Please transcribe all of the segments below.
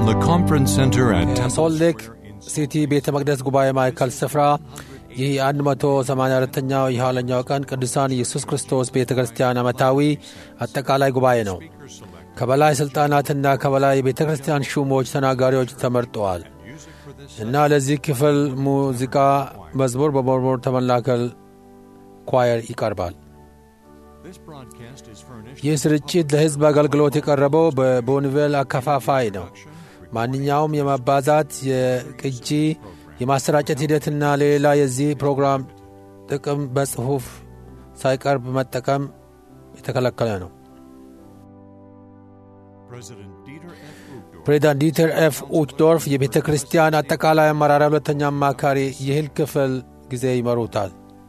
the Conference Center at Temple ሶልት ሌክ Square in ሲቲ ቤተ መቅደስ ጉባኤ ማዕከል ስፍራ ይህ የ184ኛው የኋለኛው ቀን ቅዱሳን ኢየሱስ ክርስቶስ ቤተ ክርስቲያን ዓመታዊ አጠቃላይ ጉባኤ ነው። ከበላይ ሥልጣናትና ከበላይ የቤተ ክርስቲያን ሹሞች ተናጋሪዎች ተመርጠዋል እና ለዚህ ክፍል ሙዚቃ መዝሙር በመዝሙር ተመላከል ኳየር ይቀርባል። This broadcast is furnished ይህ ስርጭት ለሕዝብ አገልግሎት የቀረበው በቦኒቬል አከፋፋይ ነው። ማንኛውም የማባዛት የቅጂ የማሰራጨት ሂደትና ሌላ የዚህ ፕሮግራም ጥቅም በጽሑፍ ሳይቀርብ መጠቀም የተከለከለ ነው። President Dieter F. Uchtdorf ፕሬዚዳንት ዲተር ኤፍ ኡችዶርፍ የቤተ ክርስቲያን አጠቃላይ አመራር ሁለተኛ አማካሪ ይህን ክፍል ጊዜ ይመሩታል።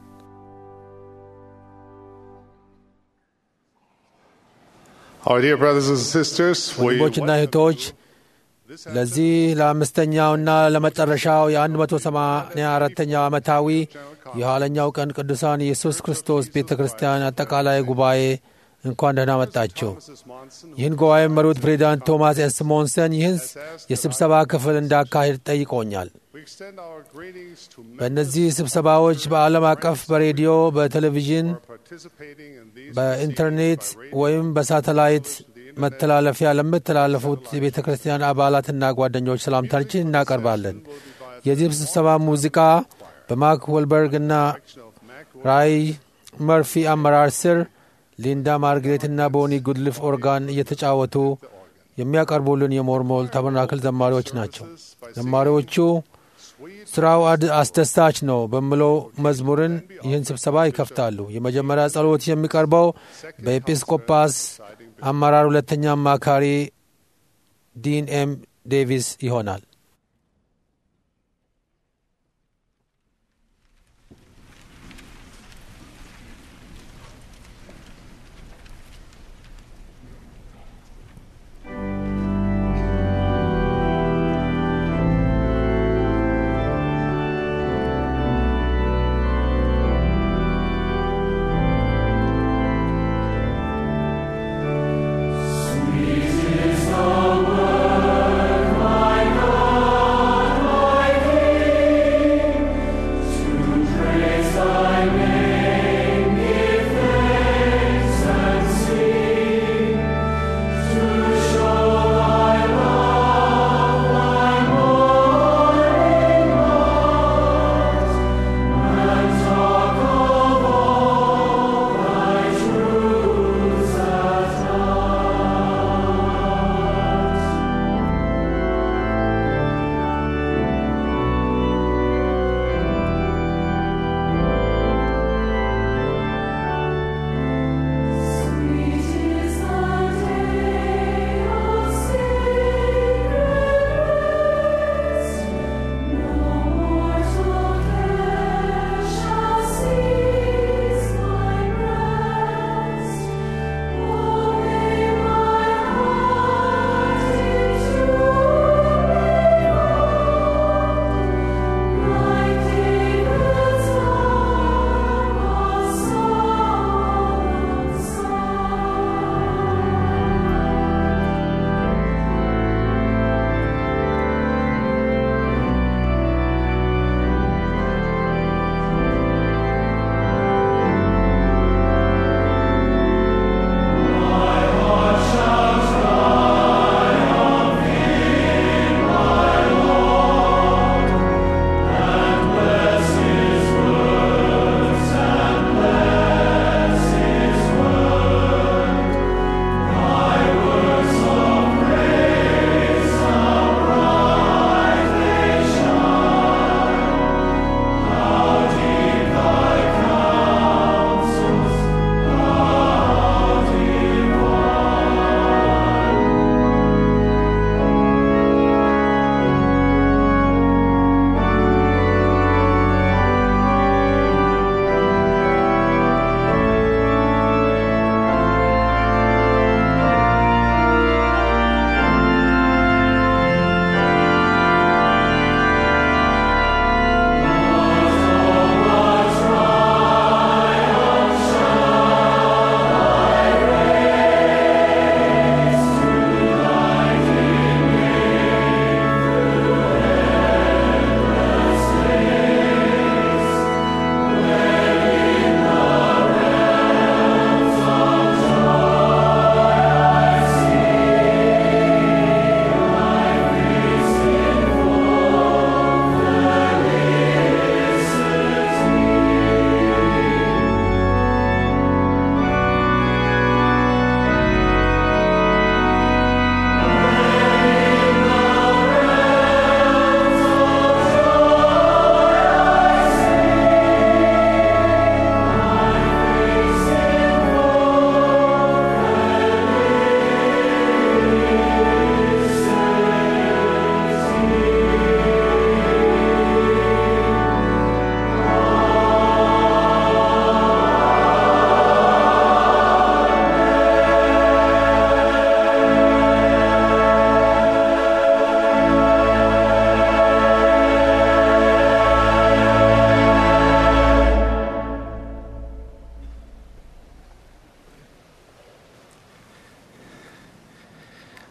Our dear brothers and sisters, we ወንድሞችና እህቶች ለዚህ ለአምስተኛውና ለመጨረሻው የ184ኛው ዓመታዊ የኋለኛው ቀን ቅዱሳን ኢየሱስ ክርስቶስ ቤተ ክርስቲያን አጠቃላይ ጉባኤ እንኳን ደህና መጣችሁ። ይህን ጉባኤ የመሩት ፕሬዚዳንት ቶማስ ኤስ ሞንሰን ይህን የስብሰባ ክፍል እንዳካሄድ ጠይቆኛል። we extend our greetings to members በእነዚህ ስብሰባዎች በዓለም አቀፍ በሬዲዮ፣ በቴሌቪዥን፣ who are participating in these በኢንተርኔት ወይም በሳተላይት መተላለፊያ ለምትላለፉት የቤተ ክርስቲያን አባላትና ጓደኞች ሰላምታችን እናቀርባለን። የዚህ ስብሰባ ሙዚቃ በማክ ወልበርግ እና ራይ መርፊ አመራር ስር ሊንዳ ማርግሬትና ቦኒ ጉድልፍ ኦርጋን እየተጫወቱ የሚያቀርቡልን የሞርሞል ተበናክል ዘማሪዎች ናቸው። ዘማሪዎቹ ስራው አድ- አስደሳች ነው በሚለው መዝሙርን ይህን ስብሰባ ይከፍታሉ። የመጀመሪያ ጸሎት የሚቀርበው በኤጲስቆጳስ አመራር ሁለተኛ አማካሪ ዲን ኤም ዴቪስ ይሆናል። Sweet is the word, my God.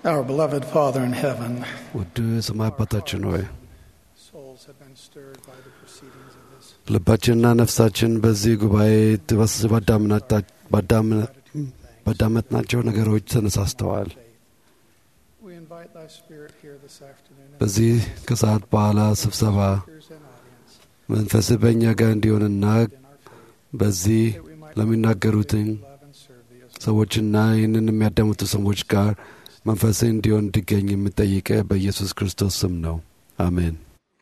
Our beloved Father in heaven, ውድ ሰማይ አባታችን ሆይ souls have been stirred by the proceedings of this. ልባችንና ነፍሳችን በዚህ ጉባኤ በስ ባዳምናታ- ባዳምና- ባዳመጥናቸው ነገሮች ተነሳስተዋል። We invite Thy Spirit here this afternoon and በዚህ ከሰዓት በኋላ ስብሰባ speakers and audience መንፈስህ በእኛ ጋር እንዲሆንና in our faith, በዚህ that we might ለሚናገሩትኝ love and serve Thee as ሰዎችና ይህንን የሚያዳምጡ ሰዎች ጋር መንፈስህ እንዲሆን እንዲገኝ የምጠይቀ በኢየሱስ ክርስቶስ ስም ነው። አሜን።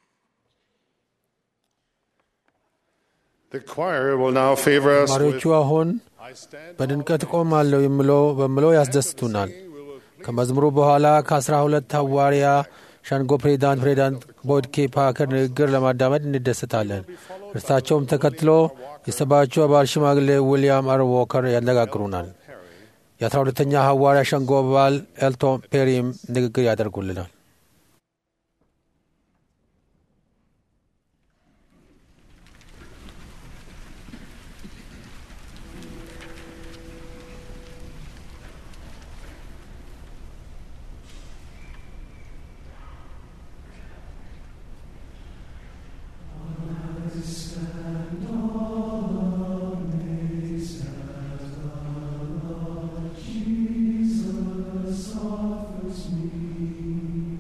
The choir will now favor us with ተማሪዎቹ አሁን I stand በድንቀት ቆማለሁ የምለው በምለው ያስደስቱናል። ከመዝሙሩ በኋላ ከአስራ ሁለት ሐዋርያ ሸንጎ ፕሬዚዳንት ፕሬዚዳንት ቦyd ኬ ፓከር ንግግር ለማዳመጥ እንደሰታለን። እርሳቸውም ተከትሎ የሰባቹ አባል ሽማግሌ ዊልያም አር ዎከር ያነጋግሩናል። የአስራ ሁለተኛ ሐዋርያ ሸንጎ አባል ኤልቶን ፔሪም ንግግር ያደርጉልናል። Jesus offers me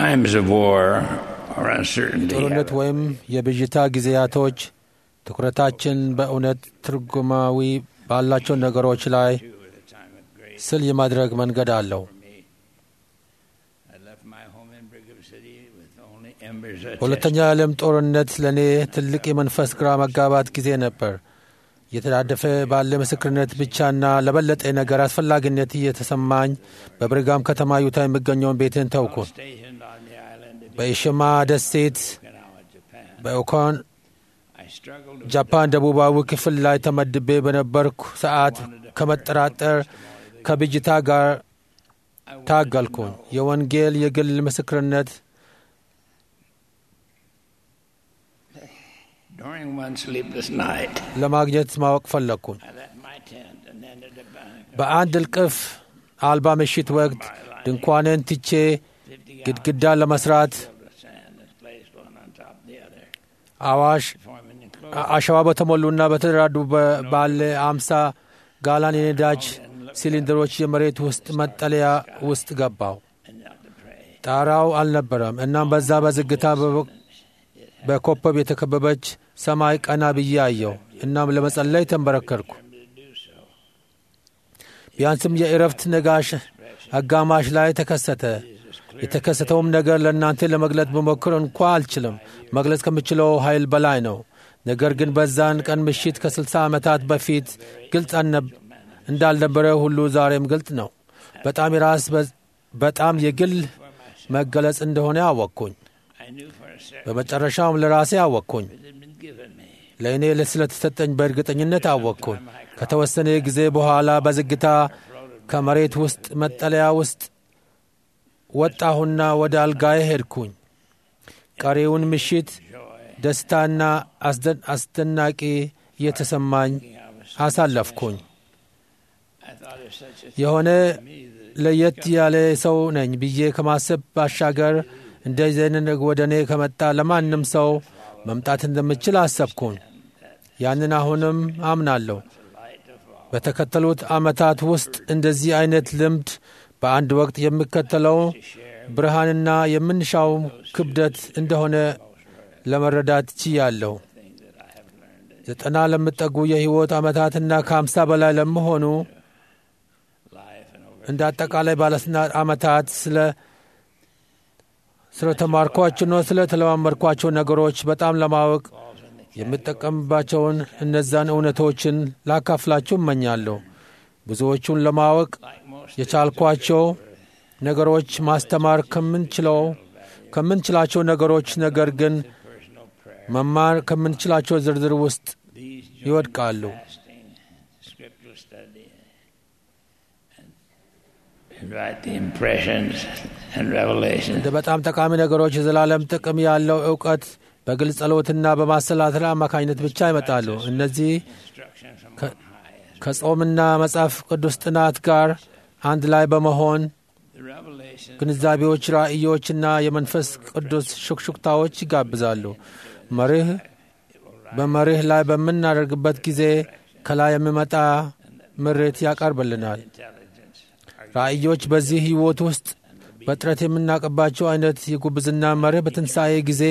times of war or uncertainty, ጦርነት ወይም የብዥታ ጊዜያቶች ትኩረታችን በእውነት ትርጉማዊ ባላቸው ነገሮች ላይ ስል የማድረግ መንገድ አለው። I left my home in Brigham City with only embers of ሁለተኛው የዓለም ጦርነት ለእኔ ትልቅ የመንፈስ ግራ መጋባት ጊዜ ነበር። እየተዳደፈ ባለ ምስክርነት ብቻና ለበለጠ ነገር አስፈላጊነት እየተሰማኝ በብርጋም ከተማ ዩታ የሚገኘውን ቤትን ተውኩ። stationed on the island of በኢሽማ ደሴት Okinawa, Japan. በኦኮን I struggled with ጃፓን ደቡባዊ ክፍል ላይ ተመድቤ በነበርኩ ሰዓት ከመጠራጠር ከብጅታ ጋር ታገልኩኝ። የወንጌል የግል ምስክርነት during one sleepless night. ለማግኘት ማወቅ ፈለግኩኝ። I left my tent and ended a bank በአንድ እልቅፍ አልባ ምሽት ወቅት ድንኳንን ትቼ ግድግዳ ለመስራት of sand and placed one on top of the other, አዋሽ forming enclosed አ- አሸዋ በተሞሉና በተደራዱ በ- ባለ አምሳ ጋላን የነዳጅ ሲሊንደሮች የመሬት ውስጥ መጠለያ ውስጥ ገባው። and not to pray. ጣራው አልነበረም። እናም በዛ በዝግታ በ- በኮከብ የተከበበች ሰማይ ቀና ብዬ አየሁ። እናም ለመጸለይ ተንበረከርኩ። ቢያንስም የእረፍት ነጋሽ አጋማሽ ላይ ተከሰተ። የተከሰተውም ነገር ለእናንተ ለመግለጥ ብሞክር እንኳ አልችልም። መግለጽ ከምችለው ኃይል በላይ ነው። ነገር ግን በዛን ቀን ምሽት ከ60 ዓመታት በፊት ግልጽ አልነብ- እንዳልነበረ ሁሉ ዛሬም ግልጽ ነው። በጣም የራስ በ- በጣም የግል መገለጽ እንደሆነ አወቅኩኝ። I knew for a second በመጨረሻውም ለራሴ አወቅኩኝ። it had been given me. ለእኔ ስለተሰጠኝ በእርግጠኝነት አወቅኩኝ። ከተወሰነ ጊዜ በኋላ በዝግታ ከመሬት ውስጥ መጠለያ ውስጥ ወጣሁና ወደ አልጋዬ ሄድኩኝ። ቀሪውን ምሽት ደስታና አስደ- አስደናቂ እየተሰማኝ አሳለፍኩኝ። I thought of such a የሆነ ለየት ያለ ሰው ነኝ ብዬ ከማሰብ ባሻገር እንደዚህ አይነት ነገር ወደ እኔ ከመጣ ለማንም ሰው መምጣት እንደምችል አሰብኩኝ። ያንን አሁንም አምናለሁ። በተከተሉት ዓመታት ውስጥ እንደዚህ አይነት ልምድ በአንድ ወቅት የሚከተለው ብርሃንና የምንሻው ክብደት እንደሆነ ለመረዳት ችያለሁ። ዘጠና ለሚጠጉ የሕይወት ዓመታትና ከአምሳ በላይ ለመሆኑ እንደ አጠቃላይ ባለስልጣናት ዓመታት ስለ ስለ ተማርኳቸውና ስለ ተለማመድኳቸው ነገሮች በጣም ለማወቅ የምጠቀምባቸውን እነዛን እውነቶችን ላካፍላችሁ እመኛለሁ። ብዙዎቹን ለማወቅ የቻልኳቸው ነገሮች ማስተማር ከምንችለው ከምንችላቸው ነገሮች ነገር ግን መማር ከምንችላቸው ዝርዝር ውስጥ ይወድቃሉ። fasting, scriptural study, and invite the impressions and revelations እንደ በጣም ጠቃሚ ነገሮች የዘላለም ጥቅም ያለው እውቀት በግልጽ ጸሎትና በማሰላሰል አማካኝነት ብቻ ይመጣሉ። እነዚህ instructions from ከ- on high. ከጾምና መጽሐፍ ቅዱስ ጥናት ጋር አንድ ላይ በመሆን The revelation ግንዛቤዎች፣ ራእዮችና የመንፈስ ቅዱስ ሹክሹክታዎች ይጋብዛሉ። መርህ በመርህ ላይ በምናደርግበት ጊዜ ከላይ የሚመጣ ምሬት ያቀርብልናል። ራእዮች በዚህ ሕይወት ውስጥ በጥረት የምናውቅባቸው አይነት የጉብዝና መርህ በትንሣኤ ጊዜ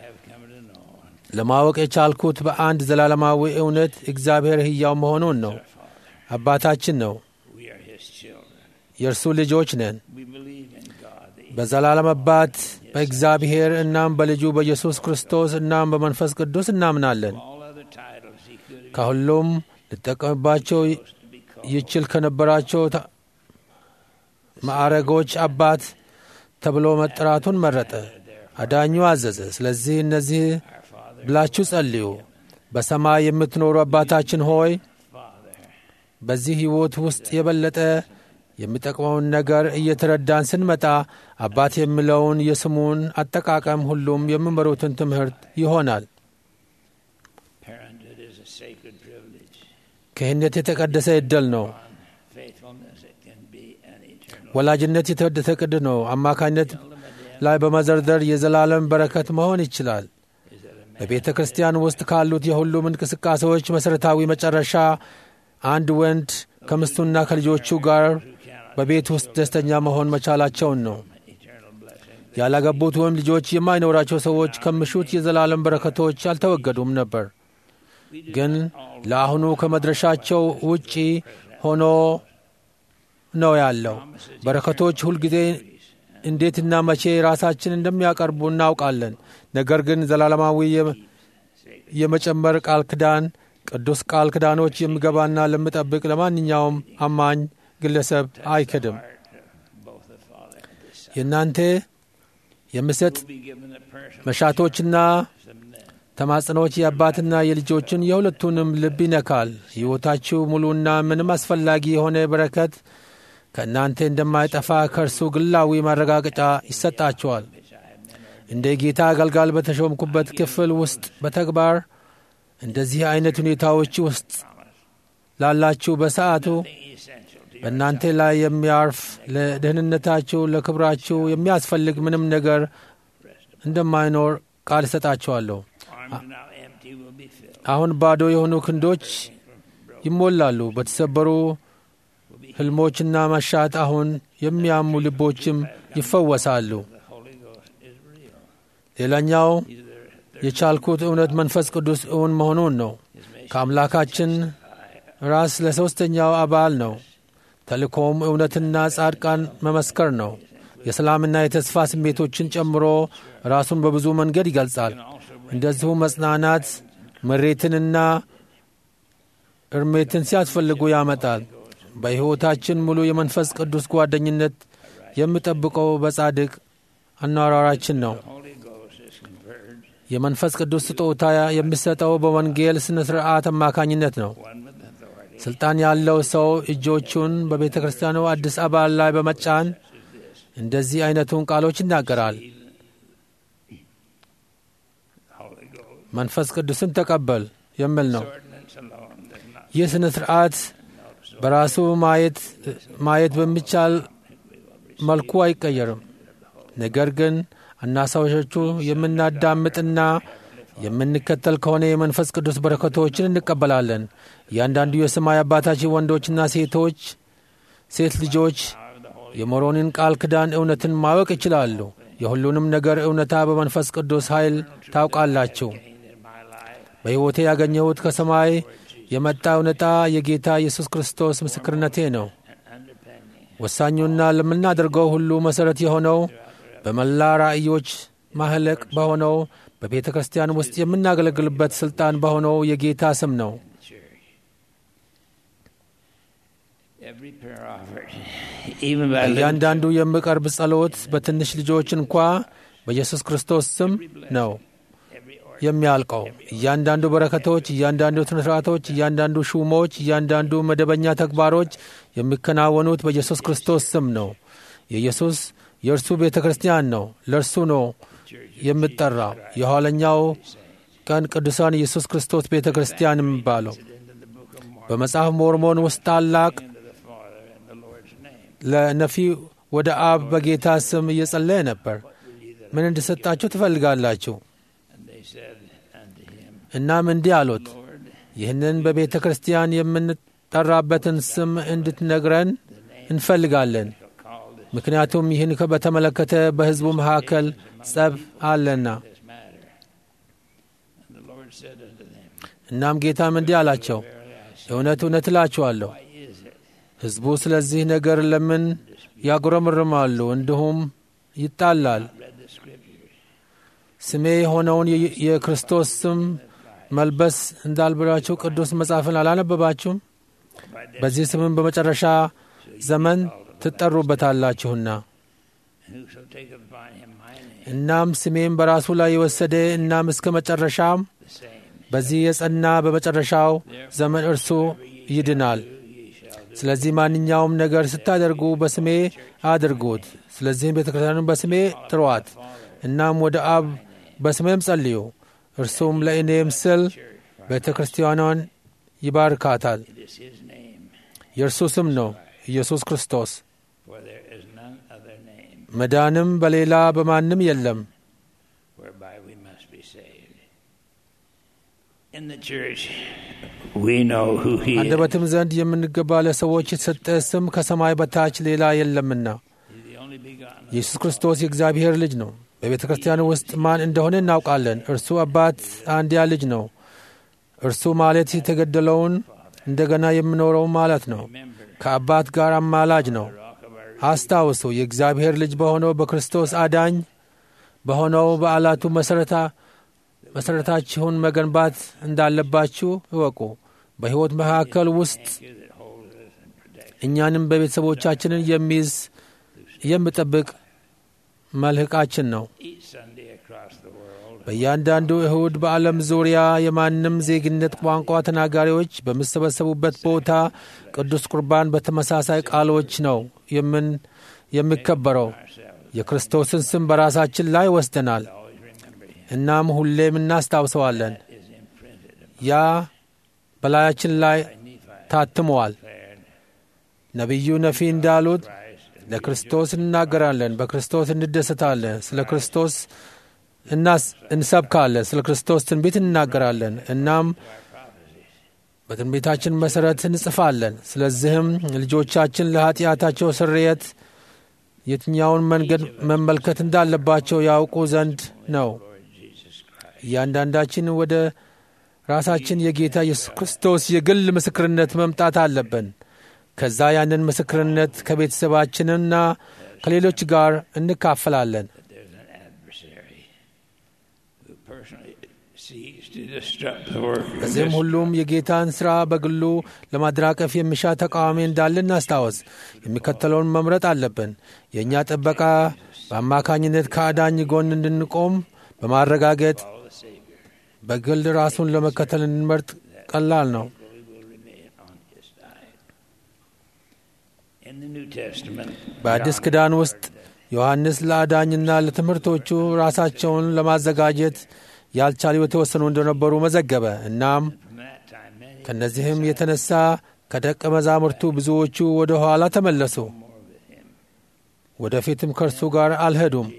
ለማወቅ የቻልኩት በአንድ ዘላለማዊ እውነት እግዚአብሔር ሕያው መሆኑን ነው። አባታችን ነው። we are His children. የእርሱ ልጆች ነን። We believe in God. The በዘላለም አባት በእግዚአብሔር እናም በልጁ በኢየሱስ ክርስቶስ እናም በመንፈስ ቅዱስ እናምናለን። all other titles He could have ከሁሉም ልጠቀምባቸው to be called. ይችል ከነበራቸው ታ- ማዕረጎች አባት ተብሎ መጠራቱን መረጠ። አዳኙ አዘዘ። ስለዚህ እነዚህ ብላችሁ ጸልዩ። በሰማይ የምትኖሩ አባታችን ሆይ በዚህ ሕይወት ውስጥ የበለጠ የሚጠቅመውን ነገር እየተረዳን ስንመጣ አባት የሚለውን የስሙን አጠቃቀም ሁሉም የሚመሩትን ትምህርት ይሆናል። Parenthood is a sacred privilege. ክህነት የተቀደሰ ዕድል ነው። Faithfulness, it can be an eternal. ወላጅነት የተወደሰ ቅድ ነው። አማካኝነት ላይ በመዘርዘር የዘላለም በረከት መሆን ይችላል። በቤተ ክርስቲያን ውስጥ ካሉት የሁሉም እንቅስቃሴዎች መሠረታዊ መጨረሻ አንድ ወንድ ከምስቱና ከልጆቹ ጋር በቤት ውስጥ ደስተኛ መሆን መቻላቸውን ነው። Eternal blessing. ያላገቡት ወይም ልጆች የማይኖራቸው ሰዎች ከምሹት የዘላለም በረከቶች አልተወገዱም ነበር። ግን ለአሁኑ ከመድረሻቸው ውጪ ሆኖ ነው ያለው። በረከቶች ሁልጊዜ እንዴትና መቼ ራሳችን እንደሚያቀርቡ እናውቃለን። ነገር ግን ዘላለማዊ የመጨመር ቃል ክዳን ቅዱስ ቃል ክዳኖች የሚገባና ለሚጠብቅ ለማንኛውም አማኝ ግለሰብ አይክድም። የእናንተ የምሰጥ መሻቶችና ተማጽኖች የአባትና የልጆችን የሁለቱንም ልብ ይነካል። ሕይወታችሁ ሙሉና ምንም አስፈላጊ የሆነ በረከት ከእናንተ እንደማይጠፋ ከእርሱ ግላዊ ማረጋገጫ ይሰጣችኋል። እንደ ጌታ አገልጋል በተሾምኩበት ክፍል ውስጥ በተግባር እንደዚህ አይነት ሁኔታዎች ውስጥ ላላችሁ በሰዓቱ በእናንተ ላይ የሚያርፍ ለደህንነታችሁ፣ ለክብራችሁ የሚያስፈልግ ምንም ነገር እንደማይኖር ቃል እሰጣችኋለሁ። አሁን ባዶ የሆኑ ክንዶች ይሞላሉ። በተሰበሩ ሕልሞችና መሻት አሁን የሚያሙ ልቦችም ይፈወሳሉ። ሌላኛው የቻልኩት እውነት መንፈስ ቅዱስ እውን መሆኑን ነው። ከአምላካችን ራስ ለሦስተኛው አባል ነው። ተልእኮም እውነትና ጻድቃን መመስከር ነው። የሰላምና የተስፋ ስሜቶችን ጨምሮ ራሱን በብዙ መንገድ ይገልጻል። እንደዚሁ መጽናናት፣ ምሬትንና እርሜትን ሲያስፈልጉ ያመጣል። በሕይወታችን ሙሉ የመንፈስ ቅዱስ ጓደኝነት የሚጠብቀው በጻድቅ አኗሯራችን ነው። የመንፈስ ቅዱስ ስጦታ የሚሰጠው በወንጌል ሥነ ሥርዓት አማካኝነት ነው። ሥልጣን ያለው ሰው እጆቹን በቤተ ክርስቲያኑ አዲስ አባል ላይ በመጫን እንደዚህ አይነቱን ቃሎች ይናገራል። መንፈስ ቅዱስን ተቀበል የሚል ነው። ይህ ሥነ ሥርዓት በራሱ ማየት በሚቻል መልኩ አይቀየርም። ነገር ግን አናሳሾቹ የምናዳምጥና የምንከተል ከሆነ የመንፈስ ቅዱስ በረከቶችን እንቀበላለን። እያንዳንዱ የሰማይ አባታችን ወንዶችና ሴቶች ሴት ልጆች የሞሮንን ቃል ክዳን እውነትን ማወቅ ይችላሉ። የሁሉንም ነገር እውነታ በመንፈስ ቅዱስ ኃይል ታውቃላችሁ። በሕይወቴ ያገኘሁት ከሰማይ የመጣ እውነታ የጌታ ኢየሱስ ክርስቶስ ምስክርነቴ ነው። ወሳኙና ለምናደርገው ሁሉ መሠረት የሆነው በመላ ራእዮች ማህለቅ በሆነው በቤተ ክርስቲያን ውስጥ የምናገለግልበት ሥልጣን በሆነው የጌታ ስም ነው። እያንዳንዱ የሚቀርብ ጸሎት በትንሽ ልጆች እንኳ በኢየሱስ ክርስቶስ ስም ነው የሚያልቀው። እያንዳንዱ በረከቶች፣ እያንዳንዱ ስነ ስርዓቶች፣ እያንዳንዱ ሹሞች፣ እያንዳንዱ መደበኛ ተግባሮች የሚከናወኑት በኢየሱስ ክርስቶስ ስም ነው። የኢየሱስ የእርሱ ቤተ ክርስቲያን ነው። ለእርሱ ነው የምጠራ የኋለኛው ቀን ቅዱሳን ኢየሱስ ክርስቶስ ቤተ ክርስቲያን የሚባለው በመጽሐፍ ሞርሞን ውስጥ ታላቅ ለነፊ ወደ አብ በጌታ ስም እየጸለየ ነበር። ምን እንድሰጣችሁ ትፈልጋላችሁ? እናም እንዲህ አሉት፣ ይህንን በቤተ ክርስቲያን የምንጠራበትን ስም እንድትነግረን እንፈልጋለን። ምክንያቱም ይህን በተመለከተ በሕዝቡ መካከል ጸብ አለና። እናም ጌታም እንዲህ አላቸው፣ እውነት እውነት እላችኋለሁ ሕዝቡ ስለዚህ ነገር ለምን ያጉረመርማሉ? እንዲሁም ይጣላል። ስሜ የሆነውን የክርስቶስ ስም መልበስ እንዳልብላችሁ ቅዱስ መጽሐፍን አላነበባችሁም? በዚህ ስምም በመጨረሻ ዘመን ትጠሩበታላችሁና። እናም ስሜም በራሱ ላይ የወሰደ እናም እስከ መጨረሻም በዚህ የጸና በመጨረሻው ዘመን እርሱ ይድናል። ስለዚህ ማንኛውም ነገር ስታደርጉ በስሜ አድርጉት። ስለዚህም ቤተ ክርስቲያኑን በስሜ ጥሯት። እናም ወደ አብ በስሜም ጸልዩ። እርሱም ለእኔም ስል ቤተ ክርስቲያኗን ይባርካታል። የእርሱ ስም ነው ኢየሱስ ክርስቶስ። መዳንም በሌላ በማንም የለም። አንደበትም ዘንድ የምንገባ ለሰዎች የተሰጠ ስም ከሰማይ በታች ሌላ የለምና only begotten ኢየሱስ ክርስቶስ የእግዚአብሔር ልጅ ነው። በቤተ ክርስቲያን ውስጥ ማን እንደሆነ እናውቃለን። እርሱ አባት አንድያ ልጅ ነው። እርሱ ማለት የተገደለውን እንደገና የሚኖረው ማለት ነው። ከአባት ጋር አማላጅ ነው። አስታውሱ፣ የእግዚአብሔር ልጅ በሆነው በክርስቶስ አዳኝ በሆነው በዓላቱ መሠረታ መሠረታችሁን መገንባት እንዳለባችሁ እወቁ። በሕይወት መካከል ውስጥ እኛንም በቤተሰቦቻችንን የሚይዝ የሚጠብቅ መልህቃችን ነው። each Sunday across the world. በእያንዳንዱ እሁድ በዓለም ዙሪያ የማንም ዜግነት ቋንቋ ተናጋሪዎች በሚሰበሰቡበት ቦታ ቅዱስ ቁርባን በተመሳሳይ ቃሎች ነው የምን የሚከበረው። የክርስቶስን ስም በራሳችን ላይ ወስደናል። እናም ሁሌም እናስታውሰዋለን። ያ በላያችን ላይ ታትመዋል። ነቢዩ ነፊ እንዳሉት ለክርስቶስ እንናገራለን፣ በክርስቶስ እንደሰታለን፣ ስለ ክርስቶስ እናስ- እንሰብካለን፣ ስለ ክርስቶስ ትንቢት እንናገራለን። እናም በትንቢታችን መሠረት እንጽፋለን። ስለዚህም ልጆቻችን ለኀጢአታቸው ስርየት የትኛውን መንገድ መመልከት እንዳለባቸው ያውቁ ዘንድ ነው። እያንዳንዳችን ወደ ራሳችን የጌታ ኢየሱስ ክርስቶስ የግል ምስክርነት መምጣት አለብን። ከዛ ያንን ምስክርነት ከቤተሰባችንና ከሌሎች ጋር እንካፈላለን። There's an adversary who personally seeks to disrupt the work of በዚህም this ሁሉም የጌታን ሥራ በግሉ ለማደናቀፍ የሚሻ ተቃዋሚ እንዳለ እናስታወስ። የሚከተለውን መምረጥ አለብን። የእኛ ጥበቃ በአማካኝነት ከአዳኝ ጎን እንድንቆም በማረጋገጥ በግል ራሱን ለመከተል እንድንመርጥ ቀላል ነው። In the New Testament, በአዲስ ኪዳን ውስጥ ዮሐንስ ለአዳኝና ለትምህርቶቹ ራሳቸውን ለማዘጋጀት ያልቻሉ የተወሰኑ እንደነበሩ መዘገበ። እናም from that time, many ከእነዚህም የተነሳ ከደቀ መዛሙርቱ ብዙዎቹ ወደ ኋላ ተመለሱ፣ ወደፊትም ከእርሱ ጋር አልሄዱም።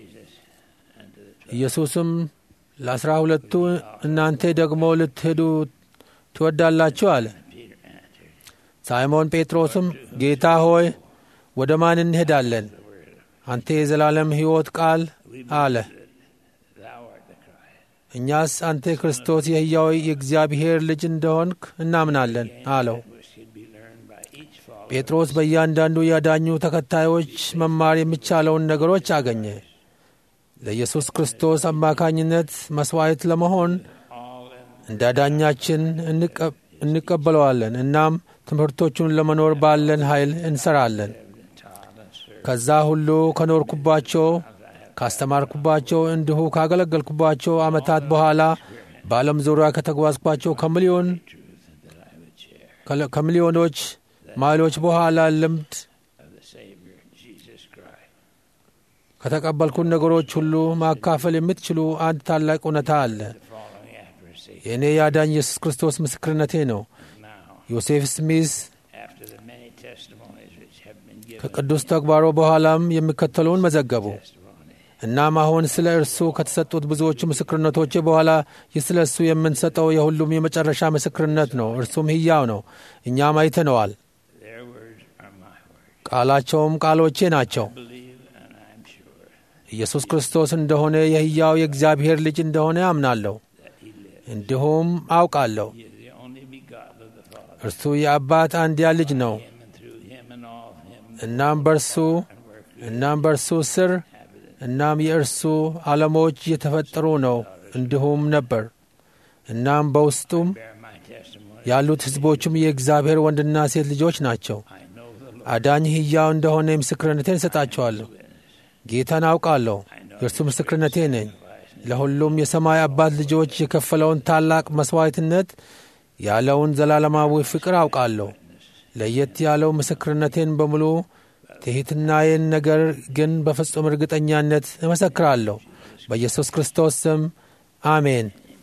ኢየሱስም ለአስራ ሁለቱ እናንተ ደግሞ ልትሄዱ ትወዳላችሁ አለ። ሳይሞን ጴጥሮስም ጌታ ሆይ ወደ ማን እንሄዳለን? አንተ የዘላለም ሕይወት ቃል አለ። thou art the Christ. እኛስ አንተ ክርስቶስ የሕያው የእግዚአብሔር ልጅ እንደሆንክ እናምናለን አለው። which could be learned by each follower. ጴጥሮስ በእያንዳንዱ ያዳኙ ተከታዮች መማር የሚቻለውን ነገሮች አገኘ። ለኢየሱስ ክርስቶስ አማካኝነት መሥዋዕት ለመሆን እንደ አዳኛችን እንቀ- እንቀበለዋለን። እናም ትምህርቶቹን ለመኖር ባለን ኃይል እንሰራለን። ከዛ ሁሉ ከኖርኩባቸው ካስተማርኩባቸው እንዲሁ ካገለገልኩባቸው ዓመታት በኋላ በዓለም ዙሪያ ከተጓዝኳቸው ከሚሊዮን ከለ- ከሚሊዮኖች ማይሎች በኋላ ልምድ ከተቀበልኩን ነገሮች ሁሉ ማካፈል የምትችሉ አንድ ታላቅ እውነታ አለ። የእኔ የአዳኝ ኢየሱስ ክርስቶስ ምስክርነቴ ነው። ዮሴፍ ስሚዝ After the many testimonies which have been given, ከቅዱስ ተግባሮ በኋላም የሚከተለውን መዘገቡ። እናም አሁን ስለ እርሱ ከተሰጡት ብዙዎቹ ምስክርነቶች በኋላ ይህ ስለ እሱ የምንሰጠው የሁሉም የመጨረሻ ምስክርነት ነው። እርሱም ሕያው ነው። እኛም አይተነዋል። their words are my words. ቃላቸውም ቃሎቼ ናቸው። Believe, and I'm sure ኢየሱስ ክርስቶስ እንደሆነ የሕያው የእግዚአብሔር ልጅ እንደሆነ አምናለሁ፣ እንዲሁም አውቃለሁ። He is the only begotten of the Father. እርሱ የአባት አንድያ ልጅ ነው። Him and through him and all him እናም በርሱ እናም በርሱ ስር እናም የእርሱ ዓለሞች የተፈጠሩ ነው እንዲሁም ነበር። እናም በውስጡም bear my testimony. ያሉት ሕዝቦቹም የእግዚአብሔር ወንድና ሴት ልጆች ናቸው። I know the Lord. አዳኝ ሕያው እንደሆነ ምስክርነቴን እሰጣቸዋለሁ። ጌታን አውቃለሁ፣ የእርሱ ምስክርነቴ ነኝ። ለሁሉም የሰማይ አባት ልጆች የከፈለውን ታላቅ መሥዋዕትነት ያለውን ዘላለማዊ ፍቅር አውቃለሁ። ለየት ያለው ምስክርነቴን በሙሉ ትሕትናዬን ነገር ግን በፍጹም እርግጠኛነት እመሰክራለሁ። በኢየሱስ ክርስቶስ ስም አሜን።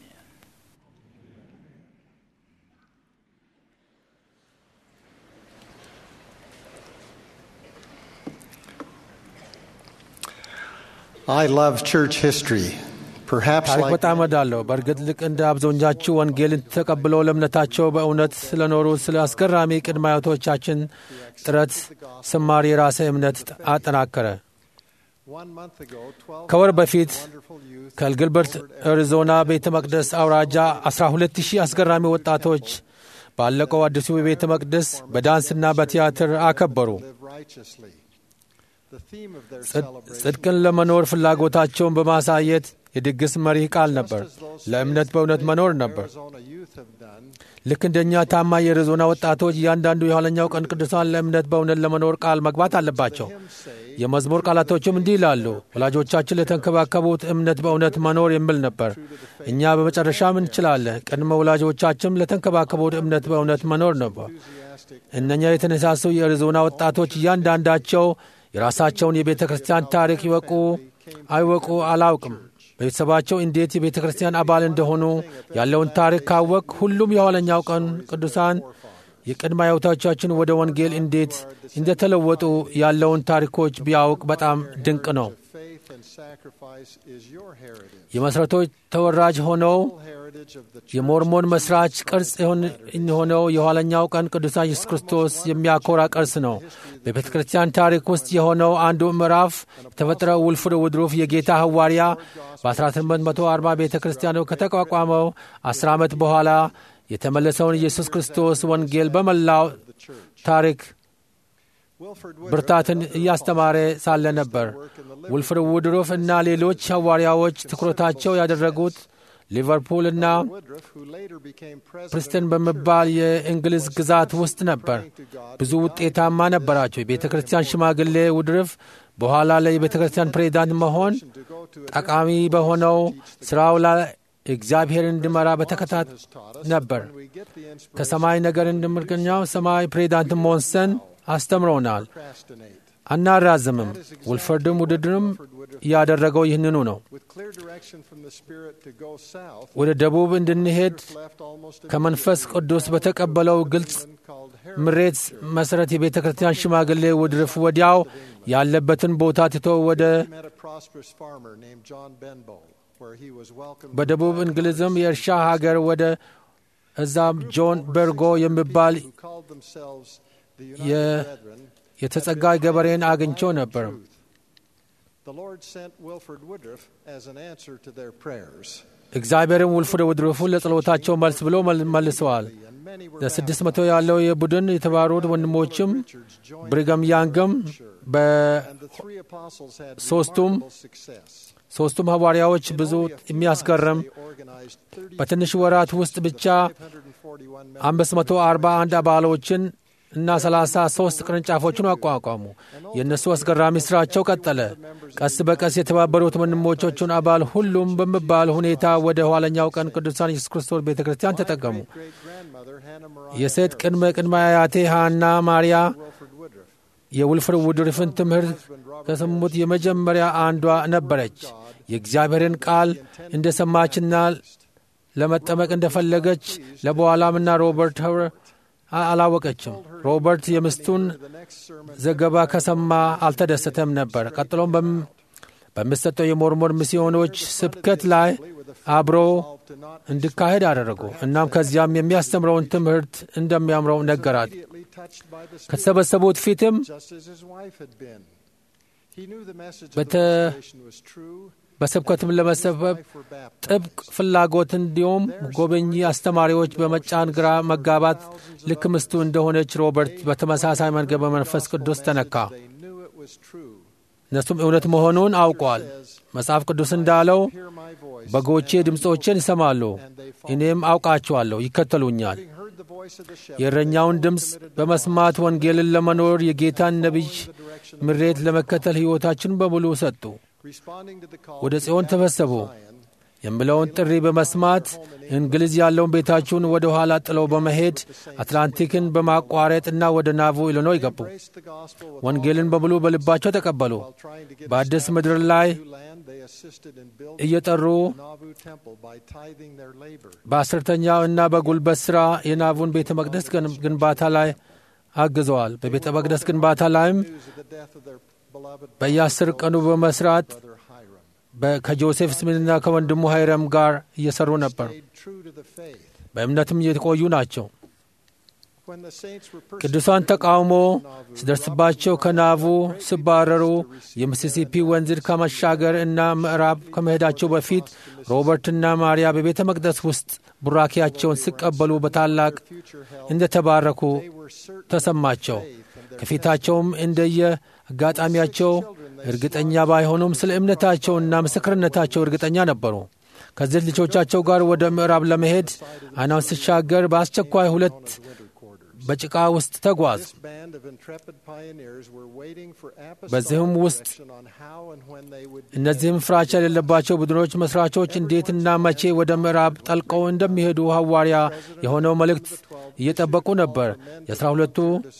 I love church history. Perhaps ታሪክ like በጣም እወዳለሁ። በእርግጥ ልቅ እንደ አብዛኞቻችሁ ወንጌልን ተቀብለው ለእምነታቸው በእውነት ስለኖሩ ስለ አስገራሚ ቅድመ አያቶቻችን ጥረት ስማር የራሴ እምነት አጠናከረ። One month ago, 12 ከወር በፊት wonderful youth ከግልበርት አሪዞና ቤተ መቅደስ አውራጃ 12 ሺህ አስገራሚ ወጣቶች ባለቀው አዲሱ ቤተ መቅደስ በዳንስና በቲያትር አከበሩ። live righteously. The theme of their ጽድ- celebration ጽድቅን ለመኖር ፍላጎታቸውን በማሳየት የድግስ መሪ ቃል ነበር። ለእምነት በእውነት መኖር ነበር። Arizona youth have done. ልክ እንደኛ ታማኝ የአሪዞና ወጣቶች እያንዳንዱ የኋለኛው ቀን ቅዱሳን ለእምነት በእውነት ለመኖር ቃል መግባት አለባቸው። የመዝሙር ቃላቶችም እንዲህ ይላሉ። ወላጆቻችን ለተንከባከቡት እምነት በእውነት መኖር የሚል ነበር። እኛ በመጨረሻም እንችላለን። ቅድመ ወላጆቻችንም ለተንከባከቡት እምነት በእውነት መኖር ነበር። እነኛ የተነሳሱ የአሪዞና ወጣቶች እያንዳንዳቸው የራሳቸውን የቤተ ክርስቲያን ታሪክ ይወቁ አይወቁ አላውቅም። ቤተሰባቸው እንዴት የቤተ ክርስቲያን አባል እንደሆኑ ያለውን ታሪክ ካወቅ ሁሉም የኋለኛው ቀን ቅዱሳን የቅድመ አያቶቻችን ወደ ወንጌል እንዴት እንደተለወጡ ያለውን ታሪኮች ቢያውቅ በጣም ድንቅ ነው። Faith and sacrifice is your heritage. የመሠረቶች ተወራጅ ሆነው Heritage of the የሞርሞን መስራች ቅርጽ የሆነው የኋለኛው ቀን ቅዱሳን ኢየሱስ ክርስቶስ የሚያኮራ ቅርስ ነው። በቤተ ክርስቲያን ታሪክ ውስጥ የሆነው አንዱ ምዕራፍ የተፈጠረው ውልፍር ውድሩፍ የጌታ ሐዋርያ በ1840 ቤተ ክርስቲያኑ ከተቋቋመው 10 ዓመት በኋላ የተመለሰውን ኢየሱስ ክርስቶስ ወንጌል በመላው ታሪክ Wilford ብርታትን እያስተማረ ሳለ ነበር። ውልፍር ውድሩፍ እና ሌሎች ሐዋርያዎች ትኩረታቸው ያደረጉት ሊቨርፑል እና Woodruff, who later became president ፕሪስተን በመባል የእንግሊዝ ግዛት ውስጥ ነበር። ብዙ ውጤታማ ነበራቸው። የቤተ ክርስቲያን ሽማግሌ ውድርፍ በኋላ ላይ የቤተ ክርስቲያን ፕሬዚዳንት መሆን to go to a ጠቃሚ በሆነው ስራው ላይ እግዚአብሔር እንዲመራ በተከታት ነበር። we get the inspiration ከሰማይ ነገር እንደምርገኛው ሰማይ ፕሬዚዳንት ሞንሰን አስተምረውናል። to procrastinate. አናራዝምም። ውልፈርድም ውድድርም ያደረገው ይህንኑ ነው። With clear direction from the Spirit to go south, ወደ ደቡብ እንድንሄድ left almost ከመንፈስ ቅዱስ በተቀበለው ግልጽ called ምሬት መሠረት የቤተ ክርስቲያን ሽማግሌ ውድርፍ ወዲያው ያለበትን ቦታ ትቶ ወደ He met a prosperous farmer named John Benbow, where he was welcomed. በደቡብ እንግሊዝም የእርሻ ሀገር ወደ እዛም ጆን በርጎ የሚባል who called themselves the የ- United Brethren. የተጸጋይ ገበሬን አግኝቸው ነበር። The Lord sent Wilford Woodruff as an answer to their prayers. እግዚአብሔርም ውልፍር ውድርፉን ለጸሎታቸው መልስ ብሎ መል- መልሰዋል። And many were ለስድስት መቶ ያለው የቡድን የተባሩት ወንድሞችም ብሪገም ያንግም and the three apostles had ሶስቱም remarkable success. በሦስቱም ሐዋርያዎች ብዙ Only a few የሚያስገርም months they organized 30 በትንሽ ወራት ውስጥ ብቻ 541 members. 541 አባሎችን እና 33 ቅርንጫፎችን አቋቋሙ። የእነሱ አስገራሚ ሥራቸው ቀጠለ። ቀስ በቀስ የተባበሩት ወንድሞቻቸውን አባል ሁሉም በሚባል ሁኔታ ወደ ኋለኛው ቀን ቅዱሳን ኢየሱስ ክርስቶስ ቤተ ክርስቲያን ተጠቀሙ። Great-grandmother Hannah Mariah የሴት ቅድመ ቅድመ አያቴ ሃና ማርያ Wilford Woodruff የውልፍር ውድርፍን ትምህርት ከሰሙት የመጀመሪያ አንዷ ነበረች። የእግዚአብሔርን ቃል እንደ ሰማችና ለመጠመቅ እንደፈለገች ለበኋላምና ሮበርት ኸር አላወቀችም። ሮበርት የሚስቱን the next sermon ዘገባ ከሰማ አልተደሰተም ነበር። ቀጥሎም በም- በሚሰጠው የሞርሞን ሚስዮኖች ስብከት ላይ አብሮ to not እንዲካሄድ አደረጉ። እናም ከዚያም የሚያስተምረውን ትምህርት እንደሚያምረው ነገራት። immediately touched by the Spirit, ከተሰበሰቡት ፊትም just as his wife had been. He knew the message of በተ- the restoration was true. በስብከትም ለመሰበብ Wife were baptized. ጥብቅ ፍላጎት እንዲሁም ጎበኚ አስተማሪዎች በመጫን ግራ መጋባት ልክ ምስቱ እንደሆነች ሮበርት በተመሳሳይ መንገድ በመንፈስ ቅዱስ ተነካ። They knew it was true. እነሱም እውነት መሆኑን አውቋል። መጽሐፍ ቅዱስ እንዳለው Hear my voice. በጎቼ ድምፆችን ይሰማሉ፣ እኔም አውቃቸዋለሁ፣ ይከተሉኛል። Having heard the voice of the shepherd, የእረኛውን ድምፅ በመስማት ወንጌልን ለመኖር የጌታን ነቢይ ምሬት ለመከተል ሕይወታችን በሙሉ ሰጡ። responding to the call ወደ to ጽዮን gather ተሰበሰቡ Zion, የሚለውን ጥሪ በመስማት እንግሊዝ ያለውን ቤታችሁን ወደ ኋላ ጥለው በመሄድ አትላንቲክን በማቋረጥና ወደ ናቮ ኢሊኖይ ገቡ። embraced the gospel with ወንጌልን በሙሉ በልባቸው ተቀበሉ። while trying to get በአዲስ ምድር ላይ new land, they assisted in building እየጠሩ the Nauvoo temple by tithing their labor. በአስርተኛው እና በጉልበት ሥራ የናቡን ቤተ መቅደስ ግን- ግንባታ ላይ አግዘዋል። በቤተ መቅደስ ግንባታ ላይም News of the death of their beloved በየአስር ቀኑ በመስራት brother Hiram. በ- ከጆሴፍ ስሚንና ከወንድሙ ሃይረም ጋር እየሰሩ ነበር። Stayed true to the faith. በእምነትም የተቆዩ ናቸው። When the saints were ቅዱሳን ተቃውሞ ሲደርስባቸው ከናቡ ሲባረሩ የሚሲሲፒ ወንዝን ከመሻገር እና ምዕራብ ከመሄዳቸው በፊት ሮበርትና ማርያ በቤተ መቅደስ ውስጥ ቡራኪያቸውን ሲቀበሉ በታላቅ እንደተባረኩ ተሰማቸው። ከፊታቸውም እንደየ አጋጣሚያቸው እርግጠኛ ባይሆኑም ስለ እምነታቸውና ምስክርነታቸው እርግጠኛ ነበሩ። ከዚህ ልጆቻቸው ጋር ወደ ምዕራብ ለመሄድ አይናውን ሲሻገር በአስቸኳይ ሁለት በጭቃ ውስጥ ተጓዝ። This band of intrepid pioneers were waiting for በዚህም apostolic ውስጥ direction on how and when they would እነዚህም ፍራቻ የሌለባቸው ቡድኖች መስራቾች እንዴትና መቼ ወደ ምዕራብ ጠልቀው እንደሚሄዱ ሐዋርያ የሆነው መልእክት እየጠበቁ ነበር። የአስራ ሁለቱ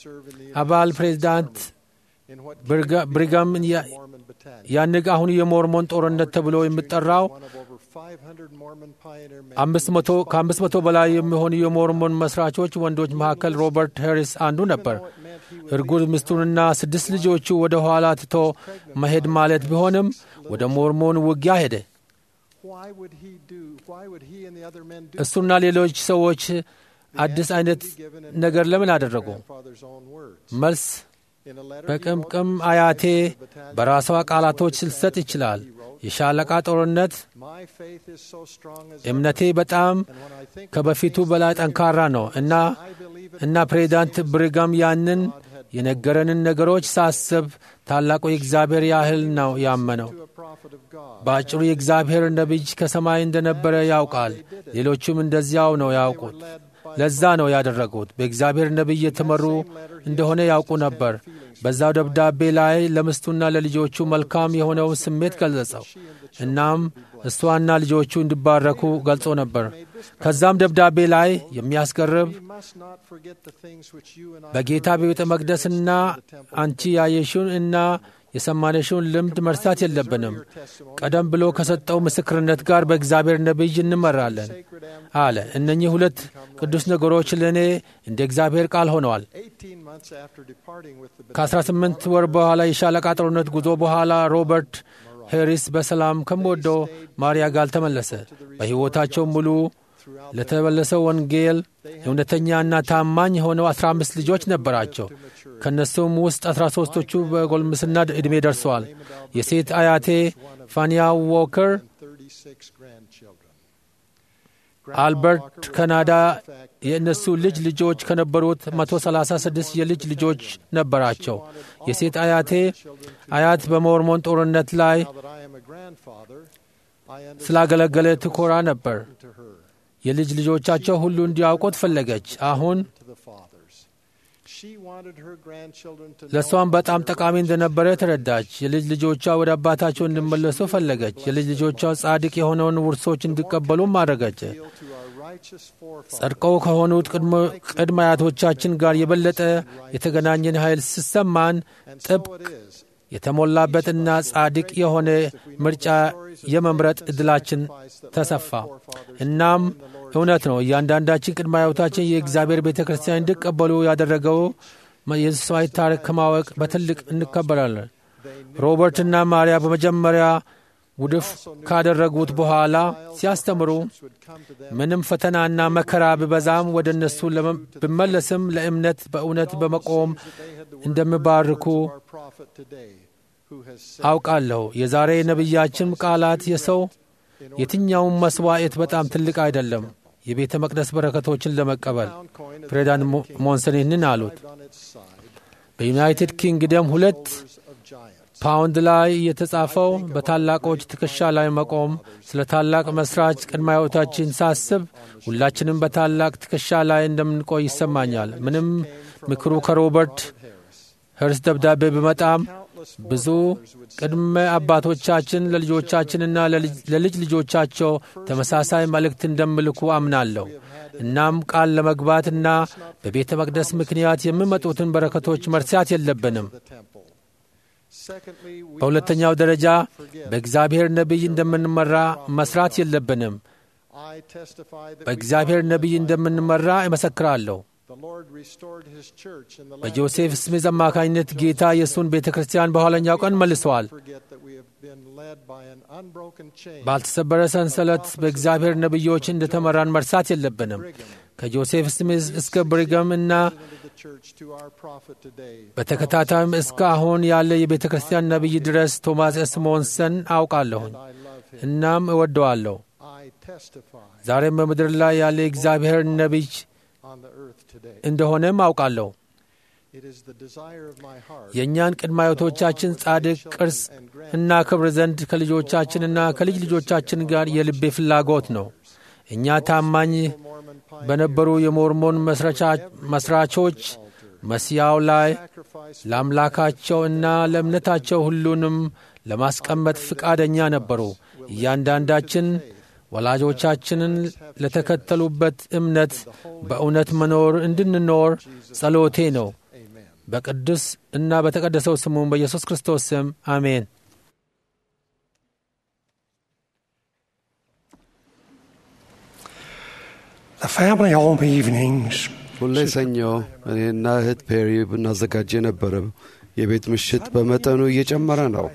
አባል ፕሬዚዳንት in what ብርጋ- ብሪጋም ያ- Mormon battalion. ያንግ አሁን የሞርሞን ጦርነት ተብሎ የሚጠራው One of over 500 Mormon pioneer men አምስት መቶ ከአምስት መቶ በላይ የሚሆኑ የሞርሞን መስራቾች ወንዶች መካከል ሮበርት ሄሪስ አንዱ ነበር። እርጉዝ ሚስቱንና ስድስት ልጆቹ ወደ ኋላ ትቶ መሄድ ማለት ቢሆንም ወደ ሞርሞን ውጊያ ሄደ። Why would he do? Why would he and the other men do? እሱና ሌሎች ሰዎች አዲስ አይነት ነገር ለምን አደረጉ? Grandfather's own words. መልስ In a letter he በቅምቅም wrote, አያቴ በራሷ ቃላቶች ልሰጥ ይችላል። የሻለቃ ጦርነት My faith is so strong as እምነቴ በጣም and when I think ከበፊቱ በላይ ጠንካራ ነው እና I believe it እና ፕሬዚዳንት ብሪጋም ያንን የነገረንን ነገሮች ሳስብ ታላቁ የእግዚአብሔር ያህል ነው ያመነው። to a prophet of God. በአጭሩ የእግዚአብሔር ነቢይ ከሰማይ እንደነበረ ያውቃል። ሌሎቹም እንደዚያው ነው ያውቁት። ለዛ ነው ያደረጉት። በእግዚአብሔር ነቢይ የተመሩ እንደሆነ ያውቁ ነበር። በዛው ደብዳቤ ላይ ለሚስቱና ለልጆቹ መልካም የሆነውን ስሜት ገለጸው። እናም እሷና ልጆቹ እንዲባረኩ ገልጾ ነበር። ከዛም ደብዳቤ ላይ የሚያስገርብ We must not forget the things which you and I በጌታ በቤተ መቅደስና አንቺ ያየሽውን እና የሰማነሽውን ልምድ መርሳት የለብንም። ቀደም ብሎ ከሰጠው ምስክርነት ጋር በእግዚአብሔር ነቢይ እንመራለን አለ። እነኚህ ሁለት ቅዱስ ነገሮች ለእኔ እንደ እግዚአብሔር ቃል ሆነዋል። 18 months after departing with the ከ18 ወር በኋላ የሻለቃ ጦርነት ጉዞ በኋላ ሮበርት ሄሪስ በሰላም ከምወደው ማርያ ጋር ተመለሰ። በሕይወታቸው ሙሉ ለተመለሰው ወንጌል እውነተኛና ታማኝ የሆነው 15 ልጆች ነበራቸው። ከእነሱም ውስጥ 13ቶቹ በጎልምስና ዕድሜ ደርሰዋል። የሴት አያቴ ፋኒያ ዎከር 36 grandchildren. አልበርት ካናዳ የእነሱ ልጅ ልጆች ከነበሩት 136 የልጅ ልጆች ነበራቸው። የሴት አያቴ አያት በሞርሞን ጦርነት ላይ Now that I am a grandfather, I understand ስላገለገለ ትኮራ ነበር። to her, የልጅ ልጆቻቸው ሁሉ እንዲያውቁት ፈለገች። አሁን to the fathers. She wanted her grandchildren to ለእሷም know በጣም ጠቃሚ እንደነበረ ተረዳች። የልጅ ልጆቿ ወደ አባታቸው እንዲመለሱ ፈለገች። የልጅ ልጆቿ ጻድቅ የሆነውን ውርሶች እንዲቀበሉም አደረገች። appeal to our righteous forefathers. ጸድቀው ከሆኑት ቅድመ- ቅድመ አያቶቻችን ጋር የበለጠ የተገናኘን ኃይል ሲሰማን And so ጥብቅ it is. የተሞላበትና ጻድቅ የሆነ ምርጫ የመምረጥ ዕድላችን ተሰፋ። እናም እውነት ነው እያንዳንዳችን ቅድመ አያቶቻችን የእግዚአብሔር ቤተ ክርስቲያን እንዲቀበሉ ያደረገው የእንስሳዊ ታሪክ ከማወቅ በትልቅ እንከበራለን። ሮበርትና ማርያ በመጀመሪያ ውድፍ ካደረጉት በኋላ ሲያስተምሩ Would come to them ምንም ፈተናና መከራ ቢበዛም ወደ እነሱ ለመ- ብመለስም ለእምነት በእውነት በመቆም እንደሚባርኩ our prophet today, who has said, አውቃለሁ። የዛሬ ነቢያችን ቃላት የሰው የትኛውም መስዋዕት በጣም ትልቅ አይደለም የቤተ መቅደስ በረከቶችን ለመቀበል pound coin of ፕሬዚዳንት ሞ- ሞንሰን ይህንን አሉት። on its side, በዩናይትድ ኪንግደም ሁለት shoulders of giants. ፓውንድ ላይ የተጻፈው በታላቆች ትከሻ ላይ መቆም ስለ ታላቅ መስራች ቅድመ አያቶቻችን ሳስብ ሁላችንም በታላቅ ትከሻ ላይ እንደምንቆይ ይሰማኛል። ምንም ምክሩ ከሮበርት ሄርስ ደብዳቤ ቢመጣም ብዙ ቅድመ አባቶቻችን ለልጆቻችንና ለልጅ- ለልጅ ልጆቻቸው ተመሳሳይ መልእክት እንደምልኩ አምናለሁ። እናም ቃል ለመግባትና በቤተ መቅደስ ምክንያት የሚመጡትን በረከቶች መርሳት የለብንም። the temple. Secondly, we በሁለተኛው ደረጃ በእግዚአብሔር ነቢይ እንደምንመራ መስራት የለብንም። I testify that we በእግዚአብሔር follow ነቢይ እንደምንመራ እመሰክራለሁ። the The Lord restored his church in the last በጆሴፍ days. ስሚዝ አማካኝነት ጌታ የእሱን ቤተ ክርስቲያን በኋለኛው ቀን መልሰዋል። Forget that we have been led by an unbroken chain. ባልተሰበረ ሰንሰለት በእግዚአብሔር ነቢዮች እንደተመራን መርሳት የለብንም። ከጆሴፍ ስሚዝ እስከ ብሪገም እና into the church to our prophet today. በተከታታይም እስከ አሁን ያለ የቤተ ክርስቲያን ነቢይ ድረስ ቶማስ ኤስ ሞንሰን አውቃለሁኝ I love him. እናም እወደዋለሁ። I testify ዛሬም በምድር ላይ ያለ የእግዚአብሔር ነቢይ on the earth today. እንደሆነም አውቃለሁ። It is the desire of my heart. የእኛን ቅድመ አያቶቻችን ጻድቅ ቅርስ እና ክብር ዘንድ ከልጆቻችንና ከልጅ ልጆቻችን ጋር የልቤ ፍላጎት ነው። እኛ ታማኝ Mormon በነበሩ የሞርሞን መስራቻ- መስራቾች መስያው ላይ sacrifice ለአምላካቸው እና ለእምነታቸው ሁሉንም ለማስቀመጥ ፍቃደኛ ነበሩ። እያንዳንዳችን ወላጆቻችንን ለተከተሉበት እምነት በእውነት መኖር እንድንኖር ጸሎቴ ነው። Amen. በቅዱስ እና በተቀደሰው ስሙም በኢየሱስ ክርስቶስ ስም አሜን። The family home evenings ሁሌ ሰኞ እኔና እህት ፔሪ ብናዘጋጅ የነበረው የቤት ምሽት በመጠኑ እየጨመረ ነው።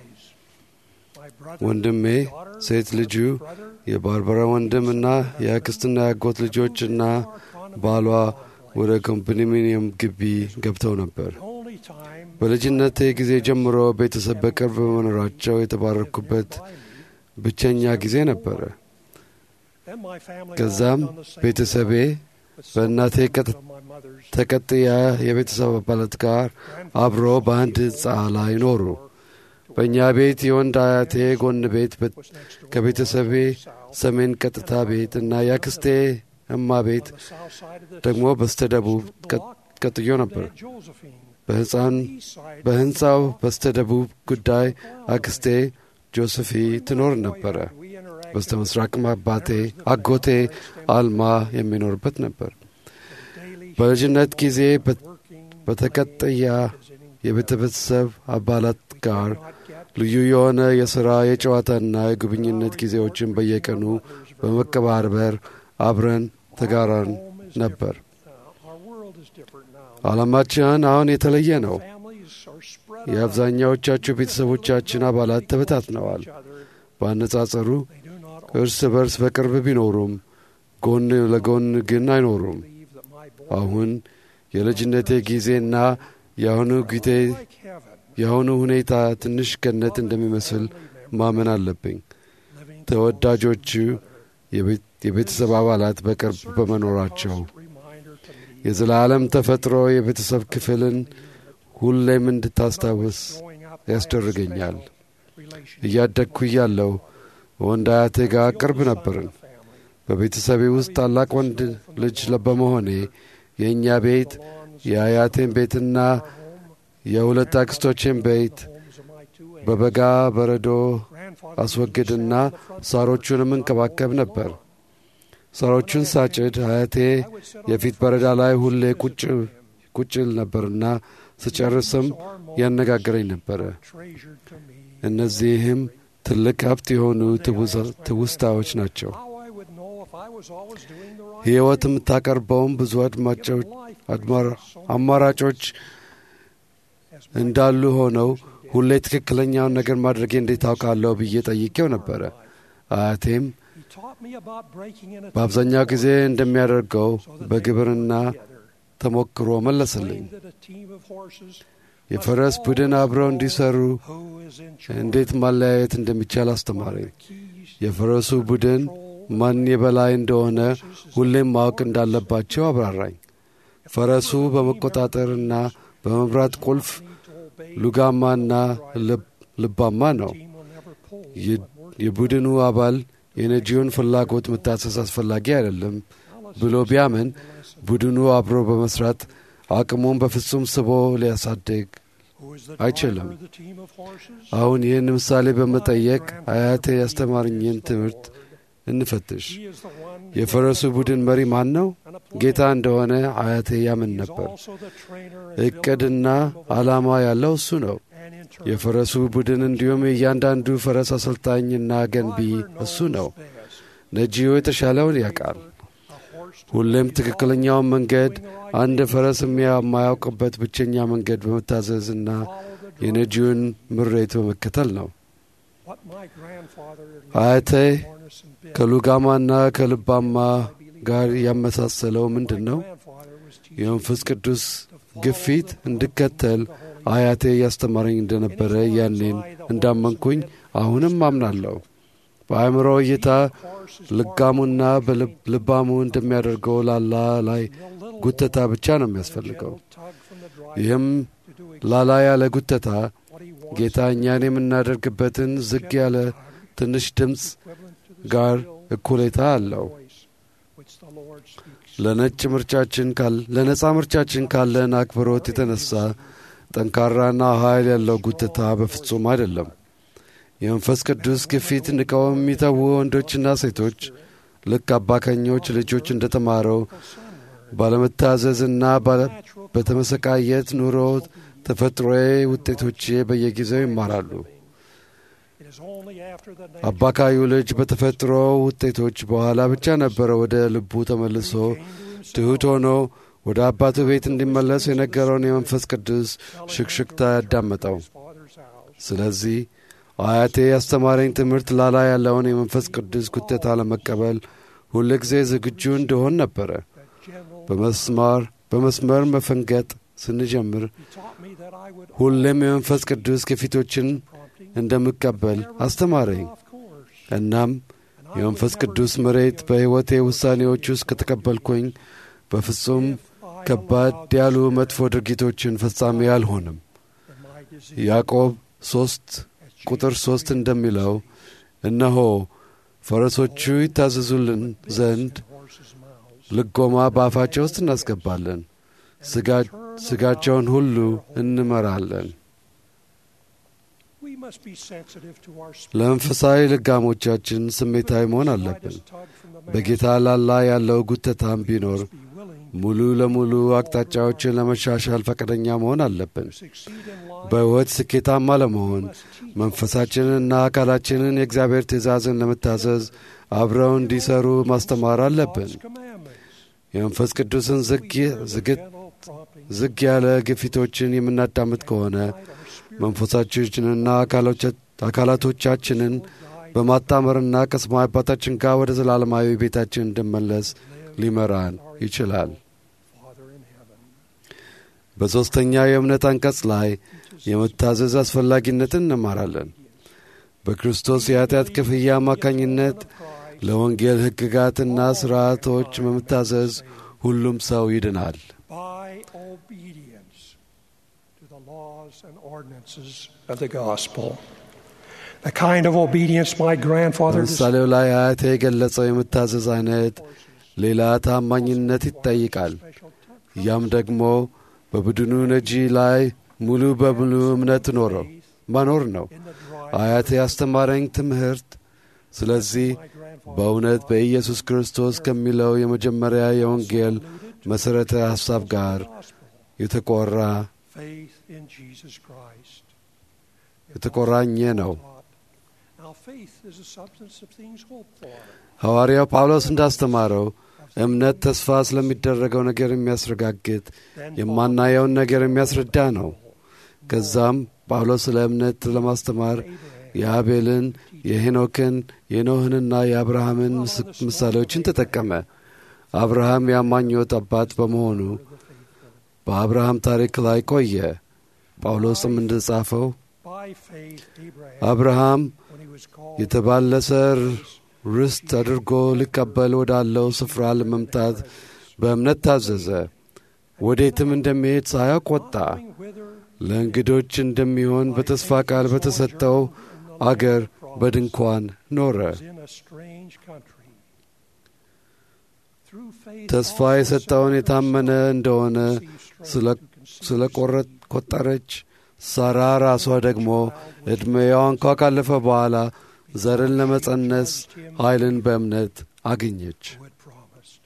my brother ወንድሜ፣ ሴት ልጁ፣ የባርበራ ወንድምና የአክስትና የአጎት ልጆችና ባሏ ወደ ኮንዶሚኒየም ግቢ ገብተው ነበር። only time በልጅነቴ ጊዜ ጀምሮ ቤተሰብ በቅርብ በመኖራቸው የተባረኩበት ብቸኛ ጊዜ ነበረ። then my family ከዛም all on the same ቤተሰቤ በእናቴ ቀጥ- of my mother's ተቀጥያ የቤተሰብ አባላት ጋር አብሮ በአንድ ሕንፃ ላይ ኖሩ። በእኛ ቤት የወንድ አያቴ ጎን ቤት በ- was next door ከቤተሰቤ ሰሜን ቀጥታ ቤት እና የአክስቴ እማ ቤት on the south side of the ደግሞ በስተደቡብ ቀ- ቀጥዮ ነበር። Aunt Josephine. በሕፃን East side በሕንፃው በስተደቡብ ጉዳይ አክስቴ ጆሴፊ ትኖር ነበረ። we interacted በስተ ምስራቅም አባቴ አጎቴ አልማ የሚኖርበት ነበር። daily በልጅነት ጊዜ በ- working በተቀጥያ visiting የቤተሰብ አባላት ጋር not get ልዩ የሆነ የሥራ የጨዋታና የጉብኝነት ጊዜዎችን በየቀኑ በመቀባበር አብረን ተጋራን ነበር። uh, our world is different now ዓላማችን አሁን የተለየ ነው። families are spread የአብዛኛዎቻችሁ ቤተሰቦቻችን አባላት ተበታትነዋል። each other በአነጻጸሩ they do not እርስ በርስ በቅርብ ቢኖሩም ጎን ለጎን ግን አይኖሩም። believe that my boy አሁን የልጅነቴ ጊዜና የአሁኑ ጊዜ like heaven የአሁኑ ሁኔታ ትንሽ ገነት እንደሚመስል ማመን አለብኝ። living ተወዳጆቹ የቤት- የቤተሰብ አባላት በቅርብ በመኖራቸው reminder to me የዘላለም ተፈጥሮ የቤተሰብ ክፍልን ሁሌም እንድታስታውስ growing up ያስደርገኛል። relationship እያደግኩ እያለሁ ወንድ አያቴ ጋር ቅርብ ነበርን። በቤተሰቤ ውስጥ ታላቅ ወንድ ልጅ በመሆኔ የእኛ ቤት የአያቴን ቤትና የሁለት አክስቶቼን ቤት homes of my two aunts. በበጋ በረዶ grandfather አስወግድና ሳሮቹንም እንከባከብ ነበር። ሳሮቹን ሳጭድ አያቴ የፊት በረዳ ላይ ሁሌ ቁጭ ቁጭል ነበርና ስጨርስም ያነጋግረኝ ነበረ። treasured to me እነዚህም ትልቅ ሀብት የሆኑ ትውዛ- ትውስታዎች ናቸው። how I would know if I was always doing the right ሕይወት የምታቀርበውም ብዙ አድማጮች አድማራ- አማራጮች እንዳሉ ሆነው ሁሌ ትክክለኛውን ነገር ማድረጌ እንዴት ታውቃለሁ ብዬ ጠይቄው ነበረ። አያቴም he taught me about breaking in a በአብዛኛው ጊዜ እንደሚያደርገው በግብርና ተሞክሮ መለሰልኝ። that a team of horses የፈረስ ቡድን አብረው እንዲሰሩ who is in charge እንዴት ማለያየት እንደሚቻል አስተማረኝ። keys የፈረሱ ቡድን ማን የበላይ እንደሆነ ሁሌም ማወቅ እንዳለባቸው አብራራኝ። ፈረሱ በመቆጣጠርና በመምራት ቁልፍ ሉጋማና ልብ- ልባማ ነው። team will never pull የ- የቡድኑ አባል የነጂውን ፍላጎት መታሰስ አስፈላጊ አይደለም ብሎ ቢያምን ቡድኑ አብሮ በመስራት አቅሙን በፍጹም ስቦ ሊያሳድግ who is the አይችልም። driver of the team of horses አሁን ይህን ምሳሌ በመጠየቅ አያቴ ያስተማርኝን ትምህርት እንፈትሽ። he is the one የፈረሱ ቡድን መሪ ማን ነው? ጌታ እንደሆነ አያቴ ያምን ነበር። also the trainer and እቅድና ዓላማ ያለው እሱ ነው። and inter የፈረሱ ቡድን እንዲሁም የእያንዳንዱ ፈረስ አሰልጣኝና ገንቢ እሱ ነው። best ነጂው የተሻለውን ያውቃል። a horse ሁሌም ትክክለኛውን መንገድ አንድ ፈረስ የማያውቅበት ብቸኛ መንገድ በመታዘዝና የነጂውን ምሬት በመከተል ነው። what my grandfather አያቴ Lornes and Bill, ከሉጋማና ከልባማ ጋር ያመሳሰለው ምንድን ነው? grandfather was teaching የመንፈስ ቅዱስ ግፊት እንድከተል አያቴ ያስተማረኝ እንደነበረ ያኔን እንዳመንኩኝ አሁንም አምናለሁ። በአእምሮ እይታ ልጋሙና በልብ- ልባሙ እንደሚያደርገው ላላ ላይ ጉተታ ብቻ ነው የሚያስፈልገው። tug from the drive ይህም to do ላላ ያለ ጉተታ what he wants ጌታ እኛን የምናደርግበትን ዝግ ያለ ትንሽ ድምፅ equivalent to the ጋር still እኩሌታ አለው። voice which the Lord speaks. ለነጭ ምርጫችን ካል ለነጻ ምርጫችን ካለን አክብሮት የተነሳ ጠንካራና ኃይል ያለው ጉትታ በፍጹም አይደለም። የመንፈስ ቅዱስ ግፊት ንቀው የሚተዉ ወንዶችና ሴቶች ልክ አባካኞች ልጆች እንደተማረው ባለመታዘዝና ባለ- በተመሰቃየት ኑሮ ተፈጥሮዬ ውጤቶቼ በየጊዜው ይማራሉ። It is only after the አባካዩ ልጅ በተፈጥሮ ውጤቶች በኋላ ብቻ ነበረ ወደ ልቡ ተመልሶ ትሑት ሆኖ ወደ አባቱ ቤት እንዲመለስ የነገረውን የመንፈስ ቅዱስ ሽክሽክታ ያዳመጠው። Father's house ስለዚህ አያቴ ያስተማረኝ ትምህርት ላላ ያለውን የመንፈስ ቅዱስ ጉተታ ለመቀበል ሁልጊዜ ዝግጁ እንደሆን ነበረ። general በመስማር በመስመር መፈንገጥ ስንጀምር he taught me that I would ሁሌም የመንፈስ ቅዱስ ግፊቶችን prompting እንደምቀበል አስተማረኝ። off course እናም የመንፈስ ቅዱስ መሬት በሕይወቴ ውሳኔዎች ውስጥ ከተቀበልኩኝ በፍጹም ከባድ ያሉ መጥፎ ድርጊቶችን ፈጻሚ አልሆንም። in my disease ያዕቆብ ሦስት ቁጥር ሦስት እንደሚለው እነሆ ፈረሶቹ ይታዘዙልን ዘንድ horses' mouths ልጎማ በአፋቸው ውስጥ እናስገባለን፣ ስጋ- ስጋቸውን ሁሉ እንመራለን። we must be sensitive to our ለመንፈሳዊ ልጋሞቻችን ስሜታዊ መሆን አለብን። slightest tug from the man በጌታ ላላ ያለው ጉተታም ቢኖር be willing ሙሉ ለሙሉ አቅጣጫዎችን ለመሻሻል ፈቃደኛ መሆን አለብን። to succeed in life በሕይወት ስኬታማ ለመሆን መንፈሳችንንና አካላችንን የእግዚአብሔር ትእዛዝን ለመታዘዝ አብረው እንዲሰሩ ማስተማር አለብን። commandments የመንፈስ ቅዱስን ዝግ ዝግት gentle prompting ዝግ ያለ ግፊቶችን የምናዳምጥ ከሆነ መንፈሳችንንና አካሎቻ- አካላቶቻችንን በማጣመርና ከሰማይ አባታችን ጋር ወደ ዘላለማዊ ቤታችን እንድመለስ ሊመራን ይችላል። Father in heaven በሦስተኛ የእምነት አንቀጽ ላይ የመታዘዝ አስፈላጊነትን እንማራለን። በክርስቶስ የኃጢአት ክፍያ አማካኝነት ለወንጌል ሕግጋትና ሥርዓቶች በመታዘዝ ሁሉም ሰው ይድናል። by obedience to the laws and ordinances of the gospel. The kind of obedience my grandfather በምሳሌው ላይ አያቴ የገለጸው የመታዘዝ አይነት ሌላ ታማኝነት ይጠይቃል። ያም ደግሞ በቡድኑ ነጂ ላይ ሙሉ በሙሉ እምነት ኖረው ማኖር ነው። አያቴ ያስተማረኝ ትምህርት ስለዚህ በእውነት በኢየሱስ ክርስቶስ ከሚለው የመጀመሪያ የወንጌል መሠረተ ሐሳብ ጋር የተቆራ faith in Jesus Christ. የተቆራኘ ነው። Now faith is a substance of things hoped for. ሐዋርያው ጳውሎስ እንዳስተማረው እምነት ተስፋ ስለሚደረገው ነገር የሚያስረጋግጥ የማናየውን ነገር የሚያስረዳ ነው። ከዛም ጳውሎስ ስለ እምነት ለማስተማር የአቤልን፣ የሄኖክን፣ የኖህንና የአብርሃምን ምስ- ምሳሌዎችን ተጠቀመ። አብርሃም የአማኞት አባት በመሆኑ በአብርሃም ታሪክ ላይ ቆየ። ጳውሎስም እንደጻፈው By faith, Abraham, አብርሃም when he was called, የተባለሰ ርስት አድርጎ ሊቀበል ወዳለው ስፍራ ለመምጣት በእምነት ታዘዘ። ወዴትም እንደሚሄድ ሳያውቅ ወጣ። knowing whither ለእንግዶች እንደሚሆን በተስፋ ቃል በተሰጠው አገር በድንኳን ኖረ። was in a strange country. Through faith, ተስፋ also የሰጠውን Sarah የታመነ እንደሆነ received strength ስለ- to conceive ስለ ቆረ- ቆጠረች። ሳራ ራሷ ደግሞ ዕድሜዋ እንኳ ካለፈ በኋላ ዘርን ለመጸነስ ኃይልን በእምነት አገኘች። who had promised.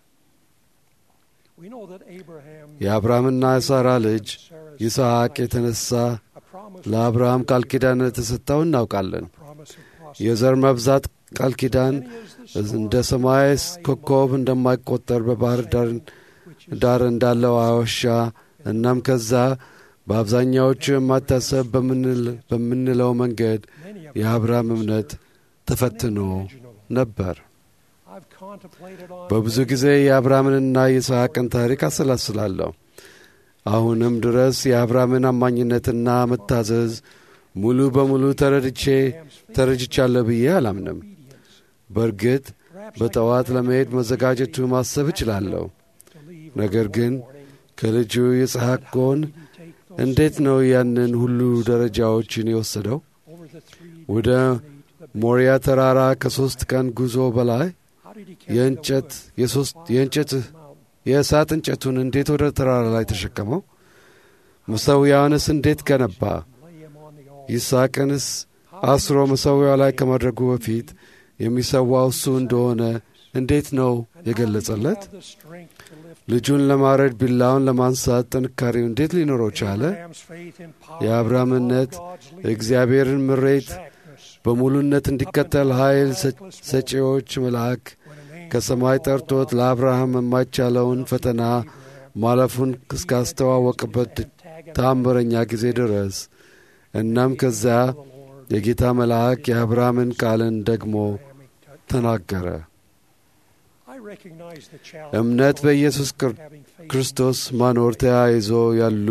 We know that Abraham የአብርሃምና የሳራ ልጅ Sarah's ይስሐቅ የተነሳ a promise, ለአብርሃም ቃል ኪዳን እንደተሰጠው እናውቃለን። promise of prosperity. የዘር መብዛት ቃል ኪዳን እንደ ሰማይ ኮከብ እንደማይቆጠር በባህር ዳር እንዳለው ዋሻ እናም ከዛ በአብዛኛዎቹ የማታሰብ በምንለው መንገድ የአብርሃም እምነት ተፈትኖ ነበር። በብዙ ጊዜ የአብርሃምንና የይስሐቅን ታሪክ አሰላስላለሁ። አሁንም ድረስ የአብርሃምን አማኝነትና መታዘዝ ሙሉ በሙሉ ተረድቼ ተረድቻለሁ ብዬ አላምንም። በእርግጥ በጠዋት ለመሄድ መዘጋጀቱ ማሰብ እችላለሁ። ነገር ግን ከልጁ ይስሐቅ ጎን እንዴት ነው ያንን ሁሉ ደረጃዎችን የወሰደው? ወደ ሞሪያ ተራራ ከሦስት ቀን ጉዞ በላይ የእንጨት የእንጨት የእሳት እንጨቱን እንዴት ወደ ተራራ ላይ ተሸከመው? መሠዊያውንስ እንዴት ገነባ? ይስሐቅንስ አስሮ መሠዊያው ላይ ከማድረጉ በፊት የሚሰዋው እሱ እንደሆነ እንዴት ነው የገለጸለት? ልጁን ለማረድ ቢላውን ለማንሳት ጥንካሬው እንዴት ሊኖረው ቻለ? የአብርሃም እምነት እግዚአብሔርን ምሬት በሙሉነት እንዲከተል ኃይል ሰጪዎች መልአክ ከሰማይ ጠርቶት ለአብርሃም የማይቻለውን ፈተና ማለፉን እስካስተዋወቅበት ተአምረኛ ጊዜ ድረስ እናም ከዚያ የጌታ መልአክ የአብርሃምን ቃልን ደግሞ ተናገረ። እምነት በኢየሱስ ክርስቶስ ማኖር ተያይዞ ያሉ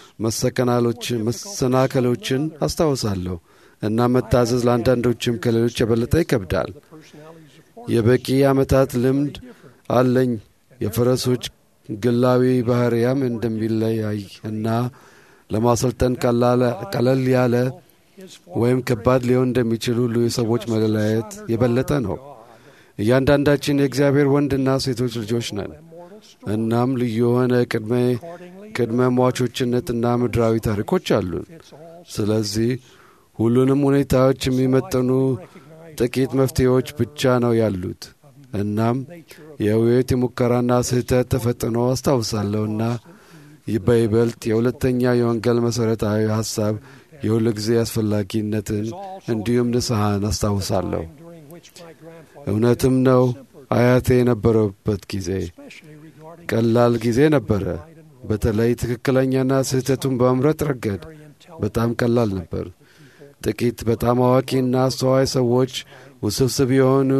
መሰናከሎችን አስታውሳለሁ እና መታዘዝ ለአንዳንዶችም ከሌሎች የበለጠ ይከብዳል። የበቂ ዓመታት ልምድ አለኝ። የፈረሶች ግላዊ ባህርያም እንደሚለያይ እና ለማሰልጠን ቀለል ያለ ወይም ከባድ ሊሆን እንደሚችል ሁሉ የሰዎች መለያየት የበለጠ ነው። እያንዳንዳችን የእግዚአብሔር ወንድና ሴቶች ልጆች ነን። እናም ልዩ የሆነ ቅድመ ቅድመ ሟቾችነትና ምድራዊ ታሪኮች አሉን። ስለዚህ ሁሉንም ሁኔታዎች የሚመጥኑ ጥቂት መፍትሄዎች ብቻ ነው ያሉት። እናም የውይይት የሙከራና ስህተት ተፈጥኖ አስታውሳለሁና በይበልጥ የሁለተኛ የወንጌል መሠረታዊ ሐሳብ የሁል ጊዜ አስፈላጊነትን እንዲሁም ንስሐን አስታውሳለሁ። እውነትም ነው። አያቴ የነበረበት ጊዜ ቀላል ጊዜ ነበረ። በተለይ ትክክለኛና ስህተቱን በመምረጥ ረገድ በጣም ቀላል ነበር። ጥቂት በጣም አዋቂና አስተዋይ ሰዎች ውስብስብ የሆኑ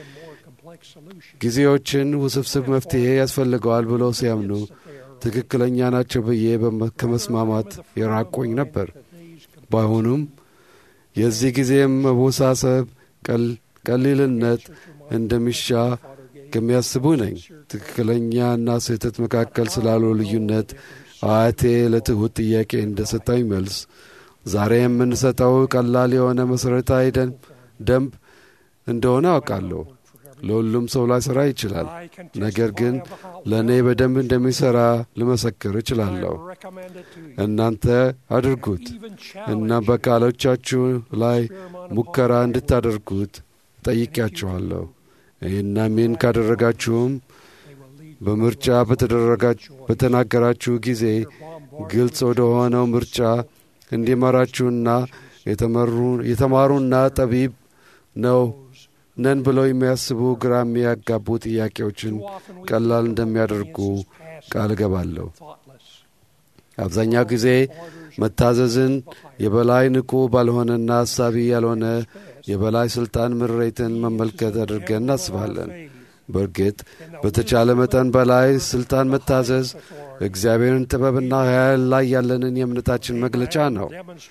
ጊዜዎችን ውስብስብ መፍትሔ ያስፈልገዋል ብለው ሲያምኑ ትክክለኛ ናቸው ብዬ ከመስማማት የራቆኝ ነበር። ባይሆኑም የዚህ ጊዜም መወሳሰብ፣ ቀሊልነት እንደሚሻ ከሚያስቡ ነኝ። ትክክለኛና ስህተት መካከል ስላለው ልዩነት አያቴ ለትሑት ጥያቄ እንደሰጠኝ መልስ ዛሬ የምንሰጠው ቀላል የሆነ መሠረታዊ ደንብ እንደሆነ አውቃለሁ። ለሁሉም ሰው ላይሠራ ይችላል። ነገር ግን ለእኔ በደንብ እንደሚሠራ ልመሰክር እችላለሁ። እናንተ አድርጉት እና በቃሎቻችሁ ላይ ሙከራ እንድታደርጉት ጠይቄያችኋለሁ። እናም ይህን ካደረጋችሁም በምርጫ በተናገራችሁ ጊዜ ግልጽ ወደ ሆነው ምርጫ እንዲመራችሁና የተማሩና ጠቢብ ነው ነን ብለው የሚያስቡ ግራ የሚያጋቡ ጥያቄዎችን ቀላል እንደሚያደርጉ ቃል እገባለሁ። አብዛኛው ጊዜ መታዘዝን የበላይ ንቁ ባልሆነና አሳቢ ያልሆነ የበላይ ሥልጣን ምሬትን መመልከት አድርገን እናስባለን። በእርግጥ በተቻለ መጠን በላይ ሥልጣን መታዘዝ እግዚአብሔርን ጥበብና ኃይል ላይ ያለንን የእምነታችን መግለጫ ነው።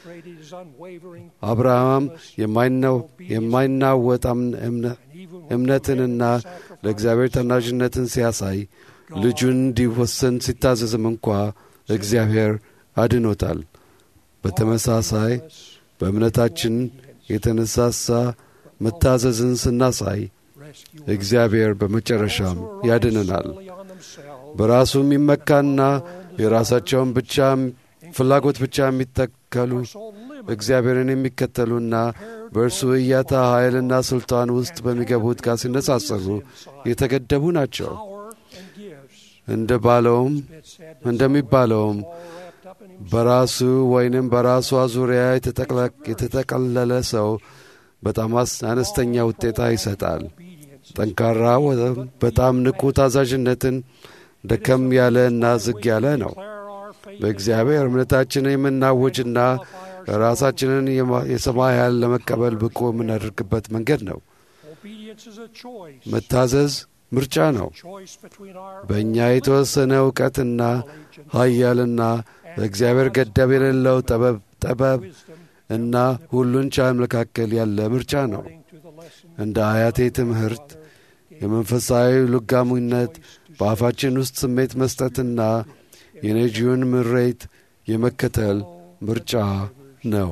አብርሃም የማይናወጥ እምነትንና ለእግዚአብሔር ታናዥነትን ሲያሳይ ልጁን እንዲወሰን ሲታዘዝም እንኳ እግዚአብሔር አድኖታል። በተመሳሳይ በእምነታችን የተነሳሳ መታዘዝን ስናሳይ እግዚአብሔር በመጨረሻም ያድነናል። በራሱ የሚመካና የራሳቸውን ብቻ ፍላጎት ብቻ የሚተከሉ እግዚአብሔርን የሚከተሉና በእርሱ እያታ ኃይልና ሥልጣን ውስጥ በሚገቡት ጋር ሲነጻጸሩ የተገደቡ ናቸው። እንደ ባለውም እንደሚባለውም በራሱ ወይንም በራሷ ዙሪያ የተጠቀለለ ሰው በጣም አነስተኛ ውጤታ ይሰጣል። ጠንካራ ወይም በጣም ንቁ ታዛዥነትን ደከም ያለ እና ዝግ ያለ ነው። በእግዚአብሔር እምነታችንን የምናውጅና ራሳችንን የሰማይ ኃይል ለመቀበል ብቁ የምናደርግበት መንገድ ነው። መታዘዝ ምርጫ ነው። በእኛ የተወሰነ እውቀትና ኃያልና በእግዚአብሔር ገደብ የሌለው ጠበብ ጠበብ እና ሁሉን ቻይ መካከል ያለ ምርጫ ነው። እንደ አያቴ ትምህርት የመንፈሳዊ ልጋሙነት በአፋችን ውስጥ ስሜት መስጠትና የነጂውን ምሬት የመከተል ምርጫ ነው።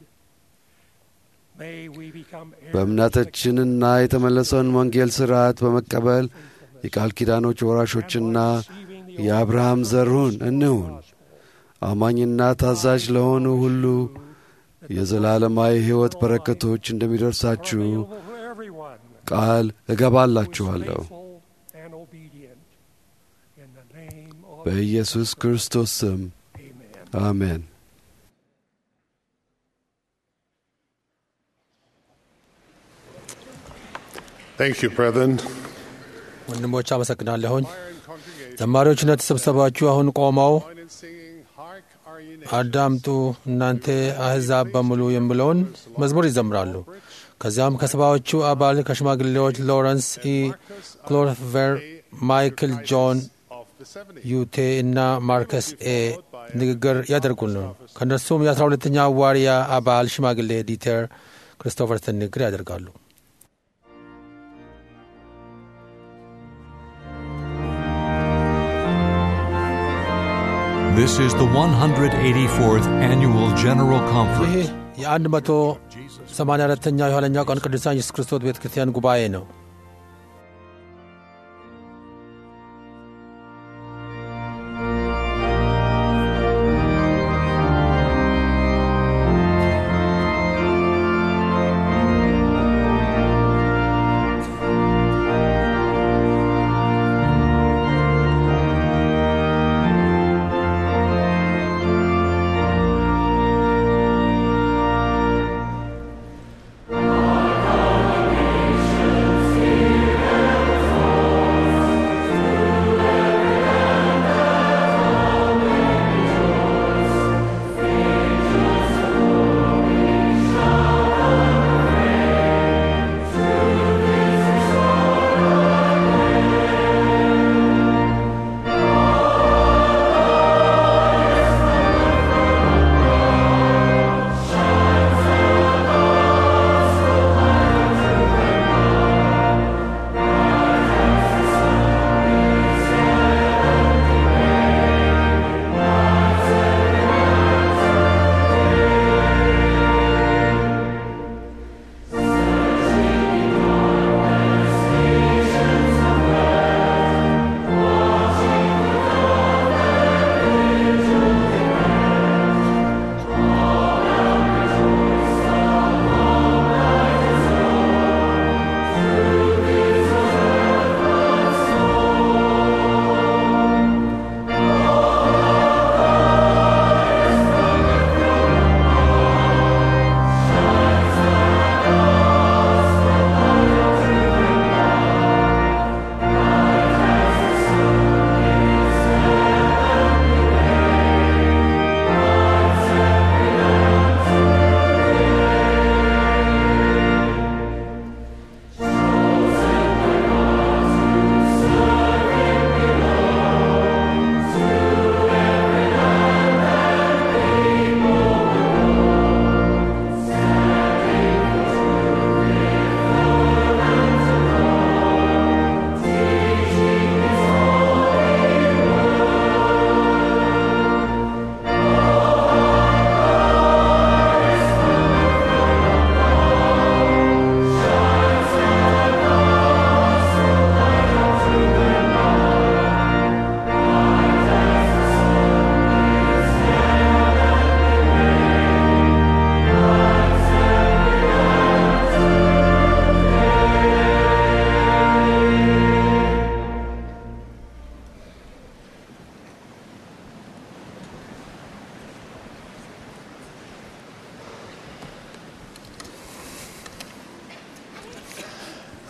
በእምነታችንና የተመለሰውን ወንጌል ሥርዓት በመቀበል የቃል ኪዳኖች ወራሾችና የአብርሃም ዘርሁን እንሁን። አማኝና ታዛዥ ለሆኑ ሁሉ የዘላለማዊ ሕይወት በረከቶች እንደሚደርሳችሁ ቃል እገባላችኋለሁ። በኢየሱስ ክርስቶስ ስም አሜን። Thank you, brethren. ወንድሞች አመሰግናለሁኝ። ዘማሪዎች እንደተሰበሰባችሁ አሁን ቆመው አዳምጡ እናንተ አሕዛብ በሙሉ የሚለውን መዝሙር ይዘምራሉ። ከዚያም ከሰባዎቹ አባል ከሽማግሌዎች ሎረንስ ኢ ክሎርቨር፣ ማይክል ጆን ዩቴ እና ማርከስ ኤ ንግግር ያደርጉልን። ከእነርሱም የአስራ ሁለተኛ ዋርያ አባል ሽማግሌ ዲተር ክሪስቶፈርሰን ንግግር ያደርጋሉ። This is the 184th Annual General ይህ Conference. የአንድ መቶ ሰማንያ አራተኛው የኋለኛው ቀን ቅዱሳን ኢየሱስ ክርስቶስ ቤተ ክርስቲያን ጉባኤ ነው። Our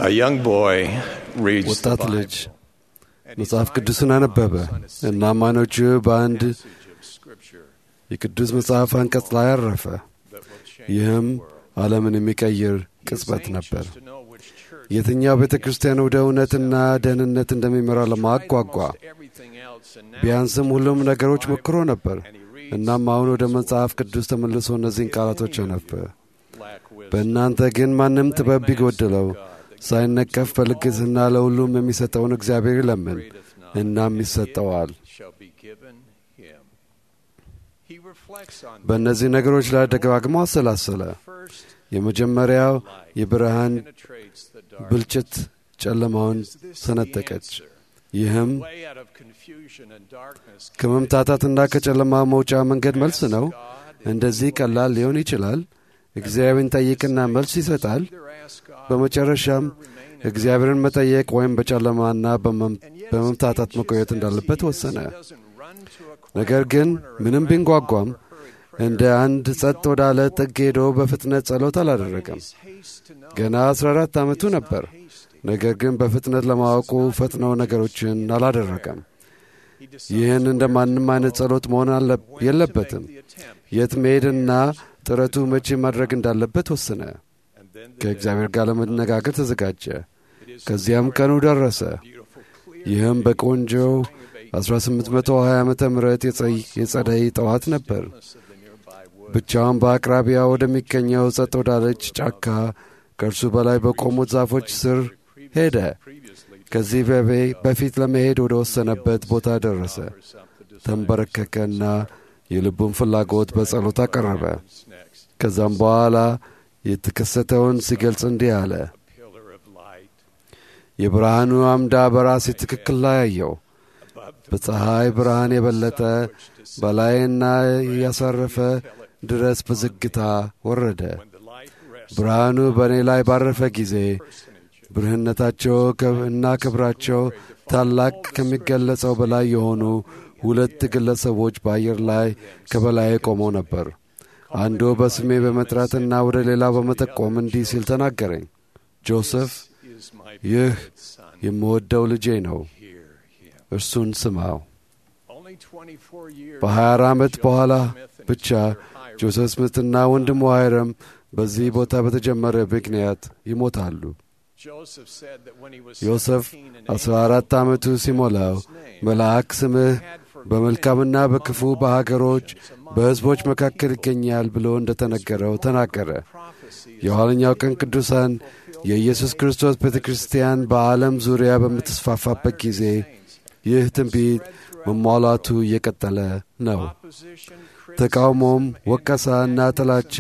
A young boy reads the ወጣት ልጅ Bible. መጽሐፍ ቅዱስን አነበበ እና አማኖቹ በአንድ የቅዱስ መጽሐፍ አንቀጽ ላይ አረፈ። ይህም ዓለምን የሚቀይር ቅጽበት ነበር። የትኛው ቤተ ክርስቲያን ወደ እውነትና ደህንነት እንደሚመራ ለማጓጓ ቢያንስም ሁሉም ነገሮች ሞክሮ ነበር። እናም አሁን ወደ መጽሐፍ ቅዱስ ተመልሶ እነዚህን ቃላቶች አነበ። በእናንተ ግን ማንም ጥበብ ቢጎድለው ሳይነቀፍ በልግስና ለሁሉም የሚሰጠውን እግዚአብሔር ይለምን፣ እናም ይሰጠዋል። በእነዚህ ነገሮች ላይ ደጋግሞ አሰላሰለ። የመጀመሪያው የብርሃን ብልጭት ጨለማውን ሰነጠቀች። ይህም ከመምታታትና ከጨለማ መውጫ መንገድ መልስ ነው። እንደዚህ ቀላል ሊሆን ይችላል። እግዚአብሔርን ጠይቅና መልስ ይሰጣል። በመጨረሻም እግዚአብሔርን መጠየቅ ወይም በጨለማና በመምታታት መቆየት እንዳለበት ወሰነ። ነገር ግን ምንም ቢንጓጓም እንደ አንድ ጸጥ ወዳለ ጥግ ሄዶ በፍጥነት ጸሎት አላደረገም። ገና አስራ አራት ዓመቱ ነበር። ነገር ግን በፍጥነት ለማወቁ ፈጥነው ነገሮችን አላደረገም። ይህን እንደ ማንም አይነት ጸሎት መሆን የለበትም። የት መሄድና ጥረቱ መቼ ማድረግ እንዳለበት ወሰነ። ከእግዚአብሔር ጋር ለመነጋገር ተዘጋጀ። ከዚያም ቀኑ ደረሰ። ይህም በቆንጆው 1820 ዓ ም የጸደይ ጠዋት ነበር። ብቻውን በአቅራቢያ ወደሚገኘው ጸጥ ወዳለች ጫካ ከእርሱ በላይ በቆሙት ዛፎች ስር ሄደ። ከዚህ በፊት ለመሄድ ወደ ወሰነበት ቦታ ደረሰ። ተንበረከከና የልቡን ፍላጎት በጸሎት አቀረበ። ከዛም በኋላ የተከሰተውን ሲገልጽ እንዲህ አለ። የብርሃኑ አምዳ በራሴ ትክክል ላይ አየው። በፀሐይ ብርሃን የበለጠ በላይና ያሳረፈ ድረስ በዝግታ ወረደ። ብርሃኑ በእኔ ላይ ባረፈ ጊዜ ብርህነታቸው እና ክብራቸው ታላቅ ከሚገለጸው በላይ የሆኑ ሁለት ግለሰቦች በአየር ላይ ከበላይ ቆመው ነበር። አንዱ በስሜ በመጥራትና ወደ ሌላው በመጠቆም እንዲህ ሲል ተናገረኝ። ጆሴፍ፣ ይህ የምወደው ልጄ ነው፣ እርሱን ስማው። በ24 ዓመት በኋላ ብቻ ጆሴፍ ስሚትና ወንድሙ ሃይረም በዚህ ቦታ በተጀመረ ምክንያት ይሞታሉ። ዮሴፍ አስራ አራት ዓመቱ ሲሞላው መልአክ ስምህ በመልካምና በክፉ በሀገሮች በሕዝቦች መካከል ይገኛል ብሎ እንደ ተነገረው ተናገረ። የኋለኛው ቀን ቅዱሳን የኢየሱስ ክርስቶስ ቤተ ክርስቲያን በዓለም ዙሪያ በምትስፋፋበት ጊዜ ይህ ትንቢት መሟላቱ እየቀጠለ ነው። ተቃውሞም፣ ወቀሳ እና ጥላቻ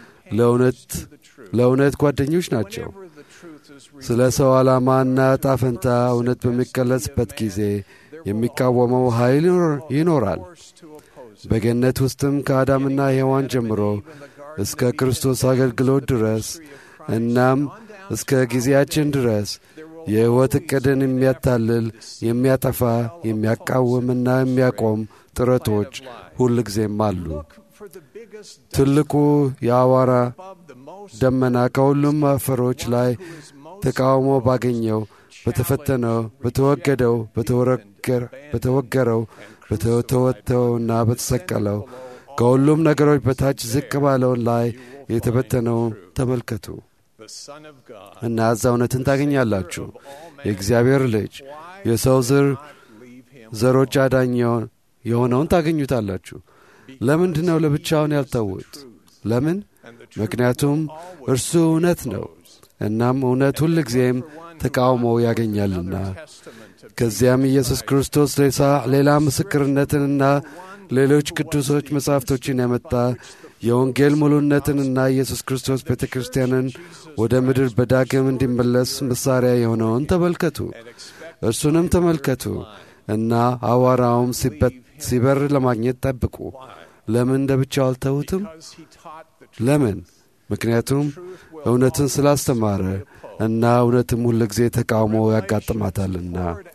ለእውነት ጓደኞች ናቸው። ስለ ሰው ዓላማና ዕጣ ፈንታ እውነት በሚገለጽበት ጊዜ የሚቃወመው ኃይል ይኖራል። በገነት ውስጥም ከአዳምና ሔዋን ጀምሮ እስከ ክርስቶስ አገልግሎት ድረስ እናም እስከ ጊዜያችን ድረስ የሕይወት ዕቅድን የሚያታልል የሚያጠፋ፣ የሚያቃውምና የሚያቆም ጥረቶች ሁልጊዜም አሉ። ትልቁ የአዋራ ደመና ከሁሉም አፈሮች ላይ ተቃውሞ ባገኘው፣ በተፈተነው፣ በተወገደው፣ በተወገረው፣ በተወተወና በተሰቀለው ከሁሉም ነገሮች በታች ዝቅ ባለው ላይ የተበተነው ተመልከቱ እና እዛ እውነትን ታገኛላችሁ። የእግዚአብሔር ልጅ የሰው ዝር ዘሮች አዳኝ የሆነውን ታገኙታላችሁ። ለምንድን ነው ለብቻውን ያልተውት? ለምን? ምክንያቱም እርሱ እውነት ነው። እናም እውነት ሁል ጊዜም ተቃውሞ ያገኛልና። ከዚያም ኢየሱስ ክርስቶስ ሌላ ምስክርነትንና ሌሎች ቅዱሶች መጻሕፍቶችን ያመጣ የወንጌል ሙሉነትንና ኢየሱስ ክርስቶስ ቤተ ክርስቲያንን ወደ ምድር በዳግም እንዲመለስ መሣሪያ የሆነውን ተመልከቱ። እርሱንም ተመልከቱ እና አዋራውም ሲበር ለማግኘት ጠብቁ። ለምን እንደ ብቻው አልተዉትም? ለምን? ምክንያቱም እውነትን ስላስተማረ እና እውነትም ሁል ጊዜ ተቃውሞ ያጋጥማታልና።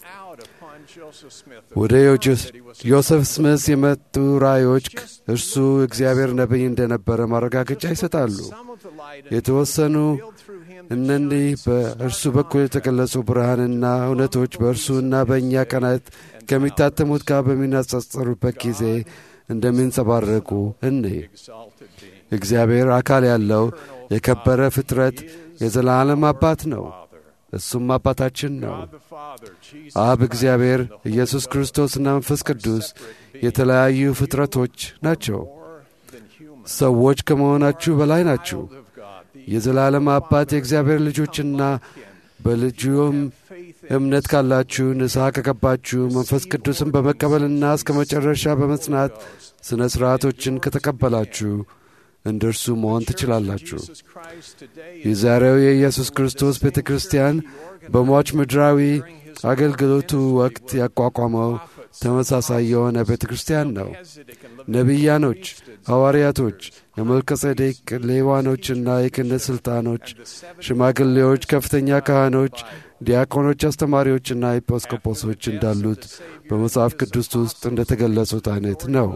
ወደ ዮሴፍ ስምስ የመጡ ራእዮች እርሱ እግዚአብሔር ነቢይ እንደነበረ ማረጋገጫ ይሰጣሉ። የተወሰኑ እነዚህ በእርሱ በኩል የተገለጹ ብርሃንና እውነቶች በእርሱና በእኛ ቀናት ከሚታተሙት ጋር በሚነጻጸሩበት ጊዜ እንደሚንጸባረቁ እኔ እግዚአብሔር አካል ያለው የከበረ ፍጥረት የዘላለም አባት ነው። እሱም አባታችን ነው። አብ እግዚአብሔር፣ ኢየሱስ ክርስቶስና መንፈስ ቅዱስ የተለያዩ ፍጥረቶች ናቸው። ሰዎች ከመሆናችሁ በላይ ናችሁ። የዘላለም አባት የእግዚአብሔር ልጆችና በልጁም እምነት ካላችሁ ንስሐ ከገባችሁ መንፈስ ቅዱስን በመቀበልና እስከ መጨረሻ በመጽናት ሥነ ሥርዓቶችን ከተቀበላችሁ እንደ እርሱ መሆን ትችላላችሁ። የዛሬው የኢየሱስ ክርስቶስ ቤተ ክርስቲያን በሟች ምድራዊ አገልግሎቱ ወቅት ያቋቋመው ተመሳሳይ የሆነ ቤተ ክርስቲያን ነው። ነቢያኖች፣ ሐዋርያቶች፣ የመልከጼዴቅ ሌዋኖችና የክህነት ሥልጣኖች፣ ሽማግሌዎች፣ ከፍተኛ ካህኖች፣ ዲያቆኖች፣ አስተማሪዎችና ኤጲስቆጶሶች እንዳሉት በመጽሐፍ ቅዱስ ውስጥ እንደ ተገለጹት አይነት ነው።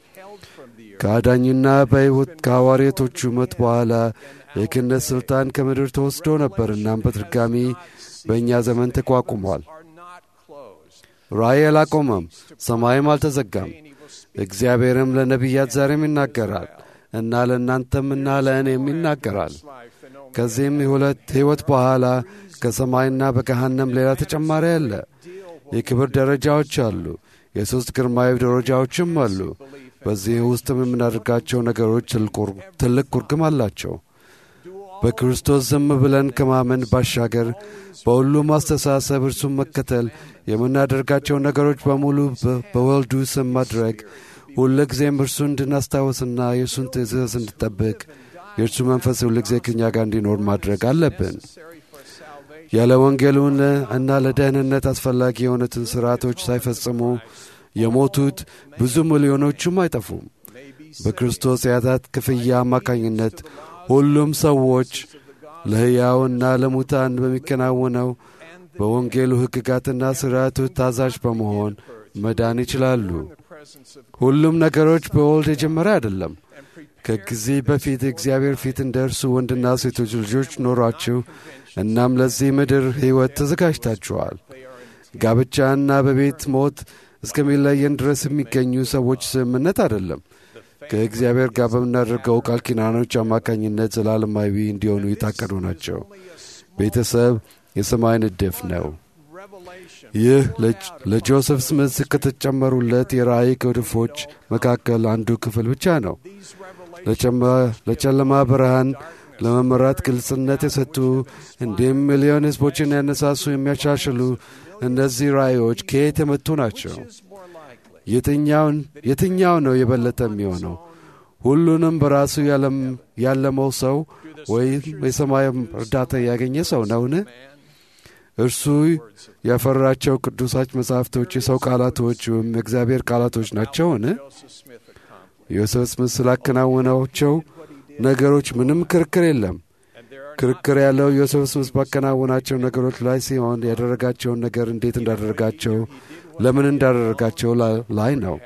ከአዳኝና በሕይወት ከሐዋርያቶቹ ሞት በኋላ የክህነት ሥልጣን ከምድር ተወስዶ ነበር። እናም በድጋሚ በእኛ ዘመን ተቋቁሟል። ራእይ አላቆመም፣ ሰማይም አልተዘጋም። እግዚአብሔርም ለነቢያት ዛሬም ይናገራል እና ለእናንተም እና ለእኔም ይናገራል። ከዚህም የሁለት ሕይወት በኋላ ከሰማይና በገሃነም ሌላ ተጨማሪ አለ። የክብር ደረጃዎች አሉ። የሦስት ግርማዊ ደረጃዎችም አሉ። በዚህ ውስጥም የምናደርጋቸው ነገሮች ትልቅ ኩርግም አላቸው። በክርስቶስ ዝም ብለን ከማመን ባሻገር በሁሉም አስተሳሰብ እርሱን መከተል የምናደርጋቸው ነገሮች በሙሉ በወልዱ ስም ማድረግ ሁልጊዜም እርሱን እንድናስታውስና የእርሱን ትእዛዝ እንድጠብቅ የእርሱ መንፈስ ሁልጊዜ ከእኛ ጋር እንዲኖር ማድረግ አለብን። ያለ ወንጌሉን እና ለደህንነት አስፈላጊ የሆኑትን ሥርዓቶች ሳይፈጽሙ የሞቱት ብዙ ሚሊዮኖቹም አይጠፉም። በክርስቶስ የኃጢአት ክፍያ አማካኝነት ሁሉም ሰዎች ለሕያውና ለሙታን በሚከናወነው በወንጌሉ ሕግጋትና ሥርዓቶች ታዛዥ በመሆን መዳን ይችላሉ። ሁሉም ነገሮች በወልድ የጀመረ አይደለም። ከጊዜ በፊት እግዚአብሔር ፊት እንደ እርሱ ወንድና ሴቶች ልጆች ኖሯችሁ እናም ለዚህ ምድር ሕይወት ተዘጋጅታችኋል። ጋብቻና በቤት ሞት እስከሚለየን ድረስ የሚገኙ ሰዎች ስምምነት አይደለም። ከእግዚአብሔር ጋር በምናደርገው ቃል ኪዳኖች አማካኝነት ዘላለማዊ እንዲሆኑ የታቀዱ ናቸው። ቤተሰብ የሰማይ ንድፍ ነው። ይህ ለጆሴፍ ስምስ ከተጨመሩለት የራእይ ቅድፎች መካከል አንዱ ክፍል ብቻ ነው። ለጨለማ ብርሃን ለመመራት ግልጽነት የሰጡ እንዲሁም ሚሊዮን ሕዝቦችን ያነሳሱ የሚያሻሽሉ እነዚህ ራእዮች ከየት የመጡ ናቸው? የትኛው ነው የበለጠ የሚሆነው? ሁሉንም በራሱ ያለመው ሰው ወይም የሰማይ እርዳታ ያገኘ ሰው ነውን? እርሱ ያፈራቸው ቅዱሳች መጻሕፍቶች የሰው ቃላቶች ወይም የእግዚአብሔር ቃላቶች ናቸውን? ዮሴፍ ስምስ ስላከናወናቸው ነገሮች ምንም ክርክር የለም። ክርክር ያለው ዮሴፍ ስምስ ባከናወናቸው ነገሮች ላይ ሲሆን ያደረጋቸውን ነገር እንዴት እንዳደረጋቸው፣ ለምን እንዳደረጋቸው ላይ ነው።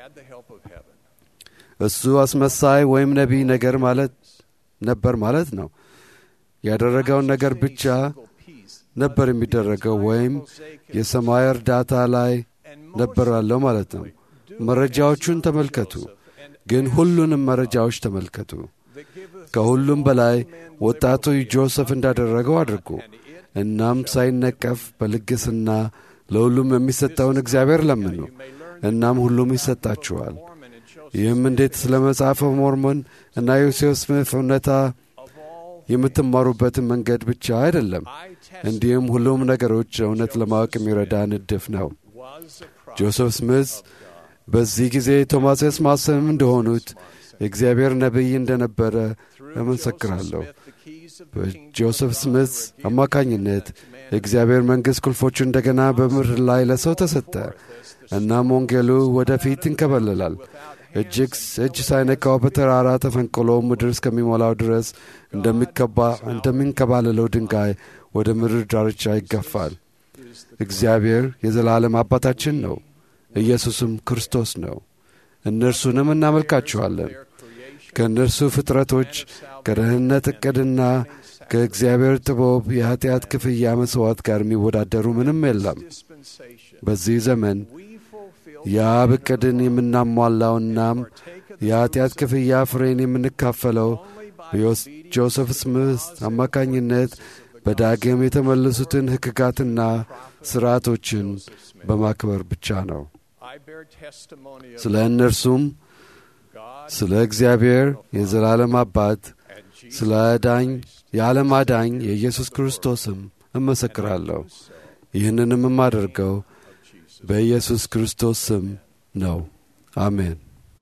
እሱ አስመሳይ ወይም ነቢይ ነገር ማለት ነበር ማለት ነው። ያደረገውን ነገር ብቻ ነበር የሚደረገው ወይም የሰማይ እርዳታ ላይ ነበር ያለው ማለት ነው። መረጃዎቹን ተመልከቱ፣ ግን ሁሉንም መረጃዎች ተመልከቱ። ከሁሉም በላይ ወጣቱ ጆሴፍ እንዳደረገው አድርጉ። እናም ሳይነቀፍ በልግስና ለሁሉም የሚሰጠውን እግዚአብሔር ለምኑ። እናም ሁሉም ይሰጣችኋል። ይህም እንዴት ስለ መጽሐፈ ሞርሞን እና ዮሴፍ ስምፍ እውነታ የምትማሩበትን መንገድ ብቻ አይደለም፣ እንዲሁም ሁሉም ነገሮች እውነት ለማወቅ የሚረዳ ንድፍ ነው። ጆሴፍ ስምስ በዚህ ጊዜ ቶማስ ማሰም እንደሆኑት የእግዚአብሔር ነቢይ እንደነበረ እመሰክራለሁ። በጆሴፍ ስምስ አማካኝነት የእግዚአብሔር መንግሥት ቁልፎቹ እንደገና በምድር ላይ ለሰው ተሰጠ። እናም ወንጌሉ ወደፊት ይንከበለላል። እጅግ እጅ ሳይነካው በተራራ ተፈንቅሎ ምድር እስከሚሞላው ድረስ እንደሚንከባለለው ድንጋይ ወደ ምድር ዳርቻ ይገፋል። እግዚአብሔር የዘላለም አባታችን ነው። ኢየሱስም ክርስቶስ ነው። እነርሱንም እናመልካችኋለን። ከእነርሱ ፍጥረቶች ከደህንነት ዕቅድና ከእግዚአብሔር ጥበብ የኀጢአት ክፍያ መሥዋዕት ጋር የሚወዳደሩ ምንም የለም። በዚህ ዘመን የአብ ዕቅድን የምናሟላውናም የኀጢአት ክፍያ ፍሬን የምንካፈለው በጆሴፍ ስምስ አማካኝነት በዳግም የተመለሱትን ሕግጋትና ሥርዓቶችን በማክበር ብቻ ነው። ስለ እነርሱም ስለ እግዚአብሔር የዘላለም አባት ስለ አዳኝ የዓለም አዳኝ የኢየሱስ ክርስቶስም እመሰክራለሁ። ይህንንም የማደርገው በኢየሱስ ክርስቶስ ስም ነው። አሜን።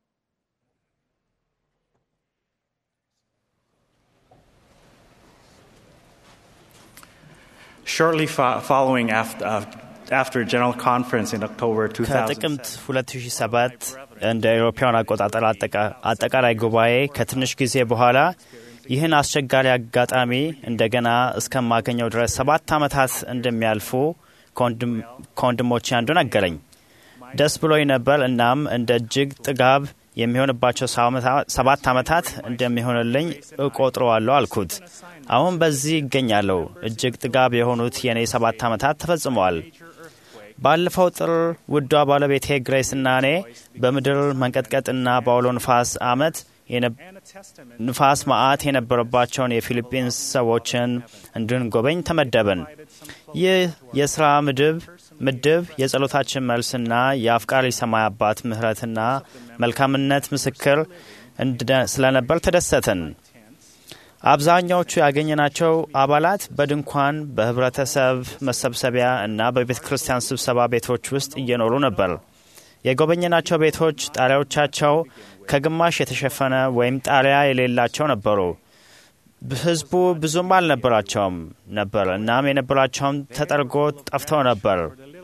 Shortly fo- following after, uh, after General Conference in October 2007, ከጥቅምት 2007 እንደ አውሮፓውያን አቆጣጠር አጠቃ- አጠቃላይ ጉባኤ ከትንሽ ጊዜ በኋላ ይህን አስቸጋሪ አጋጣሚ እንደገና እስከማገኘው ድረስ ሰባት ዓመታት እንደሚያልፉ ከወንድም- ከወንድሞቼ አንዱ ነገረኝ። ደስ ብሎኝ ነበር። እናም እንደ እጅግ ጥጋብ የሚሆንባቸው ሰባት ዓመታት እንደሚሆንልኝ እቆጥረዋለሁ አልኩት። አሁን በዚህ ይገኛለሁ። እጅግ ጥጋብ የሆኑት የእኔ ሰባት ዓመታት ተፈጽመዋል። ባለፈው ጥር ውዷ ባለቤቴ ግሬስ እና እኔ በምድር መንቀጥቀጥና በአውሎ ንፋስ አመት ንፋስ መዓት የነበረባቸውን የፊሊፒንስ ሰዎችን እንድንጎበኝ ተመደብን። ይህ የሥራ ምድብ ምድብ የጸሎታችን መልስና የአፍቃሪ ሰማይ አባት ምሕረትና መልካምነት ምስክር ስለነበር ተደሰትን። አብዛኛዎቹ ያገኘናቸው አባላት በድንኳን በህብረተሰብ መሰብሰቢያ እና በቤተ ክርስቲያን ስብሰባ ቤቶች ውስጥ እየኖሩ ነበር። የጎበኘናቸው ቤቶች ጣሪያዎቻቸው ከግማሽ የተሸፈነ ወይም ጣሪያ የሌላቸው ነበሩ። ህዝቡ ብዙም አልነበራቸውም ነበር። እናም የነበራቸውም ተጠርጎ ጠፍተው ነበር።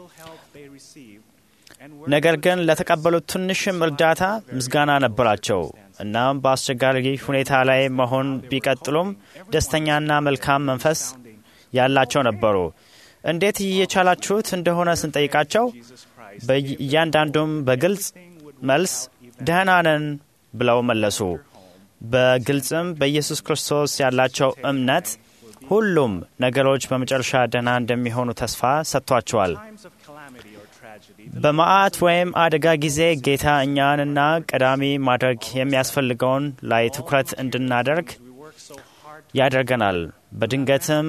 ነገር ግን ለተቀበሉት ትንሽም እርዳታ ምስጋና ነበራቸው። እናም በአስቸጋሪ ሁኔታ ላይ መሆን ቢቀጥሉም ደስተኛና መልካም መንፈስ ያላቸው ነበሩ። እንዴት እየቻላችሁት እንደሆነ ስንጠይቃቸው እያንዳንዱም በግልጽ መልስ ደህና ነን ብለው መለሱ። በግልጽም በኢየሱስ ክርስቶስ ያላቸው እምነት ሁሉም ነገሮች በመጨረሻ ደህና እንደሚሆኑ ተስፋ ሰጥቷቸዋል። በመዓት ወይም አደጋ ጊዜ ጌታ እኛንና ቀዳሚ ማድረግ የሚያስፈልገውን ላይ ትኩረት እንድናደርግ ያደርገናል። በድንገትም